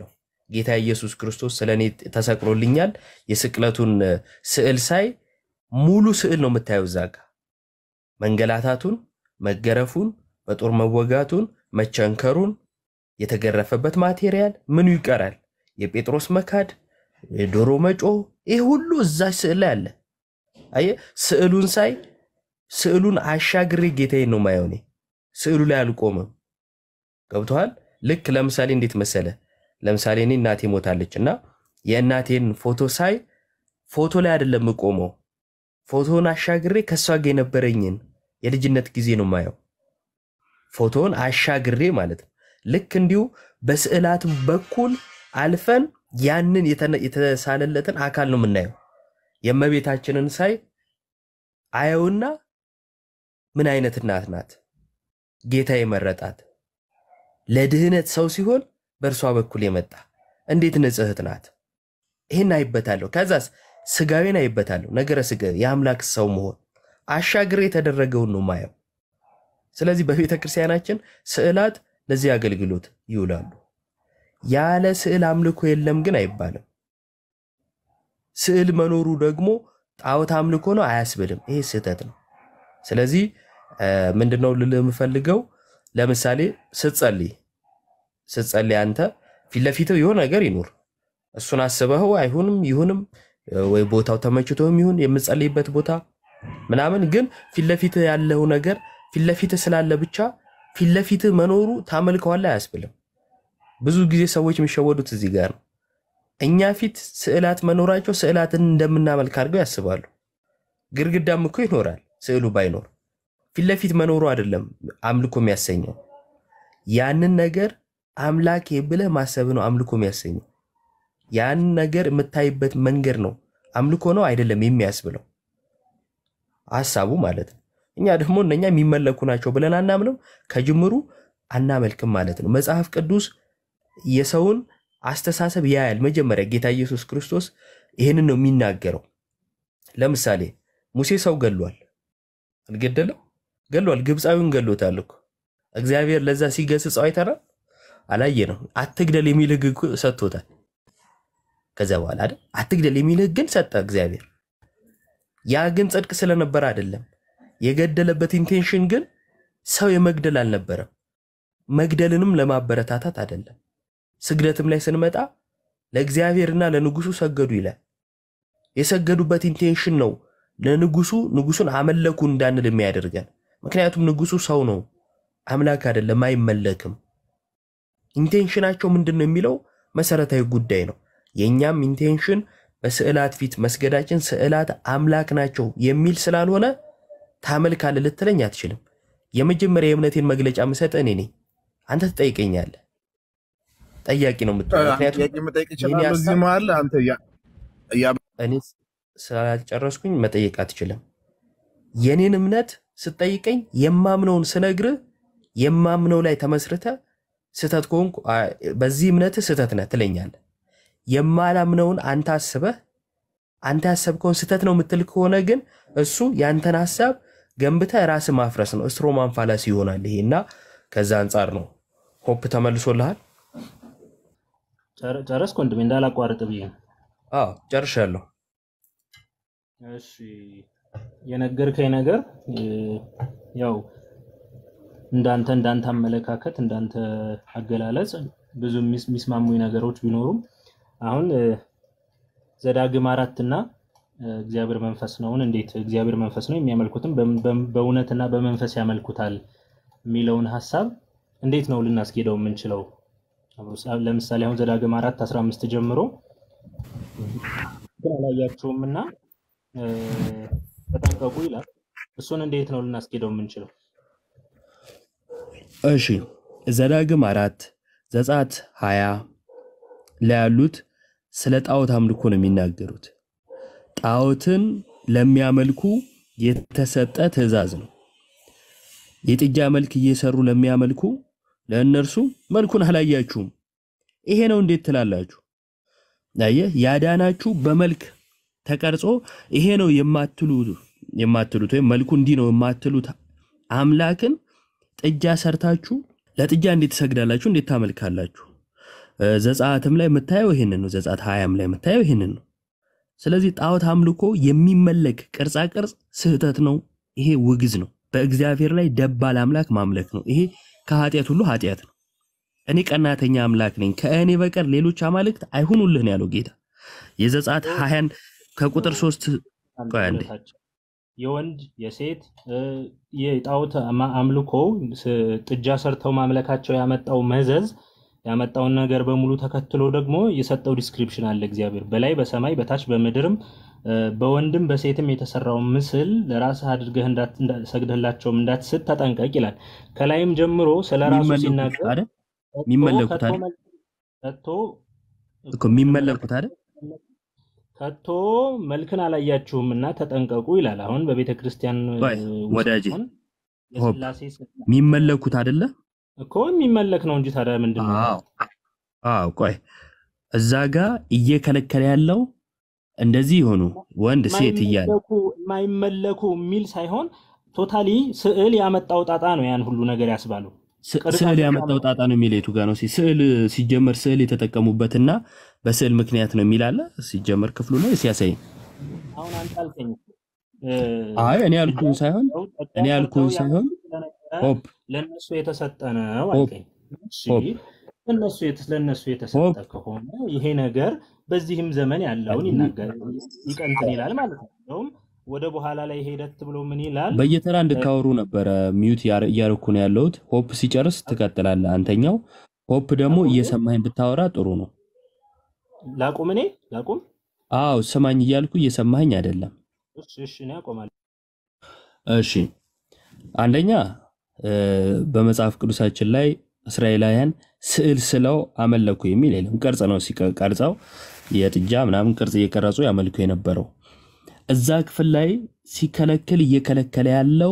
ጌታ ኢየሱስ ክርስቶስ ስለ እኔ ተሰቅሎልኛል። የስቅለቱን እ፣ ስዕል ሳይ ሙሉ ስዕል ነው የምታየው እዛ ጋ መንገላታቱን፣ መገረፉን፣ በጦር መወጋቱን፣ መቸንከሩን፣ የተገረፈበት ማቴሪያል ምኑ ይቀራል? የጴጥሮስ መካድ፣ የዶሮ መጮህ፣ ይህ ሁሉ እዛች ስዕል ላይ አለ። አየህ፣ ስዕሉን ሳይ ስዕሉን አሻግሬ ጌታዬን ነው ማየው። እኔ ስዕሉ ላይ አልቆምም። ገብቶሃል? ልክ ለምሳሌ እንዴት መሰለ፣ ለምሳሌ እኔ እናቴ ሞታለች እና የእናቴን ፎቶ ሳይ ፎቶ ላይ አይደለም የምቆመው፣ ፎቶውን አሻግሬ ከእሷ ጋር የነበረኝን የልጅነት ጊዜ ነው ማየው። ፎቶውን አሻግሬ ማለት ነው። ልክ እንዲሁ በስዕላት በኩል አልፈን ያንን የተነ- የተሳለለትን አካል ነው የምናየው። የእመቤታችንን ሳይ አየውና ምን አይነት እናት ናት ጌታ የመረጣት ለድህነት ሰው ሲሆን በእርሷ በኩል የመጣ እንዴት ንጽሕት ናት። ይህን አይበታለሁ። ከዛስ ስጋዊን አይበታለሁ። ነገረ ስጋ የአምላክ ሰው መሆን አሻግሬ የተደረገውን ነው ማየው። ስለዚህ በቤተ ክርስቲያናችን ስዕላት ለዚህ አገልግሎት ይውላሉ። ያለ ስዕል አምልኮ የለም ግን አይባልም። ስዕል መኖሩ ደግሞ ጣዖት አምልኮ ነው አያስብልም። ይሄ ስህተት ነው። ስለዚህ እ፣ ምንድነው ልልህ የምፈልገው ለምሳሌ ስትጸልይ ስትጸልይ አንተ ፊት ለፊትህ የሆነ ነገር ይኑር እሱን አስበኸው አይሁንም ይሁንም እ፣ ወይ ቦታው ተመችቶህም ይሁን የምጸልይበት ቦታ ምናምን ግን ፊት ለፊትህ ያለው ነገር ፊት ለፊትህ ስላለ ብቻ ፊት ለፊትህ መኖሩ ታመልከዋለህ አያስብልም። ብዙ ጊዜ ሰዎች የሚሸወዱት እዚህ ጋር ነው። እኛ ፊት ስዕላት መኖራቸው ስዕላትን እንደምናመልክ አድርገው ያስባሉ። ግድግዳም እኮ ይኖራል ስዕሉ ባይኖር ፊት ለፊት መኖሩ አይደለም አምልኮ የሚያሰኘው። ያንን ነገር አምላኬ ብለህ ማሰብ ነው አምልኮ የሚያሰኘው። ያንን ነገር የምታይበት መንገድ ነው አምልኮ ነው አይደለም የሚያስብለው ሀሳቡ ማለት ነው። እኛ ደግሞ እነኛ የሚመለኩ ናቸው ብለን አናምንም፣ ከጅምሩ አናመልክም ማለት ነው። መጽሐፍ ቅዱስ የሰውን አስተሳሰብ ያያል። መጀመሪያ ጌታ ኢየሱስ ክርስቶስ ይህንን ነው የሚናገረው። ለምሳሌ ሙሴ ሰው ገሏል፣ አልገደለም? ገሏል። ግብፃዊውን ገሎታል እኮ እግዚአብሔር ለዛ ሲገስጸው አይተናል? አላየ ነው። አትግደል የሚል ሕግ እኮ ሰጥቶታል። ከዚያ በኋላ አይደል አትግደል የሚል ሕግን ሰጠ እግዚአብሔር። ያ ግን ጽድቅ ስለነበረ አይደለም። የገደለበት ኢንቴንሽን ግን ሰው የመግደል አልነበረም። መግደልንም ለማበረታታት አይደለም። ስግደትም ላይ ስንመጣ ለእግዚአብሔርና ለንጉሱ ሰገዱ ይላል። የሰገዱበት ኢንቴንሽን ነው ለንጉሱ ንጉሱን አመለኩ እንዳንል የሚያደርገን። ምክንያቱም ንጉሱ ሰው ነው፣ አምላክ አይደለም፣ አይመለክም። ኢንቴንሽናቸው ምንድን ነው የሚለው መሰረታዊ ጉዳይ ነው። የእኛም ኢንቴንሽን በስዕላት ፊት መስገዳችን ስዕላት አምላክ ናቸው የሚል ስላልሆነ ታመልካለህ ልትለኝ አትችልም። የመጀመሪያ የእምነቴን መግለጫ የምሰጥህ እኔ ነኝ። አንተ ትጠይቀኛለህ። ጠያቂ ነው የምትሆነው። ምክንያቱም ጥያቄ መጠየቅ የኔ ይችላል። እዚህ ሀሳብ መሀል አንተ እያ- እያ- እኔ ስላልጨረስኩኝ መጠየቅ አትችልም። የኔን እምነት ስትጠይቀኝ የማምነውን ስነግርህ የማምነው ላይ ተመስርተ ስህተት ከሆንኩ አ፣ በዚህ እምነትህ ስህተት ነህ ትለኛለህ። የማላምነውን አንተ አስበህ አንተ ያሰብከውን ስህተት ነው የምትል ከሆነ ግን እሱ ያንተን ሀሳብ ገንብተህ ራስህ ማፍረስ ነው። ስትሮማን ፋላሲ ይሆናል ይሄ እና ከዛ አንጻር ነው። ሆፕ ተመልሶልሃል? ጨረ- ጨረስክ ወንድሜ? እንዳላቋርጥ ብዬ ነው። አዎ ጨርሻለሁ። እሺ የነገርከኝ ነገር እ፣ ያው እንዳንተ እንዳንተ አመለካከት እንዳንተ አገላለጽ ብዙ የሚስ- የሚስማሙኝ ነገሮች ቢኖሩም አሁን እ፣ ዘዳግም አራት እና እ፣ እግዚአብሔር መንፈስ ነውን እንዴት እግዚአብሔር መንፈስ ነው የሚያመልኩትም በም- በም- በእውነትና በመንፈስ ያመልኩታል የሚለውን ሀሳብ እንዴት ነው ልናስኬደው የምንችለው? ለምሳሌ አሁን ዘዳግም አራት 15 ጀምሮ ግን አላያችሁም እና እ፣ ተጠንቀቁ ይላል። እሱን እንዴት ነው ልናስኬደው የምንችለው? እሺ ዘዳግም አራት ዘጸአት ሀያ ላይ ያሉት ስለ ጣዖት አምልኮ ነው የሚናገሩት። ጣዖትን ለሚያመልኩ የተሰጠ ትእዛዝ ነው። የጥጃ መልክ እየሰሩ ለሚያመልኩ ለእነርሱ መልኩን አላያችሁም፣ ይሄ ነው እንዴት ትላላችሁ? አየህ፣ ያዳናችሁ በመልክ ተቀርጾ ይሄ ነው የማትሉ የማትሉት ወይም መልኩ እንዲህ ነው የማትሉት አምላክን ጥጃ ሰርታችሁ ለጥጃ እንዴት ትሰግዳላችሁ? እንዴት ታመልካላችሁ? እ፣ ዘጸአትም ላይ የምታየው ይህንን ነው። ዘጸአት ሀያም ላይ የምታየው ይህንን ነው። ስለዚህ ጣዖት አምልኮ የሚመለክ ቅርጻ ቅርጽ ስህተት ነው። ይሄ ውግዝ ነው። በእግዚአብሔር ላይ ደባል አምላክ ማምለክ ነው። ይሄ ከኃጢአት ሁሉ ኃጢአት ነው። እኔ ቀናተኛ አምላክ ነኝ፣ ከእኔ በቀር ሌሎች አማልክት አይሁኑልህ ነው ያለው ጌታ። የዘጸአት ሀያን ከቁጥር ሶስት ቆይ አንዴ አንድነታቸው የወንድ የሴት እ፣ የጣዖት አማ- አምልኮ ስ- ጥጃ ሰርተው ማምለካቸው ያመጣው መዘዝ ያመጣውን ነገር በሙሉ ተከትሎ ደግሞ የሰጠው ዲስክሪፕሽን አለ። እግዚአብሔር በላይ በሰማይ በታች በምድርም እ፣ በወንድም በሴትም የተሰራውን ምስል ለራስህ አድርገህ እንዳት- እንዳ- ሰግደህላቸውም እንዳትስት ተጠንቀቅ ይላል። ከላይም ጀምሮ ስለ ራሱ የሚመለኩት ሲናገር አይደል? ከቶ የሚመለኩት ከቶ አይደል? መል- ከቶ እኮ የሚመለኩት አይደል? ከቶ መልክን አላያችሁም እና ተጠንቀቁ ይላል። አሁን በቤተ ክርስቲያን ቆይ እ፣ ውስጥ ወዳጄ አሁን ሆፕ የስላሴ ስዕል የሚመለኩት አይደለ? እኮ የሚመለክ ነው እንጂ ታዲያ ምንድን ነው? አዎ አዎ። ቆይ እዛ ጋር እየከለከለ ያለው እንደዚህ የሆኑ ወንድ ሴት እያለ የማይመለኩ የማይመለኩ የሚል ሳይሆን ቶታሊ ስዕል ያመጣው ጣጣ ነው ያን ሁሉ ነገር ያስባለው። ስ- ቅርጻ ስዕል ቅርጽ ያመጣው ጣጣ ነው የሚል የቱ ጋር ነው? ሲ- ስዕል ሲጀመር ስዕል የተጠቀሙበትና በስዕል ምክንያት ነው የሚል አለ ሲጀመር ክፍሉ ነው ሲያሳይ። አሁን አንተ አልከኝ እ፣ አይ እኔ ያልኩኝ ሳይሆን ሰው ጠጋ እኔ ሰርተው ያልኩኝ ሳይሆን ያመጡ ስለነበረ ሆፕ ለእነሱ የተሰጠ ነው ሆፕ አልከኝ። እሺ ሆፕ ለእነሱ የት- ለእነሱ የተሰጠ ሆፕ ከሆነ ይሄ ነገር በዚህም ዘመን ያለውን ይናገር ይቀንትን ይላል ማለት ነው። እንደውም ወደ በኋላ ላይ ሄደት ብሎ ምን ይላል? በየተራ እ፣ እንድታወሩ ነበረ ሚዩት ያረ- እያረኩ ነው ያለሁት። ሆፕ ሲጨርስ ትቀጥላለህ አንተኛው። ሆፕ ደግሞ ላቁም እየሰማኝ ብታወራ ጥሩ ነው። ላቁም እኔ ላቁም። አዎ ስማኝ እያልኩ እየሰማኸኝ አይደለም። እሺ እሺ እኔ አቆማለሁ። እሺ አንደኛ እ፣ በመጽሐፍ ቅዱሳችን ላይ እስራኤላውያን ስዕል ስለው አመለኩ የሚል የለም። ቅርጽ ነው ሲቀ- ቀርጸው የጥጃ ምናምን ቅርጽ እየቀረጹ ያመልኩ የነበረው። እዛ ክፍል ላይ ሲከለክል እየከለከለ ያለው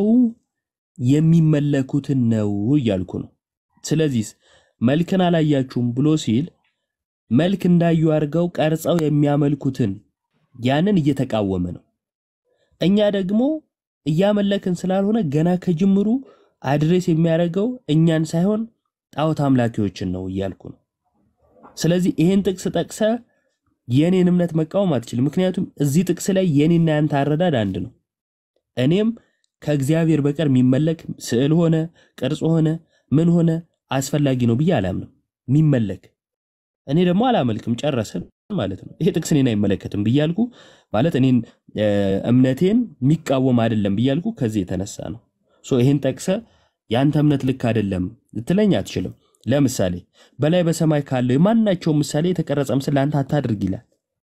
የሚመለኩትን ነው እያልኩ ነው። ስለዚህ መልክን አላያችሁም ብሎ ሲል መልክ እንዳዩ አድርገው ቀርጸው የሚያመልኩትን ያንን እየተቃወመ ነው። እኛ ደግሞ እያመለክን ስላልሆነ ገና ከጅምሩ አድሬስ የሚያደርገው እኛን ሳይሆን ጣዖት አምላኪዎችን ነው እያልኩ ነው። ስለዚህ ይሄን ጥቅስ ጠቅሰ የኔን እምነት መቃወም አትችልም። ምክንያቱም እዚህ ጥቅስ ላይ የኔና ያንተ አረዳድ አንድ ነው። እኔም ከእግዚአብሔር በቀር የሚመለክ ስዕል ሆነ ቅርጽ ሆነ ምን ሆነ አስፈላጊ ነው ብዬ አላምንም። የሚመለክ እኔ ደግሞ አላመልክም፣ ጨረስን ማለት ነው። ይሄ ጥቅስ እኔን አይመለከትም ብያልኩ ማለት እኔን እ፣ እምነቴን የሚቃወም አይደለም ብያልኩ ከዚህ የተነሳ ነው። ሶ ይሄን ጠቅሰ የአንተ እምነት ልክ አይደለም ልትለኝ አትችልም። ለምሳሌ በላይ በሰማይ ካለው የማናቸውም ምሳሌ የተቀረጸ ምስል ለአንተ አታድርግ ይላል።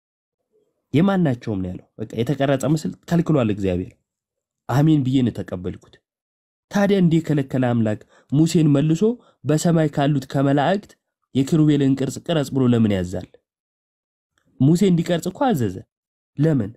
የማናቸውም ነው ያለው። በቃ የተቀረጸ ምስል ከልክሏል እግዚአብሔር። አሜን ብዬ ነው የተቀበልኩት። ታዲያ እንዲህ የከለከለ አምላክ ሙሴን መልሶ በሰማይ ካሉት ከመላእክት የኪሩቤልን ቅርጽ ቅረጽ ብሎ ለምን ያዛል? ሙሴ እንዲቀርጽ እኮ አዘዘ። ለምን?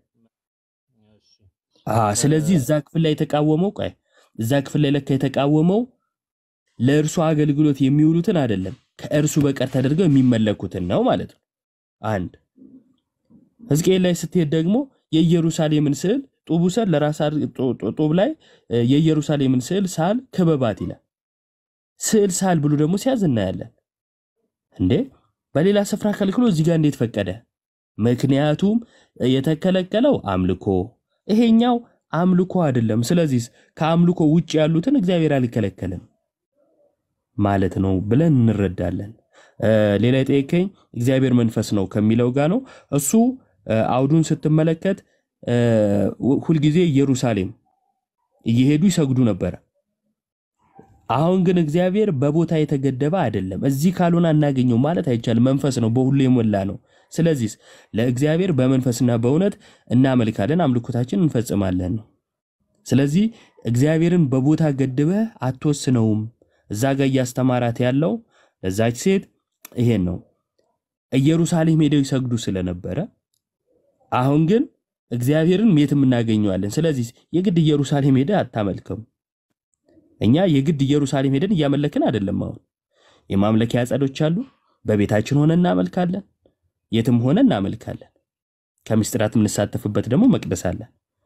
አ ስለዚህ እዛ ክፍል ላይ የተቃወመው ቆይ እዛ ክፍል ላይ ለካ የተቃወመው ለእርሱ አገልግሎት የሚውሉትን አይደለም ከእርሱ በቀር ተደርገው የሚመለኩትን ነው ማለት ነው። አንድ ሕዝቅኤል ላይ ስትሄድ ደግሞ የኢየሩሳሌምን ስዕል ጡቡ ሰል ለራስ አድርግ- ጡ- ጡ- ጡብ ላይ እ፣ የኢየሩሳሌምን ስዕል ሳል ክበባት ይላል። ስዕል ሳል ብሎ ደግሞ ሲያዝ እናያለን። እንዴ በሌላ ስፍራ ከልክሎ እዚህ ጋር እንዴት ፈቀደ? ምክንያቱም የተከለከለው አምልኮ፣ ይሄኛው አምልኮ አይደለም። ስለዚህ ከአምልኮ ውጭ ያሉትን እግዚአብሔር አልከለከልም ማለት ነው ብለን እንረዳለን። እ፣ ሌላ የጠየቀኝ እግዚአብሔር መንፈስ ነው ከሚለው ጋር ነው። እሱ እ፣ አውዱን ስትመለከት እ፣ ሁልጊዜ ኢየሩሳሌም እየሄዱ ይሰግዱ ነበረ። አሁን ግን እግዚአብሔር በቦታ የተገደበ አይደለም። እዚህ ካልሆነ አናገኘው ማለት አይቻልም። መንፈስ ነው፣ በሁሉ የሞላ ነው። ስለዚህ ለእግዚአብሔር በመንፈስና በእውነት እናመልካለን፣ አምልኮታችን እንፈጽማለን ነው። ስለዚህ እግዚአብሔርን በቦታ ገድበህ አትወስነውም። እዛ ጋር እያስተማራት ያለው ለዛች ሴት ይሄን ነው። ኢየሩሳሌም ሄደው ይሰግዱ ስለነበረ አሁን ግን እግዚአብሔርን የትም እናገኘዋለን። ስለዚህ የግድ ኢየሩሳሌም ሄደ አታመልከም። እኛ የግድ ኢየሩሳሌም ሄደን እያመለክን አይደለም። አሁን የማምለኪያ አጸዶች አሉ። በቤታችን ሆነ እናመልካለን፣ የትም ሆነ እናመልካለን። ከምስጢራት የምንሳተፍበት ደግሞ መቅደስ አለ።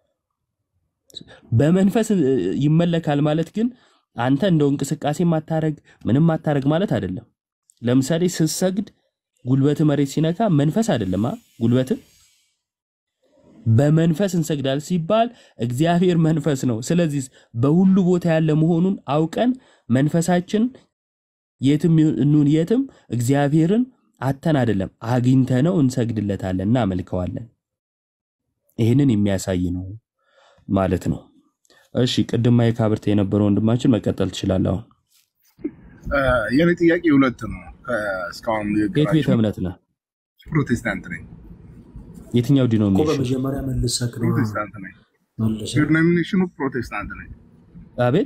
በመንፈስ እ, ይመለካል ማለት ግን አንተ እንደው እንቅስቃሴ ማታረግ ምንም ማታረግ ማለት አይደለም። ለምሳሌ ስትሰግድ ጉልበት መሬት ሲነካ መንፈስ አይደለም ጉልበት በመንፈስ እንሰግዳል ሲባል እግዚአብሔር መንፈስ ነው። ስለዚህ በሁሉ ቦታ ያለ መሆኑን አውቀን መንፈሳችን የትም ይሁን የትም እግዚአብሔርን አተን አይደለም አግኝተነው እንሰግድለታለን፣ እናመልከዋለን። ይህንን የሚያሳይ ነው ማለት ነው። እሺ ቅድም ማይክ አብርተህ የነበረው ወንድማችን መቀጠል ትችላለህ። አሁን የኔ ጥያቄ ሁለት ነው። እስካሁን የት ቤተ እምነት ነህ? ፕሮቴስታንት ነኝ። የትኛው እኮ ዲኖሚኔሽን? በመጀመሪያ መልሰክ ነው ፕሮቴስታንት ነኝ። መልሰክ ዲኖሚኔሽኑ ፕሮቴስታንት ነኝ። አቤት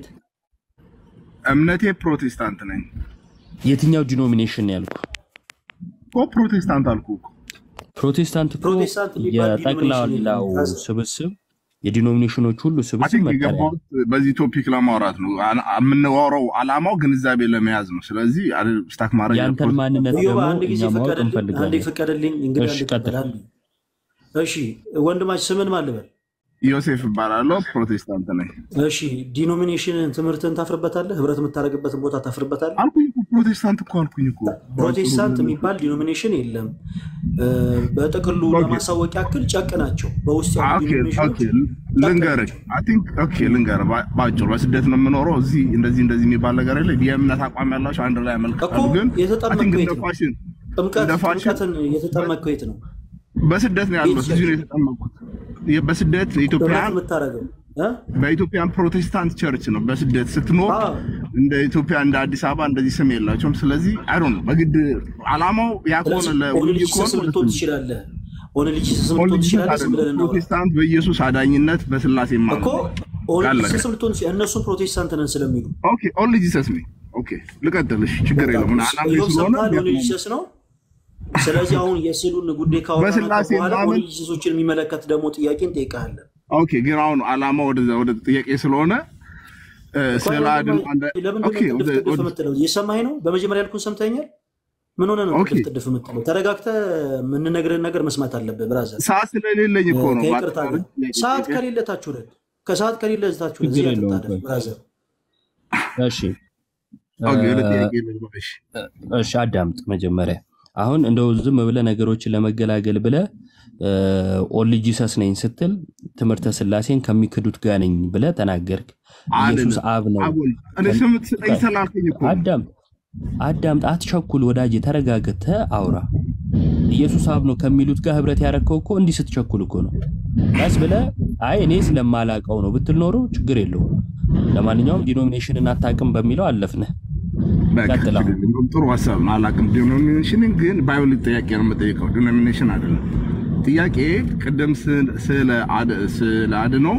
እምነቴ ፕሮቴስታንት ነኝ የትኛው ዲኖሚኔሽን ነው ያልኩ? እኮ ፕሮቴስታንት አልኩ እኮ። ፕሮቴስታንት እኮ ፕሮቴስታንት የሚባል የጠቅላላው ዲኖሚኔሽን ስብስብ የዲኖሚኔሽኖች ሁሉ አይ ስብስብ ቲንክ መጠሪያ ነው። የገባሁት በዚህ ቶፒክ ለማውራት ነው። አና- የምናወራው አላማው ግንዛቤ ለመያዝ ነው። ስለዚህ አል- ስታክ ማድረግ ያንተን ማንነት እዮባ ደግሞ አንድ ጊዜ እኛ ማወቅ ፍቀድልኝ፣ አንዴ እንፈልጋለን። ፍቀድልኝ። እንግዲህ እሺ አንድ ቀጥል። ቀጥል። እሺ ወንድማች ስምን ማን ልበል? ዮሴፍ እባላለሁ። ፕሮቴስታንት ነኝ እሺ ዲኖሚኔሽን ትምህርትን ታፍርበታለህ? ህብረት የምታደርግበትን ቦታ ታፍርበታለህ? አልኩኝ እኮ ፕሮቴስታንት እኮ አልኩኝ እኮ። ፕሮቴስታንት የሚባል ዲኖሚኔሽን የለም። እ፣ በጥቅሉ ለማሳወቅ ያክል ጨቅ ናቸው። በውስጥ ያሉ ኦኬ ዲኖሚኔሽኖች ኦኬ፣ ልንገርህ አይ ቲንክ ኦኬ፣ ልንገርህ በ- በአጭሩ በስደት ነው የምኖረው። እዚህ እንደዚህ እንደዚህ የሚባል ነገር የለ። የእምነት አቋም ያላቸው አንድ ላይ ያመልክታሉ። ግን አይ ቲንክ የተጠመቀው የት እንደ ነው? ፋሽን ጥምቀት እንደ ፋሽን ጥምቀትን የተጠመቀው የት ነው? በስደት ነው ያለው። እዚሁ ነው የተጠመቅኩት። የ- በስደት ጥምቀት ኢትዮጵያን የምታደርገው እ? በኢትዮጵያን ፕሮቴስታንት ቸርች ነው። በስደት ስትኖር እንደ ኢትዮጵያ እንደ አዲስ አበባ እንደዚህ ስም የላቸውም። ስለዚህ አይ ዶንት ኖ በግድ አላማው ያ ከሆነ ስለዚህ ለውይይት ኦንሊጂሰስ ከሆነ ልትሆን ትችላለህ። ኦንሊጂሰስ ልትሆን ኦንሊጂሰስ ትችላለህ። ዝም ብለን አይደለም። እናውራ ፕሮቴስታንት በኢየሱስ አዳኝነት በስላሴ እኮ ማለት ኦንሊጂሰስ ልትሆን ትችላለህ። እነሱም ፕሮቴስታንት ነን ስለሚሉ ኦኬ ኦንሊ ጂሰስ ነኝ። ኦኬ ልቀጥልሽ፣ ችግር የለውም። እና አላማ ኢዮብ ስለሆነ ሰምተሃል? ኦንሊጂሰስ ነው። ስለዚህ አሁን የስዕሉን ጉዳይ ካወራን በስላሴ በኋላ ማመን- ኦንሊጂሰሶችን የሚመለከት ደግሞ ጥያቄ እንጠይቃለን። ኦኬ ግን አሁን አላማ ወደ ወደ ጥያቄ ስለሆነ እ፣ ስለ አድን ለምንድን ኦኬ ነው ጥድፍ ወደ- ጥድፍ ወደ- የምትለው? እየሰማኸኝ ነው? በመጀመሪያ ያልኩህን ሰምተኸኛል? ምን ሆነ ነው ኦኬ። ጥድፍ ጥድፍ የምትለው? ተረጋግተህ የምንነግርህን ነገር መስማት አለብህ ብራዘር። ሰዓት ስለሌለኝ እኮ ነው። ከይቅርታ ጋር ሰዓት ከሌለ ታች ውረድ። ከሰዓት ከሌለ ታች ውረድ። ችግር እዚህ የለውም። አትጣደፍ ብራዘር። እሺ ኦኬ ወደ እ፣ ጥያቄ ልግባ። እሺ እሺ አዳምጥ መጀመሪያ። አሁን እንደው ዝም ብለህ ነገሮችን ለመገላገል ብለህ ኦንሊ ጂሰስ ነኝ ስትል ትምህርተ ስላሴን ከሚክዱት ጋር ነኝ ብለህ ተናገርክ። ኢየሱስ አብ ነው። አቦል እኔ ስም ስጠኝ ስላልከኝ እኮ ነው። አዳምጥ አዳምጥ፣ አትቸኩል ወዳጄ፣ ተረጋግተህ አውራ። ኢየሱስ አብ ነው ከሚሉት ጋር ህብረት ያደረግከው እኮ እንዲህ ስትቸኩል እኮ ነው። ቀስ ብለህ አይ እኔ ስለማላቀው ነው ብትል ኖሮ ችግር የለውም። ለማንኛውም ዲኖሚኔሽንን አታውቅም በሚለው አለፍንህ። በቃ ቀጥል አሁን። ችግር የለውም። ጥሩ ሀሳብ ነው። አላውቅም ዲኖሚኔሽንን ግን ባይብል ጥያቄ ነው የምጠይቀው፣ ዲኖሚኔሽን አይደለም። ጥያቄ ቅድም ስለ- ስለ አድ- ስለ አድኖ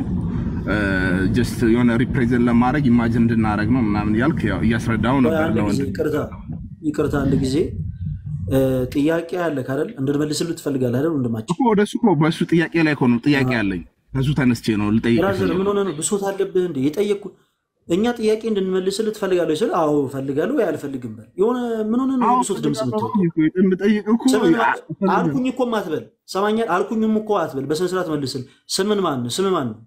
ጀስት የሆነ ሪፕሬዘንት ለማድረግ ኢማጅን እንድናደረግ ነው ምናምን እያልክ ያው እያስረዳው ቆይ ነበር አንድ ጊዜ ለወንድም ይቅርታ ይቅርታ፣ አንድ ጊዜ እ፣ ጥያቄ አለ ካደል እንድንመልስልህ ትፈልጋለህ አይደል? ወንድማችን እኮ ወደ እሱ እኮ በእሱ ጥያቄ ላይ እኮ ነው ጥያቄ አለኝ። ከሱ ተነስቼ ነው ልጠይቅ ብራዘር ምን ሆነ ነው? ብሶት አለብህ እንዴ? የጠየቅኩ እኛ ጥያቄ እንድንመልስልህ ትፈልጋለህ ስል አዎ እፈልጋለሁ ወይ አልፈልግም በል። የሆነ ምን ሆነ ነው የብሶት ድምፅ የምትወጣው? የምጠይቅ እኮ ስምን ማ- አልፈልግም። አልኩኝ እኮ አትበል። ሰማኛል። አልኩኝም እኮ አትበል። በስነ ስርዓት መልስል። ስምን ማን ነው? ስም ማን ነው?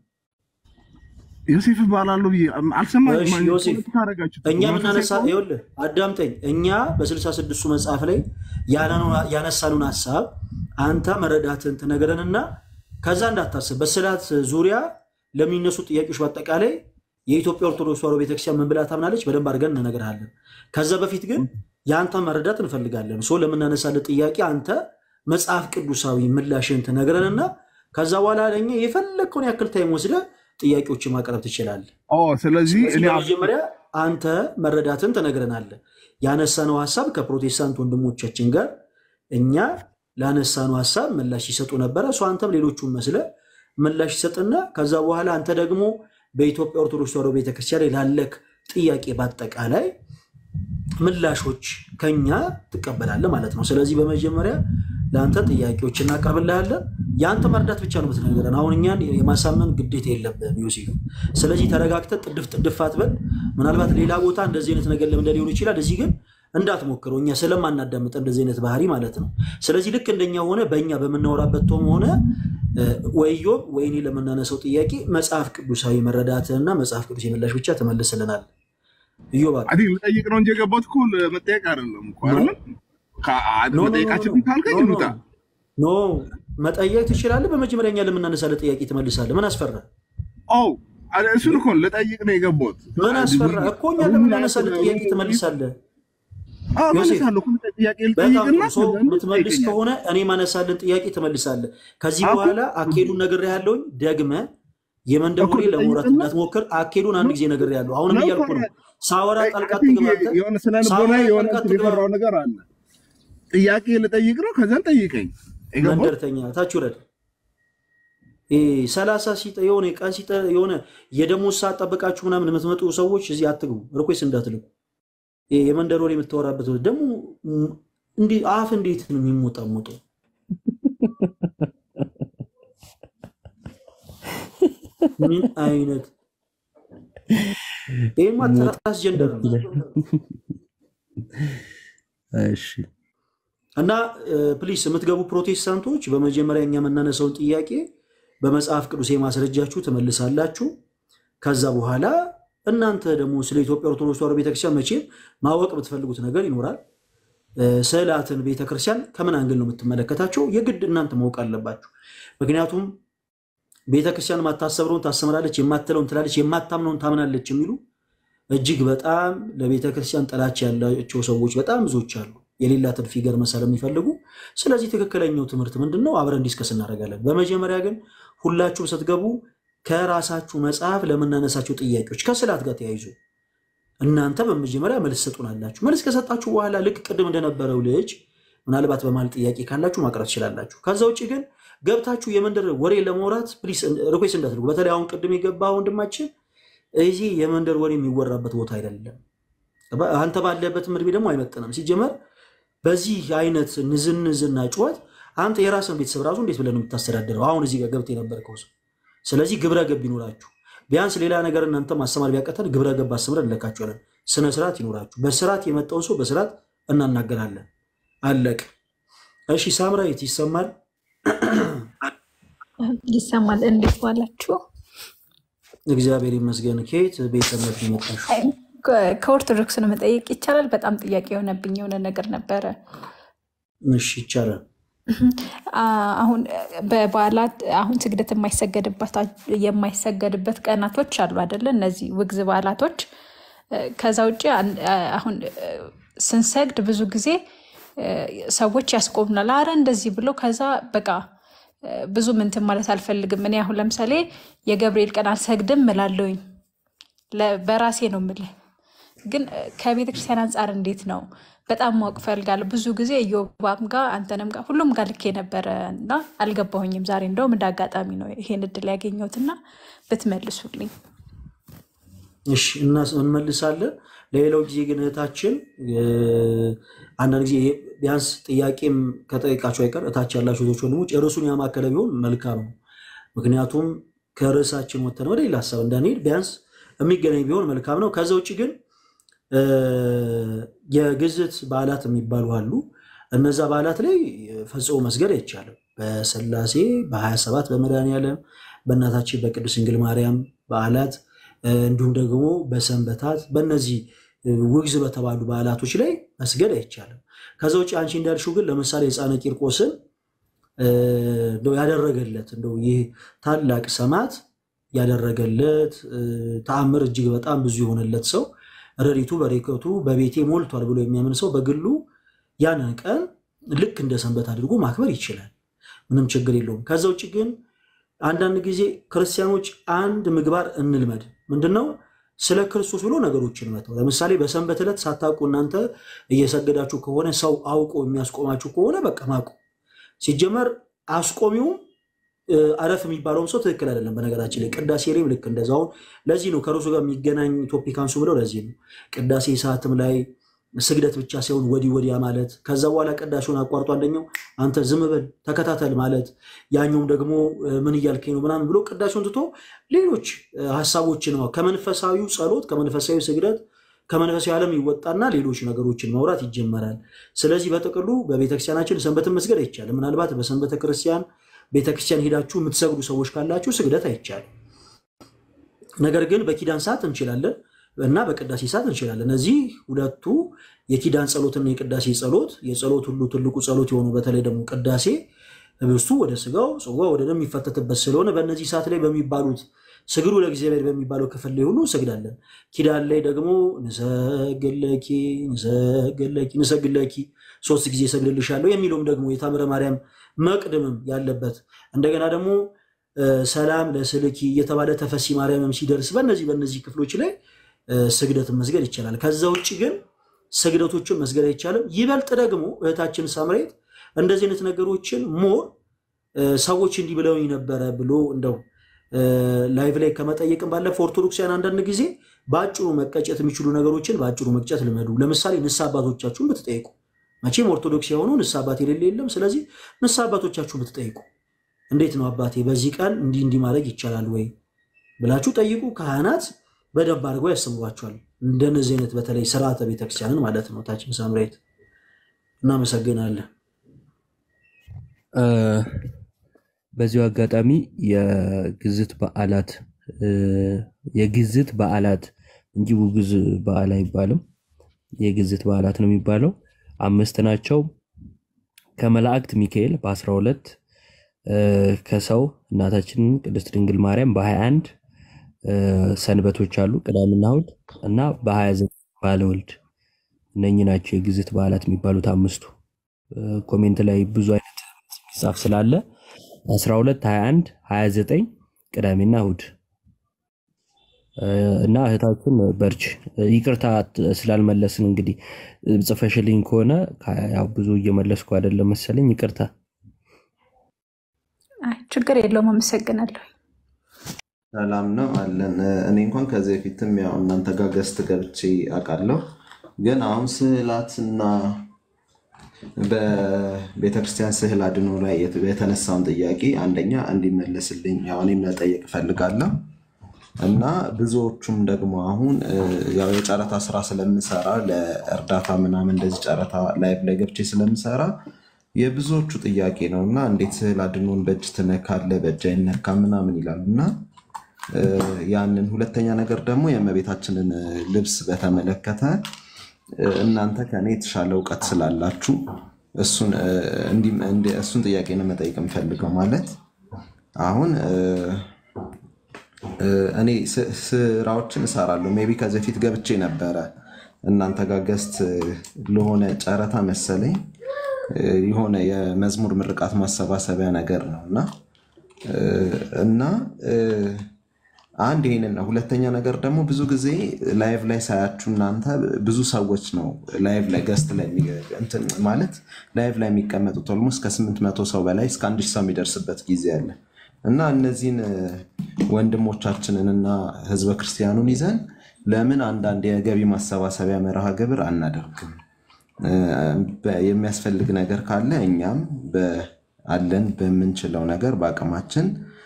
ዮሴፍ እባላለሁ ብዬ አልሰማኝም። እሺ ማን- ዮሴፍ፣ ፖለቲካ አደረጋችሁት። እኛ መንፈሳዊ የምናነሳ ከሆነ ይኸውልህ፣ አዳምጠኝ። እኛ በስልሳ ስድስቱ መጽሐፍ ላይ ያነኑ- ያነሳኑን ሀሳብ አንተ መረዳትን ትነግረንና ከዛ እንዳታስብ በስዕላት ዙሪያ ለሚነሱ ጥያቄዎች በአጠቃላይ የኢትዮጵያ ኦርቶዶክስ ተዋሕዶ ቤተክርስቲያን ምን ብላ ታምናለች በደንብ አድርገን እንነግርሃለን። ከዛ በፊት ግን የአንተ መረዳት እንፈልጋለን። ሶ ለምናነሳለት ጥያቄ አንተ መጽሐፍ ቅዱሳዊ ምላሽን ትነግረንና ከዛ በኋላ ለእኛ የፈለግከውን ያክል ታይም ወስደህ ጥያቄዎችን ማቅረብ ትችላለህ። ኦ ስለዚህ ስለዚህ እኔ በመጀመሪያ አንተ መረዳትን ትነግረናለህ። ያነሳነው ሀሳብ ከፕሮቴስታንት ወንድሞቻችን ጋር እኛ ላነሳነው ሀሳብ ምላሽ ይሰጡ ነበረ። እሱ አንተም ሌሎቹን መስለ ምላሽ ይሰጥና ከዛ በኋላ አንተ ደግሞ በኢትዮጵያ ኦርቶዶክስ ተዋሕዶ ቤተክርስቲያን ላይ ላለክ ጥያቄ በአጠቃላይ ምላሾች ከኛ ትቀበላለህ ማለት ነው። ስለዚህ በመጀመሪያ ለአንተ ጥያቄዎች እናቀርብልሃለን። የአንተ መርዳት ብቻ ነው የምትነግረን። አሁን እኛን የማሳመን ግዴታ የለብህም ዮሴፍ። ስለዚህ ተረጋግተህ ጥድፍ ጥድፍ አትበል። ምናልባት ሌላ ቦታ እንደዚህ አይነት ነገር ለምደ ሊሆን ይችላል። እዚህ ግን እንዳትሞክረው፣ እኛ ስለማናዳምጥ እንደዚህ አይነት ባህሪ ማለት ነው። ስለዚህ ልክ እንደኛ ሆነ በእኛ በምናወራበት ቶም ሆነ እ፣ ወይ ዮብ ወይ እኔ ለምናነሳው ጥያቄ መጽሐፍ ቅዱሳዊ መረዳትህና መጽሐፍ ቅዱስ የምላሽ ብቻ ትመልስልናል። እዮብ አይ ቲንክ ልጠይቅ ነው እንጂ የገባሁት እኮ ለመጠየቅ አይደለም እኮ አይደለም። ኖ ኖ ኖ መጠየቃችን ኖ ካልከኝ ኖ እንውጣ። ኖ መጠየቅ ትችላለህ። በመጀመሪያ እኛ ለምናነሳለ ጥያቄ ትመልሳለህ። ምን አስፈራ? ኦ አለ- እሱን እኮ ልጠይቅ ነው የገባሁት። ምን አስፈራ እኮ እኛ ለምናነሳለ ጥያቄ ትመልሳለህ። አዎ ዮሴፍ መልሳለሁ እኮ ጥያቄ በጣም ልጠይቅና ጥሩ ሰው ከዛ የምትመልስ ትጠይቀኛለህ። ከሆነ እኔ ማነሳልን ጥያቄ ትመልሳለህ። ከዚህ አኩ በኋላ አኬዱን ነግሬሃለሁኝ። ደግመህ የመንደር እኮ ወሬ ለመውራት ልጠይቅና እንዳትሞክር። አኬዱን አንድ ጊዜ ነግሬሃለሁ። አሁንም ነው እኮ እያልኩ ነው። ሳወራ ጣልቃ አይ ቲንክ አትግባ አንተ። የሆነ ስነ ልቦና ሳወራ የሆነ ጣልቃ እንትን አትግባ። የፈራው ነገር አለ። ጥያቄ ልጠይቅ ነው፣ ከዛን ጠይቀኝ። የገባሁት መንደርተኛ ታች ውረድ። ይሄ ሰላሳ ሲጠ የሆነ ቀን ሲጠ የሆነ የደሞዝ ሰዓት ጠብቃችሁ ምናምን የምትመጡ ሰዎች እዚህ አትግቡ። ሪኩዌስት እንዳትልኩ። ይሄ የመንደር ወሬ የምታወራበት ደግሞ ም- እንዲህ አፍ እንዴት ነው የሚሞጣሞጠው? ምን አይነት ይህማ ትራንስጀንደር ነው። እሺ እና ፕሊስ የምትገቡ ፕሮቴስታንቶች በመጀመሪያ እኛ የምናነሳውን ጥያቄ በመጽሐፍ ቅዱስ የማስረጃችሁ ትመልሳላችሁ። ከዛ በኋላ እናንተ ደግሞ ስለ ኢትዮጵያ ኦርቶዶክስ ተዋሕዶ ቤተክርስቲያን መቼም ማወቅ የምትፈልጉት ነገር ይኖራል። እ፣ ስዕላትን ቤተክርስቲያን ከምን አንግል ነው የምትመለከታቸው? የግድ እናንተ ማወቅ አለባችሁ። ምክንያቱም ቤተክርስቲያን የማታሰብረውን ታስተምራለች፣ የማትለውን ትላለች፣ የማታምነውን ታምናለች የሚሉ እጅግ በጣም ለቤተክርስቲያን ጥላቻ ያላቸው ሰዎች በጣም ብዙዎች አሉ፣ የሌላትን ፊገር መሳል የሚፈልጉ። ስለዚህ ትክክለኛው ትምህርት ምንድን ነው? አብረን ዲስከስ እናደርጋለን። በመጀመሪያ ግን ሁላችሁም ስትገቡ ከራሳችሁ መጽሐፍ ለምናነሳቸው ጥያቄዎች ከስዕላት ጋር ተያይዞ እናንተ በመጀመሪያ መልስ ሰጡናላችሁ። መልስ ከሰጣችሁ በኋላ ልክ ቅድም እንደነበረው ልጅ ምናልባት በማል ጥያቄ ካላችሁ ማቅረብ ትችላላችሁ። ከዛ ውጭ ግን ገብታችሁ የመንደር ወሬ ለማውራት ፕሊስ ሪኩዌስት እንዳትልጉ። በተለይ አሁን ቅድም የገባ ወንድማችን እዚህ የመንደር ወሬ የሚወራበት ቦታ አይደለም። አንተ ባለበትም እድሜ ደግሞ አይመጥንም። ሲጀመር በዚህ አይነት ንዝንዝና ጩኸት አንተ የራስን ቤተሰብ ራሱ እንዴት ብለህ ነው የምታስተዳድረው? አሁን እዚህ ጋር ገብተህ የነበርከው ሰው። ስለዚህ ግብረ ገብ ይኖራችሁ። ቢያንስ ሌላ ነገር እናንተ ማስተማር ቢያቀተን ግብረ ገብ አስተምረን እንለካችኋለን። ስነ ስርዓት ይኖራችሁ። በስርዓት የመጣውን ሰው በስርዓት እናናገራለን። አለቅ። እሺ ሳምራዊት ይሰማል? ይሰማል። እንዴት ዋላችሁ? እግዚአብሔር ይመስገን። ከየት ቤተ እምነት ነው የመጣሽው? ከ- ከኦርቶዶክስ ነው መጠየቅ ይቻላል? በጣም ጥያቄ የሆነብኝ የሆነ ነገር ነበረ። እሺ ይቻላል። አ- አሁን በበዓላት አሁን ስግደት የማይሰገድበት የማይሰገድበት ቀናቶች አሉ አይደለ? እነዚህ ውግዝ በዓላቶች። ከዛ ውጭ አን- አሁን ስንሰግድ ብዙ ጊዜ ሰዎች ያስቆሙናል። አረ እንደዚህ ብሎ ከዛ በቃ ብዙ ምንትን ማለት አልፈልግም። እኔ አሁን ለምሳሌ የገብርኤል ቀን አልሰግድም እላለሁኝ ለ- በራሴ ነው የምልህ። ግን ከቤተ ክርስቲያን አንጻር እንዴት ነው? በጣም ማወቅ እፈልጋለሁ። ብዙ ጊዜ እዮባም ጋር አንተንም ጋር ሁሉም ጋር ልክ የነበረ እና አልገባሁኝም። ዛሬ እንደውም እንደ አጋጣሚ ነው ይሄን እድል ያገኘሁትና ብትመልሱልኝ። እሺ እና እንመልሳለን። ለሌላው ጊዜ ግን እህታችን እ፣ አንዳንድ ጊዜ ቢያንስ ጥያቄም ከጠየቃቸው አይቀር እታች ያላቸው ቶች ወንድሞች ርዕሱን ያማከለ ቢሆን መልካም ነው። ምክንያቱም ከርዕሳችን ወተን ወደ ሌላ ሀሳብ እንዳንሄድ ቢያንስ የሚገናኝ ቢሆን መልካም ነው። ከዛ ውጭ ግን እ፣ የግዝት በዓላት የሚባሉ አሉ። እነዛ በዓላት ላይ ፈጽሞ መስገድ አይቻልም። በስላሴ በ27 በመድኃኔዓለም በእናታችን በቅድስት ድንግል ማርያም በዓላት እ፣ እንዲሁም ደግሞ በሰንበታት በእነዚህ እ፣ ውግዝ በተባሉ በዓላቶች ላይ መስገድ አይቻልም። ከዛ ውጭ አንቺ እንዳልሽው ግን ለምሳሌ ሕፃነ ቂርቆስን እ፣ እንደው ያደረገለት እንደው ይህ ታላቅ ሰማዕት ያደረገለት እ፣ ተአምር እጅግ በጣም ብዙ የሆነለት ሰው ረድኤቱ በረከቱ በቤቴ ሞልቷል ብሎ የሚያምን ሰው በግሉ ያንን ቀን ልክ እንደ ሰንበት አድርጎ ማክበር ይችላል። ምንም ችግር የለውም። ከዛ ውጭ ግን አንዳንድ ጊዜ ክርስቲያኖች አንድ ምግባር እንልመድ። ምንድነው? ስለ ክርስቶስ ብሎ ነገሮችን መተው። ለምሳሌ በሰንበት ዕለት ሳታውቁ እናንተ እየሰገዳችሁ ከሆነ ሰው አውቆ የሚያስቆማችሁ ከሆነ በቃ ማቁ። ሲጀመር አስቆሚውም እ፣ አረፍ የሚባለውም ሰው ትክክል አይደለም። በነገራችን ላይ ቅዳሴ ላይም ልክ እንደዛው። ለዚህ ነው ከርሱ ጋር የሚገናኝ ቶፒክ አንሱ ብለው ለዚህ ነው ቅዳሴ ሰዓትም ላይ ስግደት ብቻ ሳይሆን ወዲህ ወዲያ ማለት፣ ከዛ በኋላ ቅዳሴውን አቋርጦ አንደኛው አንተ ዝም በል ተከታተል ማለት፣ ያኛውም ደግሞ እ፣ ምን እያልከኝ ነው ምናምን ብሎ ቅዳሴውን ትቶ ሌሎች እ፣ ሀሳቦችን ነው ከመንፈሳዊው ጸሎት ከመንፈሳዊ ስግደት ከመንፈሳዊ ዓለም ይወጣና ሌሎች ነገሮችን ማውራት ይጀመራል። ስለዚህ በጥቅሉ በቤተክርስቲያናችን ሰንበትን መስገድ አይቻልም። ምናልባት በሰንበተ ክርስቲያን ቤተክርስቲያን ሄዳችሁ የምትሰግዱ ሰዎች ካላችሁ ስግደት አይቻልም። ነገር ግን በኪዳን ሰዓት እንችላለን። እና በቅዳሴ ሰዓት እንችላለን። እነዚህ ሁለቱ የኪዳን ጸሎትና የቅዳሴ ጸሎት የጸሎት ሁሉ ትልቁ ጸሎት የሆኑ በተለይ ደግሞ ቅዳሴ ህብስቱ ወደ ስጋው ጽዋ ወደ ደም የሚፈተትበት ስለሆነ በእነዚህ ሰዓት ላይ በሚባሉት ስግዱ ለእግዚአብሔር በሚባለው ክፍል ላይ ሁሉ እንሰግዳለን። ኪዳን ላይ ደግሞ ንሰግለኪ ንሰግለኪ ንሰግለኪ ሶስት ጊዜ እሰግድልሻለሁ የሚለውም ደግሞ የታምረ ማርያም መቅድምም ያለበት እንደገና ደግሞ ሰላም ለስልኪ እየተባለ ተፈሲ ማርያምም ሲደርስ በእነዚህ በእነዚህ ክፍሎች ላይ ስግደትን መስገድ ይቻላል። ከዛ ውጭ ግን ስግደቶችን መስገድ አይቻልም። ይበልጥ ደግሞ እህታችን ሳምሬት እንደዚህ አይነት ነገሮችን ሞር ሰዎች እንዲህ ብለውኝ ነበረ ብሎ እንደው ላይቭ ላይ ከመጠየቅም ባለፈ ኦርቶዶክሳውያን አንዳንድ ጊዜ በአጭሩ መቀጨት የሚችሉ ነገሮችን በአጭሩ መቅጨት ልመዱ። ለምሳሌ ንስሐ አባቶቻችሁን ብትጠይቁ፣ መቼም ኦርቶዶክስ የሆኑ ንስሐ አባት የሌለ የለም። ስለዚህ ንስሐ አባቶቻችሁን ብትጠይቁ፣ እንዴት ነው አባቴ በዚህ ቀን እንዲህ እንዲህ ማድረግ ይቻላል ወይ ብላችሁ ጠይቁ። ካህናት በደንብ አድርገው ያስተምሯቸዋል። እንደነዚህ አይነት በተለይ ስርዓተ ቤተክርስቲያንን ማለት ነው። ታችን ሳምሬት እናመሰግናለን። በዚሁ አጋጣሚ የግዝት በዓላት የግዝት በዓላት እንጂ ውግዝ በዓል አይባልም። የግዝት በዓላት ነው የሚባለው። አምስት ናቸው። ከመላእክት ሚካኤል በ12 ከሰው እናታችን ቅድስት ድንግል ማርያም በ21 ሰንበቶች አሉ ቅዳሜና እሑድ እና በ29 ባለወልድ እነኚህ ናቸው የግዝት በዓላት የሚባሉት አምስቱ። ኮሜንት ላይ ብዙ አይነት የሚጻፍ ስላለ 12 21 29 ቅዳሜና እሑድ እና እህታችን በርች ይቅርታ ስላልመለስን እንግዲህ ጽፈሽልኝ ከሆነ ያው ብዙ እየመለስኩ አይደለም መሰለኝ ይቅርታ አይ ችግር የለውም አመሰግናለሁ ሰላም ነው አለን። እኔ እንኳን ከዚህ በፊትም ያው እናንተ ጋር ገስት ገብቼ አውቃለሁ። ግን አሁን ስዕላትና በቤተክርስቲያን ስዕል አድኖ ላይ የተነሳውን ጥያቄ አንደኛ እንዲመለስልኝ ያው እኔም መጠየቅ እፈልጋለሁ እና ብዙዎቹም ደግሞ አሁን ያው የጨረታ ስራ ስለምሰራ ለእርዳታ ምናምን እንደዚህ ጨረታ ላይቭ ላይ ገብቼ ስለምሰራ የብዙዎቹ ጥያቄ ነው እና እንዴት ስዕል አድኖን በእጅ ትነካለህ በእጅ አይነካ ምናምን ይላሉ እና ያንን ሁለተኛ ነገር ደግሞ የእመቤታችንን ልብስ በተመለከተ እናንተ ከኔ የተሻለ እውቀት ስላላችሁ እሱን ጥያቄ ነው መጠየቅ የምፈልገው። ማለት አሁን እኔ ስራዎችን እሰራለሁ። ሜይ ቢ ከዚህ በፊት ገብቼ ነበረ እናንተ ጋር ገስት ለሆነ ጨረታ መሰለኝ የሆነ የመዝሙር ምርቃት ማሰባሰቢያ ነገር ነው እና እና አንድ ይሄንን ነው። ሁለተኛ ነገር ደግሞ ብዙ ጊዜ ላይቭ ላይ ሳያችሁ እናንተ ብዙ ሰዎች ነው ላይቭ ላይ ገስት ላይ እንትን ማለት ላይቭ ላይ የሚቀመጡት ኦልሞስት ከስምንት መቶ ሰው በላይ እስከ አንድ ሺህ ሰው የሚደርስበት ጊዜ አለ እና እነዚህን ወንድሞቻችንን እና ህዝበ ክርስቲያኑን ይዘን ለምን አንዳንድ የገቢ ማሰባሰቢያ መርሃ ግብር አናደርግም? የሚያስፈልግ ነገር ካለ እኛም አለን በምንችለው ነገር በአቅማችን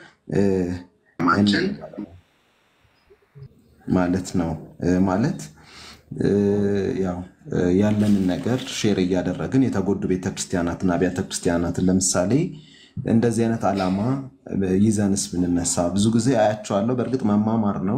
ማለት ነው። ማለት ያው ያለንን ነገር ሼር እያደረግን የተጎዱ ቤተክርስቲያናትን አብያተ ክርስቲያናትን ለምሳሌ እንደዚህ አይነት ዓላማ ይዘንስ ብንነሳ ብዙ ጊዜ አያቸዋለሁ። በእርግጥ መማማር ነው፣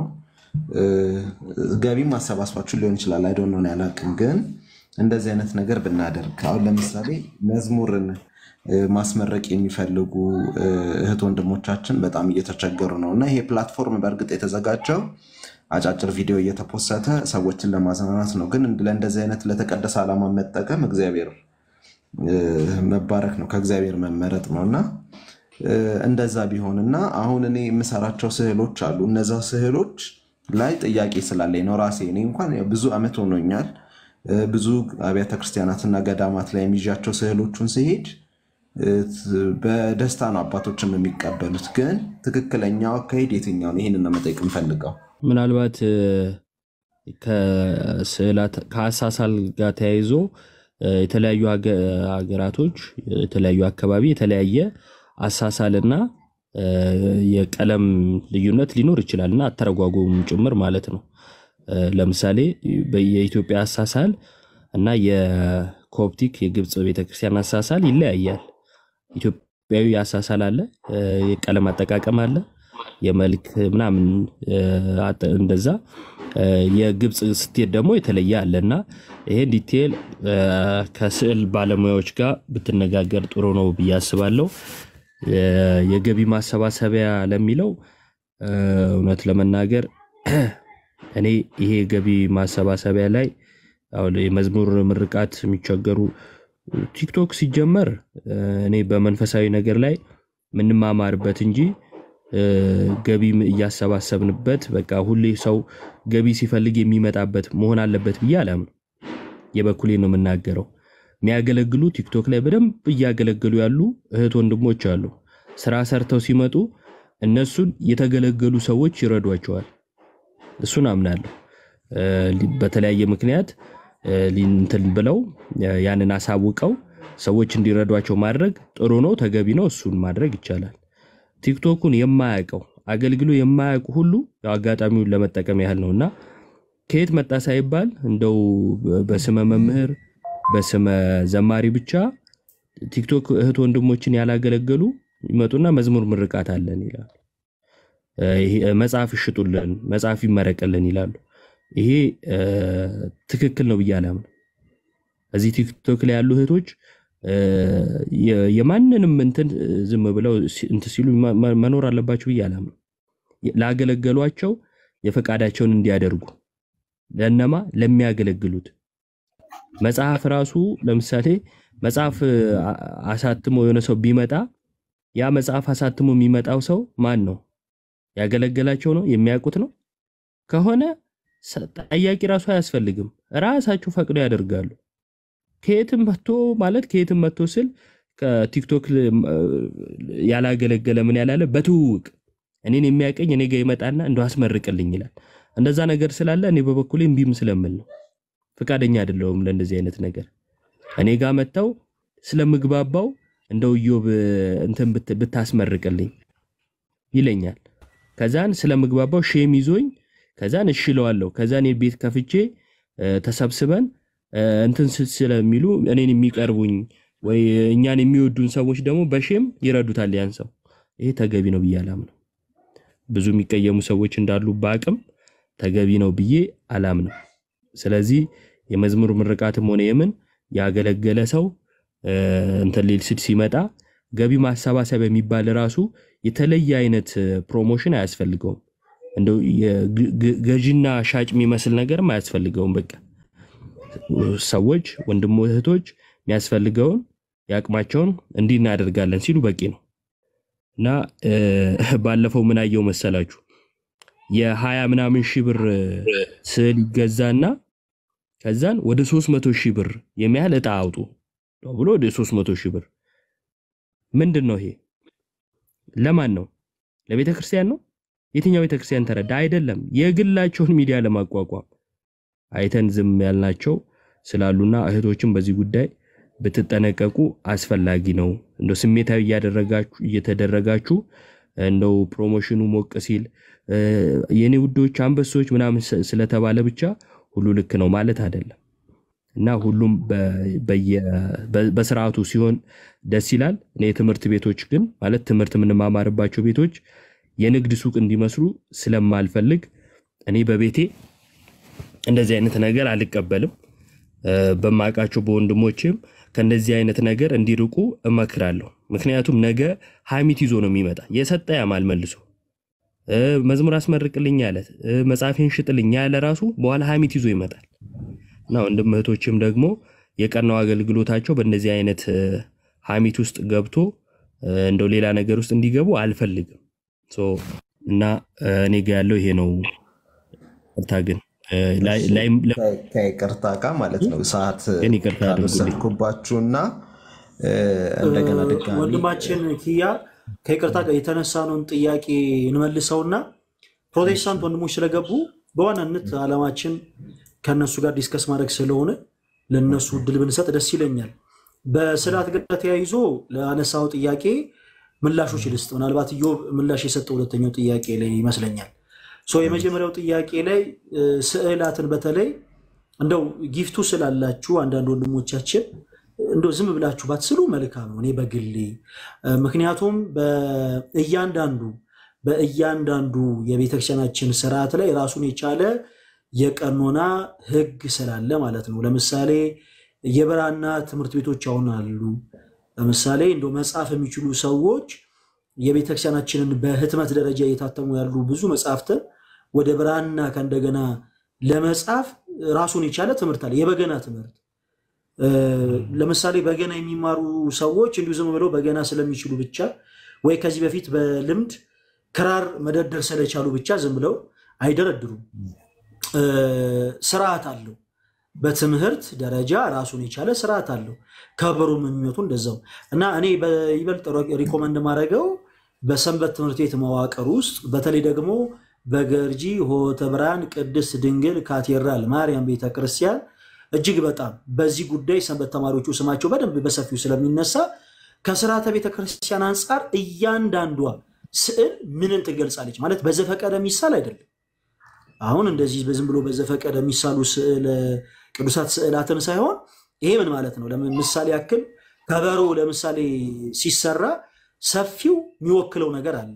ገቢም አሰባስባችሁ ሊሆን ይችላል። አይዶን ነው ያላቅም። ግን እንደዚህ አይነት ነገር ብናደርግ አሁን ለምሳሌ መዝሙርን ማስመረቅ የሚፈልጉ እህት ወንድሞቻችን በጣም እየተቸገሩ ነው እና ይሄ ፕላትፎርም በእርግጥ የተዘጋጀው አጫጭር ቪዲዮ እየተፖሰተ ሰዎችን ለማዝናናት ነው። ግን ለእንደዚህ አይነት ለተቀደሰ ዓላማ መጠቀም እግዚአብሔር መባረክ ነው፣ ከእግዚአብሔር መመረጥ ነው እና እንደዛ ቢሆን እና አሁን እኔ የምሰራቸው ስዕሎች አሉ። እነዛ ስዕሎች ላይ ጥያቄ ስላለኝ ነው ራሴ እኔ እንኳን ብዙ ዓመት ሆኖኛል። ብዙ አብያተ ክርስቲያናትና ገዳማት ላይ የሚዣቸው ስዕሎቹን ሲሄድ በደስታ ነው አባቶችም የሚቀበሉት። ግን ትክክለኛው አካሄድ የትኛው ነው? ይህንን ነው መጠየቅ የምፈልገው። ምናልባት ከአሳሳል ጋር ተያይዞ የተለያዩ ሀገራቶች የተለያዩ አካባቢ የተለያየ አሳሳልና የቀለም ልዩነት ሊኖር ይችላል እና አተረጓጎም ጭምር ማለት ነው። ለምሳሌ የኢትዮጵያ አሳሳል እና የኮፕቲክ የግብፅ ቤተክርስቲያን አሳሳል ይለያያል። ኢትዮጵያዊ አሳሳል አለ፣ የቀለም አጠቃቀም አለ፣ የመልክ ምናምን እንደዛ የግብፅ ስትሄድ ደግሞ የተለየ አለና ይሄ ዲቴል ከስዕል ባለሙያዎች ጋር ብትነጋገር ጥሩ ነው ብዬ አስባለሁ። የገቢ ማሰባሰቢያ ለሚለው እውነት ለመናገር እኔ ይሄ ገቢ ማሰባሰቢያ ላይ አሁን የመዝሙር ምርቃት የሚቸገሩ ቲክቶክ ሲጀመር እኔ በመንፈሳዊ ነገር ላይ የምንማማርበት እንጂ ገቢም እያሰባሰብንበት በቃ ሁሌ ሰው ገቢ ሲፈልግ የሚመጣበት መሆን አለበት ብዬ አላምነው። የበኩሌ ነው የምናገረው። የሚያገለግሉ ቲክቶክ ላይ በደንብ እያገለገሉ ያሉ እህት ወንድሞች አሉ። ስራ ሰርተው ሲመጡ እነሱን የተገለገሉ ሰዎች ይረዷቸዋል። እሱን አምናለሁ። በተለያየ ምክንያት እንትን ብለው ያንን አሳውቀው ሰዎች እንዲረዷቸው ማድረግ ጥሩ ነው፣ ተገቢ ነው። እሱን ማድረግ ይቻላል። ቲክቶኩን የማያውቀው አገልግሎ የማያውቁ ሁሉ ያው አጋጣሚውን ለመጠቀም ያህል ነው እና ከየት መጣ ሳይባል እንደው በስመ መምህር በስመ ዘማሪ ብቻ ቲክቶክ እህት ወንድሞችን ያላገለገሉ ይመጡና መዝሙር ምርቃት አለን ይላሉ። መጽሐፍ ይሽጡልን፣ መጽሐፍ ይመረቅልን ይላሉ። ይሄ ትክክል ነው ብዬ አላምንም። እዚህ ቲክቶክ ላይ ያሉ እህቶች የማንንም እንትን ዝም ብለው እንትን ሲሉ መኖር አለባቸው ብዬ አላምንም። ላገለገሏቸው የፈቃዳቸውን እንዲያደርጉ ለነማ ለሚያገለግሉት መጽሐፍ ራሱ ለምሳሌ መጽሐፍ አሳትሞ የሆነ ሰው ቢመጣ ያ መጽሐፍ አሳትሞ የሚመጣው ሰው ማን ነው? ያገለገላቸው ነው? የሚያውቁት ነው? ከሆነ ጠያቂ ራሱ አያስፈልግም። ራሳቸው ፈቅዶ ያደርጋሉ። ከየትም መጥቶ ማለት ከየትም መጥቶ ስል ከቲክቶክ ያላገለገለ ምን ያላለ በትውውቅ እኔን የሚያቀኝ እኔ ጋር ይመጣና እንደው አስመርቅልኝ ይላል። እንደዛ ነገር ስላለ እኔ በበኩሌ እምቢም ስለምል ነው ፈቃደኛ አይደለሁም ለእንደዚህ አይነት ነገር። እኔ ጋር መጥተው ስለምግባባው እንደው ኢዮብ እንትን ብታስመርቅልኝ ይለኛል። ከዛን ስለምግባባው ሼም ይዞኝ ከዛን እሺ እለዋለሁ። ከዛን ቤት ከፍቼ ተሰብስበን እንትን ስለሚሉ እኔን የሚቀርቡኝ ወይ እኛን የሚወዱን ሰዎች ደግሞ በሼም ይረዱታል ያን ሰው። ይሄ ተገቢ ነው ብዬ አላምነው። ብዙ የሚቀየሙ ሰዎች እንዳሉ በአቅም ተገቢ ነው ብዬ አላምነው። ስለዚህ የመዝሙር ምርቃትም ሆነ የምን ያገለገለ ሰው እንትን ሊል ስድ ሲመጣ ገቢ ማሰባሰብ የሚባል ራሱ የተለየ አይነት ፕሮሞሽን አያስፈልገውም። እንደው ገዢና ሻጭ የሚመስል ነገርም አያስፈልገውም። በቃ ሰዎች ወንድሞ እህቶች የሚያስፈልገውን የአቅማቸውን እንዲህ እናደርጋለን ሲሉ በቂ ነው እና ባለፈው ምን አየው መሰላችሁ የሀያ ምናምን ሺህ ብር ስዕል ይገዛና ከዛን ወደ ሶስት መቶ ሺህ ብር የሚያህል እጣ አውጡ ብሎ ወደ ሶስት መቶ ሺህ ብር ምንድን ነው ይሄ? ለማን ነው? ለቤተ ክርስቲያን ነው? የትኛው ቤተ ክርስቲያን ተረዳ? አይደለም። የግላቸውን ሚዲያ ለማቋቋም አይተን ዝም ያልናቸው ስላሉና እህቶችን በዚህ ጉዳይ ብትጠነቀቁ አስፈላጊ ነው። እንደው ስሜታዊ እያደረጋችሁ እየተደረጋችሁ እንደው ፕሮሞሽኑ ሞቅ ሲል የኔ ውዶች አንበሶች ምናምን ስለተባለ ብቻ ሁሉ ልክ ነው ማለት አይደለም እና ሁሉም በስርዓቱ ሲሆን ደስ ይላል። እኔ የትምህርት ቤቶች ግን ማለት ትምህርት የምንማማርባቸው ቤቶች የንግድ ሱቅ እንዲመስሉ ስለማልፈልግ እኔ በቤቴ እንደዚህ አይነት ነገር አልቀበልም። በማውቃቸው በወንድሞችም ከእንደዚህ አይነት ነገር እንዲርቁ እመክራለሁ። ምክንያቱም ነገ ሀሚት ይዞ ነው የሚመጣ። የሰጠ ያማል መልሶ መዝሙር አስመርቅልኝ ያለ መጽሐፌን ሽጥልኝ ያለ ራሱ በኋላ ሀሚት ይዞ ይመጣል እና ወንድም እህቶችም ደግሞ የቀናው አገልግሎታቸው በእንደዚህ አይነት ሀሚት ውስጥ ገብቶ እንደው ሌላ ነገር ውስጥ እንዲገቡ አልፈልግም እና እኔ ጋ ያለው ይሄ ነው። ቅርታ ግን ከይቅርታ ጋር ማለት ነው ሰዓት ግን ይቅርታ አድርጉልኝ። ካልወሰድኩባችሁና እንደገና ድጋሚ ወንድማችን ኪያ ከይቅርታ ጋር የተነሳነውን ጥያቄ እንመልሰውና ፕሮቴስታንት ወንድሞች ስለገቡ በዋናነት ዓላማችን ከእነሱ ጋር ዲስከስ ማድረግ ስለሆነ ለእነሱ እድል ብንሰጥ ደስ ይለኛል። በስርዓት ጋር ተያይዞ ለአነሳው ጥያቄ ምላሾች ልስጥ። ምናልባት ኢዮብ ምላሽ የሰጠው ሁለተኛው ጥያቄ ላይ ይመስለኛል። ሶ የመጀመሪያው ጥያቄ ላይ ስዕላትን በተለይ እንደው ጊፍቱ ስላላችሁ አንዳንድ ወንድሞቻችን እንደው ዝም ብላችሁ ባትስሉ መልካም ነው፣ እኔ በግሌ ምክንያቱም በእያንዳንዱ በእያንዳንዱ የቤተክርስቲያናችን ስርዓት ላይ ራሱን የቻለ የቀኖና ህግ ስላለ ማለት ነው። ለምሳሌ የብራና ትምህርት ቤቶች አሁን አሉ። ለምሳሌ እንደው መጻፍ የሚችሉ ሰዎች የቤተክርስቲያናችንን በህትመት ደረጃ እየታተሙ ያሉ ብዙ መጽሐፍትን ወደ ብራና ከእንደገና ለመጻፍ ራሱን የቻለ ትምህርት አለ። የበገና ትምህርት እ፣ ለምሳሌ በገና የሚማሩ ሰዎች እንዲሁ ዝም ብለው በገና ስለሚችሉ ብቻ ወይ ከዚህ በፊት በልምድ ክራር መደርደር ስለቻሉ ብቻ ዝም ብለው አይደረድሩም። እ፣ ስርዓት አለው። በትምህርት ደረጃ ራሱን የቻለ ስርዓት አለው። ከበሮም የሚመቱ እንደዛው እና እኔ በይበልጥ ሪኮመንድ ማድረገው በሰንበት ትምህርት ቤት መዋቅር ውስጥ በተለይ ደግሞ በገርጂ ሆተ ብርሃን ቅድስት ድንግል ካቴድራል ማርያም ቤተክርስቲያን እጅግ በጣም በዚህ ጉዳይ ሰንበት ተማሪዎቹ ስማቸው በደንብ በሰፊው ስለሚነሳ ከስርዓተ ቤተክርስቲያን አንጻር እያንዳንዷ ስዕል ምንን ትገልጻለች ማለት በዘፈቀደ የሚሳል አይደለም። አሁን እንደዚህ ዝም ብሎ በዘፈቀደ የሚሳሉ ስዕል ቅዱሳት ስዕላትን ሳይሆን ይሄ ምን ማለት ነው? ለምን ምሳሌ ያክል ከበሮ ለምሳሌ ሲሰራ ሰፊው የሚወክለው ነገር አለ።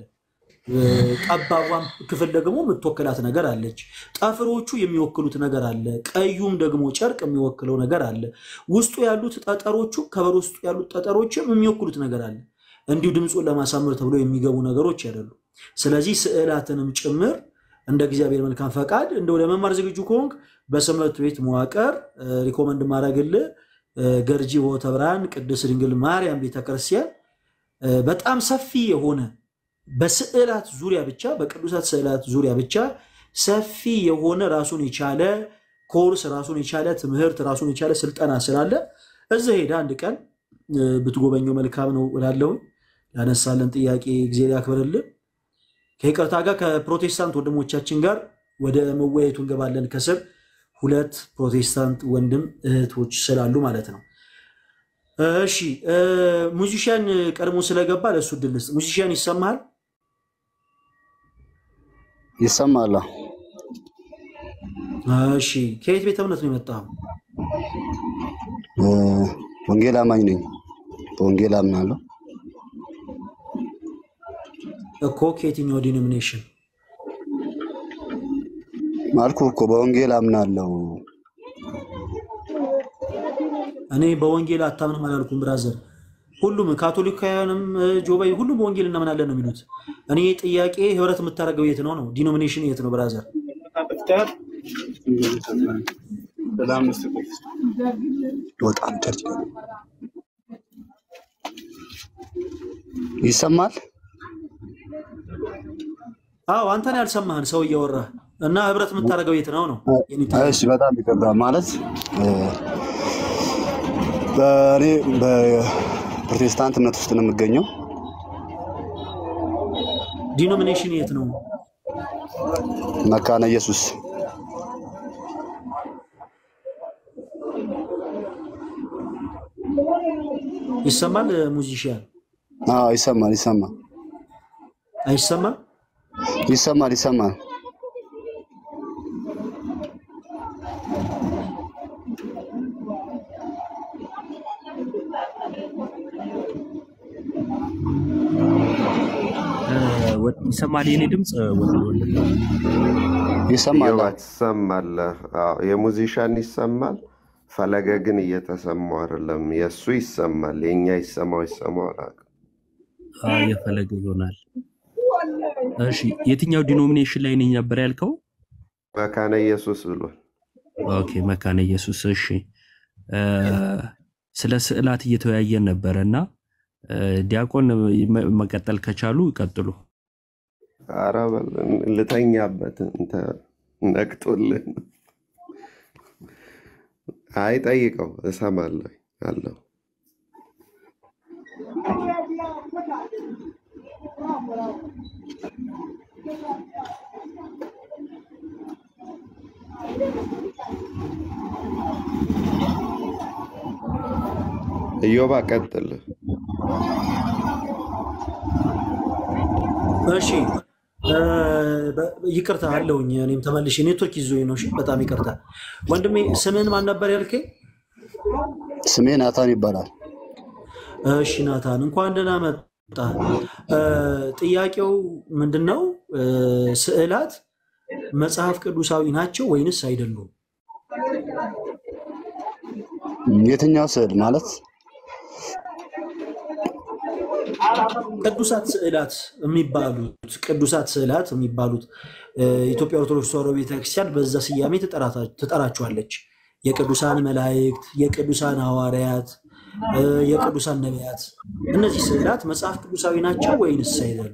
ጠባቧም ክፍል ደግሞ የምትወክላት ነገር አለች። ጠፍሮቹ የሚወክሉት ነገር አለ። ቀዩም ደግሞ ጨርቅ የሚወክለው ነገር አለ። ውስጡ ያሉት ጠጠሮቹ ከበሮ ውስጡ ያሉት ጠጠሮችም የሚወክሉት ነገር አለ። እንዲሁ ድምፁን ለማሳመር ተብሎ የሚገቡ ነገሮች አይደሉም። ስለዚህ ስዕላትንም ጭምር እንደ እግዚአብሔር መልካም ፈቃድ እንደው ለመማር ዝግጁ ከሆንክ በሰንበት ቤት መዋቅር ሪኮመንድ ማድረግልህ ገርጂ ሆተ ብርሃን ቅድስት ድንግል ማርያም ቤተክርስቲያን በጣም ሰፊ የሆነ በስዕላት ዙሪያ ብቻ በቅዱሳት ስዕላት ዙሪያ ብቻ ሰፊ የሆነ ራሱን የቻለ ኮርስ ራሱን የቻለ ትምህርት ራሱን የቻለ ስልጠና ስላለ እዛ ሄደ አንድ ቀን ብትጎበኘው መልካም ነው እላለሁ። ያነሳለን ጥያቄ እግዚአብሔር ያክብርልን። ከይቅርታ ጋር ከፕሮቴስታንት ወንድሞቻችን ጋር ወደ መወያየቱ እንገባለን። ከስር ሁለት ፕሮቴስታንት ወንድም እህቶች ስላሉ ማለት ነው። እሺ ሙዚሽያን ቀድሞ ስለገባ ለእሱ እድል ልስጥ። ሙዚሽያን ይሰማሃል? ይሰማል። እሺ ከየት ቤተ እምነት ነው የመጣው? ወንጌል አማኝ ነኝ። በወንጌል አምናለሁ። እኮ ከየትኛው ዲኖሚኔሽን? ማልኩ እኮ በወንጌል አምናለሁ። እኔ በወንጌል አታምንም አላልኩም ብራዘር። ሁሉም ካቶሊካውያንም ጆባይ ሁሉም በወንጌል እናምናለን ነው የሚሉት። እኔ ጥያቄ ህብረት የምታደርገው የት ነው ነው? ዲኖሚኔሽን የት ነው ብራዘር? በጣም ቸርች ይሰማል። አዎ አንተን ያልሰማህን ሰው እያወራ እና ህብረት የምታደርገው የት ነው ነው? የኔ ጥያቄ። እሺ፣ በጣም ይቅርታ ማለት በእኔ በፕሮቴስታንት እምነት ውስጥ ነው የምገኘው። ዲኖሚኔሽን የት ነው? መካነ ኢየሱስ ይሰማል? ሙዚሽያን አዎ፣ ይሰማል ይሰማል አይሰማም? ይሰማል ይሰማል። ይሰማል የኔ ድምፅ ወንድ ወንድ ይሰማል። ዮባ ትሰማለህ? አዎ፣ የሙዚሻን ይሰማል። ፈለገ ግን እየተሰማው አይደለም። የእሱ ይሰማል። የእኛ ይሰማው ይሰማው አላውቅም። አዎ፣ የፈለገ ይሆናል። እሺ የትኛው ዲኖሚኔሽን ላይ ነኝ ነበር ያልከው? መካነ ኢየሱስ ብሏል። ኦኬ መካነ ኢየሱስ። እሺ እ፣ ስለ ስዕላት እየተወያየን ነበረ እና እ፣ ዲያቆን መ- መቀጠል ከቻሉ ይቀጥሉ። ኧረ በል ልተኛበት እንተ ነቅቶልን። አይ ጠይቀው፣ እሰማለሁ አለው። እዮባ ቀጥል። እሺ እ፣ በ- ይቅርታ አለውኝ። እኔም ተመልሼ ኔትወርክ ይዞኝ ነው። እሺ በጣም ይቅርታ ወንድሜ። ስምህን ማን ነበር ያልከኝ? ስሜ ናታን ይባላል። እሺ ናታን እንኳን ደህና መጣ። እ፣ ጥያቄው ምንድን ነው? እ፣ ስዕላት መጽሐፍ ቅዱሳዊ ናቸው ወይንስ አይደሉም? የትኛው ስዕል ማለት ቅዱሳት ስዕላት የሚባሉት ቅዱሳት ስዕላት የሚባሉት እ፣ ኢትዮጵያ ኦርቶዶክስ ተዋሕዶ ቤተክርስቲያን በዛ ስያሜ ትጠራታ- ትጠራቸዋለች። የቅዱሳን መላእክት፣ የቅዱሳን ሐዋርያት፣ እ፣ የቅዱሳን ነቢያት። እነዚህ ስዕላት መጽሐፍ ቅዱሳዊ ናቸው ወይንስ አይደሉም?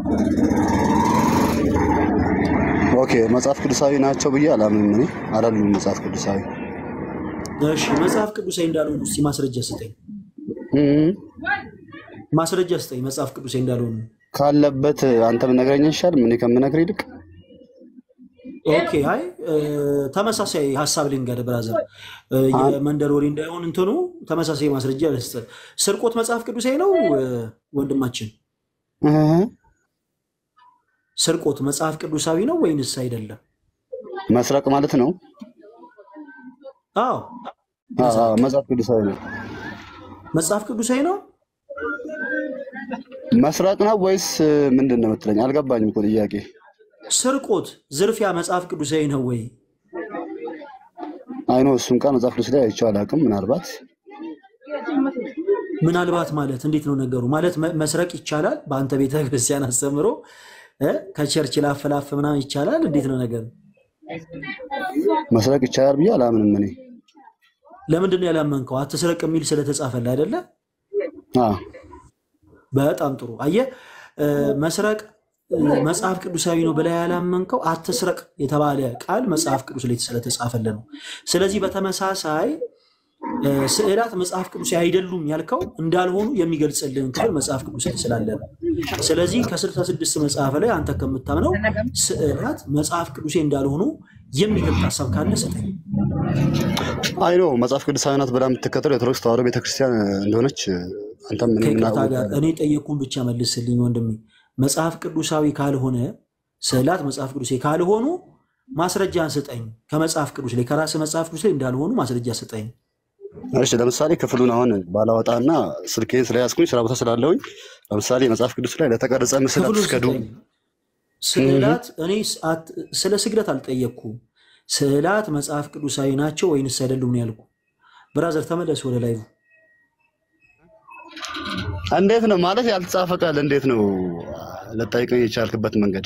ኦኬ መጽሐፍ ቅዱሳዊ ናቸው ብዬ አላምንም። እኔ አይደሉም መጽሐፍ ቅዱሳዊ እሺ መጽሐፍ ቅዱሳዊ እንዳልሆኑ እስኪ ማስረጃ ስጠኝ። እም፣ ማስረጃ ስጠኝ መጽሐፍ ቅዱሳዊ እንዳልሆኑ። ካለበት አንተ ብትነግረኝ አይሻልም? እኔ ከምነግርህ ይልቅ ኦኬ አይ እ፣ ተመሳሳይ ሀሳብ ልንገር ብራዘር፣ እ፣ የመንደር ወሬ እንዳይሆን እንትኑ ተመሳሳይ ማስረጃ ልስጥ። ስርቆት መጽሐፍ ቅዱሳዊ ነው እ፣ ወንድማችን? እህ፣ ስርቆት መጽሐፍ ቅዱሳዊ ነው ወይንስ አይደለም? መስረቅ ማለት ነው። አዎ አዎ፣ አዎ፣ መጽሐፍ ቅዱሳዊ ነው። መጽሐፍ ቅዱሳዊ ነው። መስረቅ ነው ወይስ ምንድን ነው የምትለኝ? አልገባኝም እኮ ጥያቄ። ስርቆት፣ ዝርፊያ መጽሐፍ ቅዱሳዊ ነው ወይ? አይኖ እሱን ቃል መጽሐፍ ቅዱስ ላይ አይቼው አላውቅም። ምናልባት ምናልባት ማለት እንዴት ነው ነገሩ? ማለት መ- መስረቅ ይቻላል በአንተ ቤተ ክርስቲያን አስተምሮ እ? ከቸርች ላፍ ላፍ ምናምን ይቻላል? እንዴት ነው ነገሩ? መስረቅ ይቻላል ብዬ አላምንም እኔ። ለምንድን ነው ያላመንከው? አትስረቅ የሚል ስለተጻፈልህ አይደለ? አዎ፣ በጣም ጥሩ። አየህ እ፣ መስረቅ እ፣ መጽሐፍ ቅዱሳዊ ነው ብለህ ያላመንከው አትስረቅ የተባለ ቃል መጽሐፍ ቅዱስ ላይ ስለተጻፈልህ ነው። ስለዚህ በተመሳሳይ እ፣ ስዕላት መጽሐፍ ቅዱሳዊ አይደሉም ያልከው እንዳልሆኑ የሚገልጽልህን ክፍል መጽሐፍ ቅዱስ ላይ ስላለ ነው። ስለዚህ ከስልሳ ስድስት መጽሐፍ ላይ አንተ ከምታምነው ስዕላት መጽሐፍ ቅዱሳዊ እንዳልሆኑ የሚገልጥ ሀሳብ ካለ ስጠኝ። አይኖ መጽሐፍ ቅዱሳዊ ናት ብላ የምትከተለው የኦርቶዶክስ ተዋሕዶ ቤተክርስቲያን እንደሆነች አንተም እኔም ከይቅርታ ጋር እናውቃለን። እኔ ጠየቅኩን ብቻ መልስልኝ ወንድሜ። መጽሐፍ ቅዱሳዊ ካልሆነ ስዕላት መጽሐፍ ቅዱሳዊ ካልሆኑ ማስረጃን ስጠኝ። ከመጽሐፍ ቅዱስ ላይ ከራስ መጽሐፍ ቅዱስ ላይ እንዳልሆኑ ማስረጃ ስጠኝ። እሺ ለምሳሌ ክፍሉን አሁን ባላወጣና ስልኬን ስለያዝኩኝ ስራ ቦታ ስላለሁኝ ለምሳሌ መጽሐፍ ቅዱስ ላይ ለተቀረጸ ምስል ክፍሉን አትስገዱ። ስጠኝ። ስዕላት እኔ ስ- አት- ስለ ስግደት አልጠየቅኩም። ስዕላት መጽሐፍ ቅዱሳዊ ናቸው ወይንስ አይደሉም ነው ያልኩ። ብራዘር ተመለስ ወደ ላይ እንዴት ነው ማለት ያልተጻፈ ቃል እንዴት ነው ልጠይቀኝ የቻልክበት መንገድ?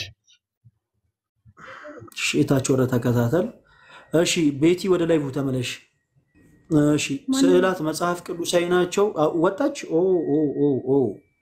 ሽታች ወደ ተከታተል። እሺ ቤቲ ወደ ላይ ተመለሽ። እሺ ስዕላት መጽሐፍ ቅዱሳዊ ናቸው። አ- ወጣች። ኦ ኦ ኦ ኦ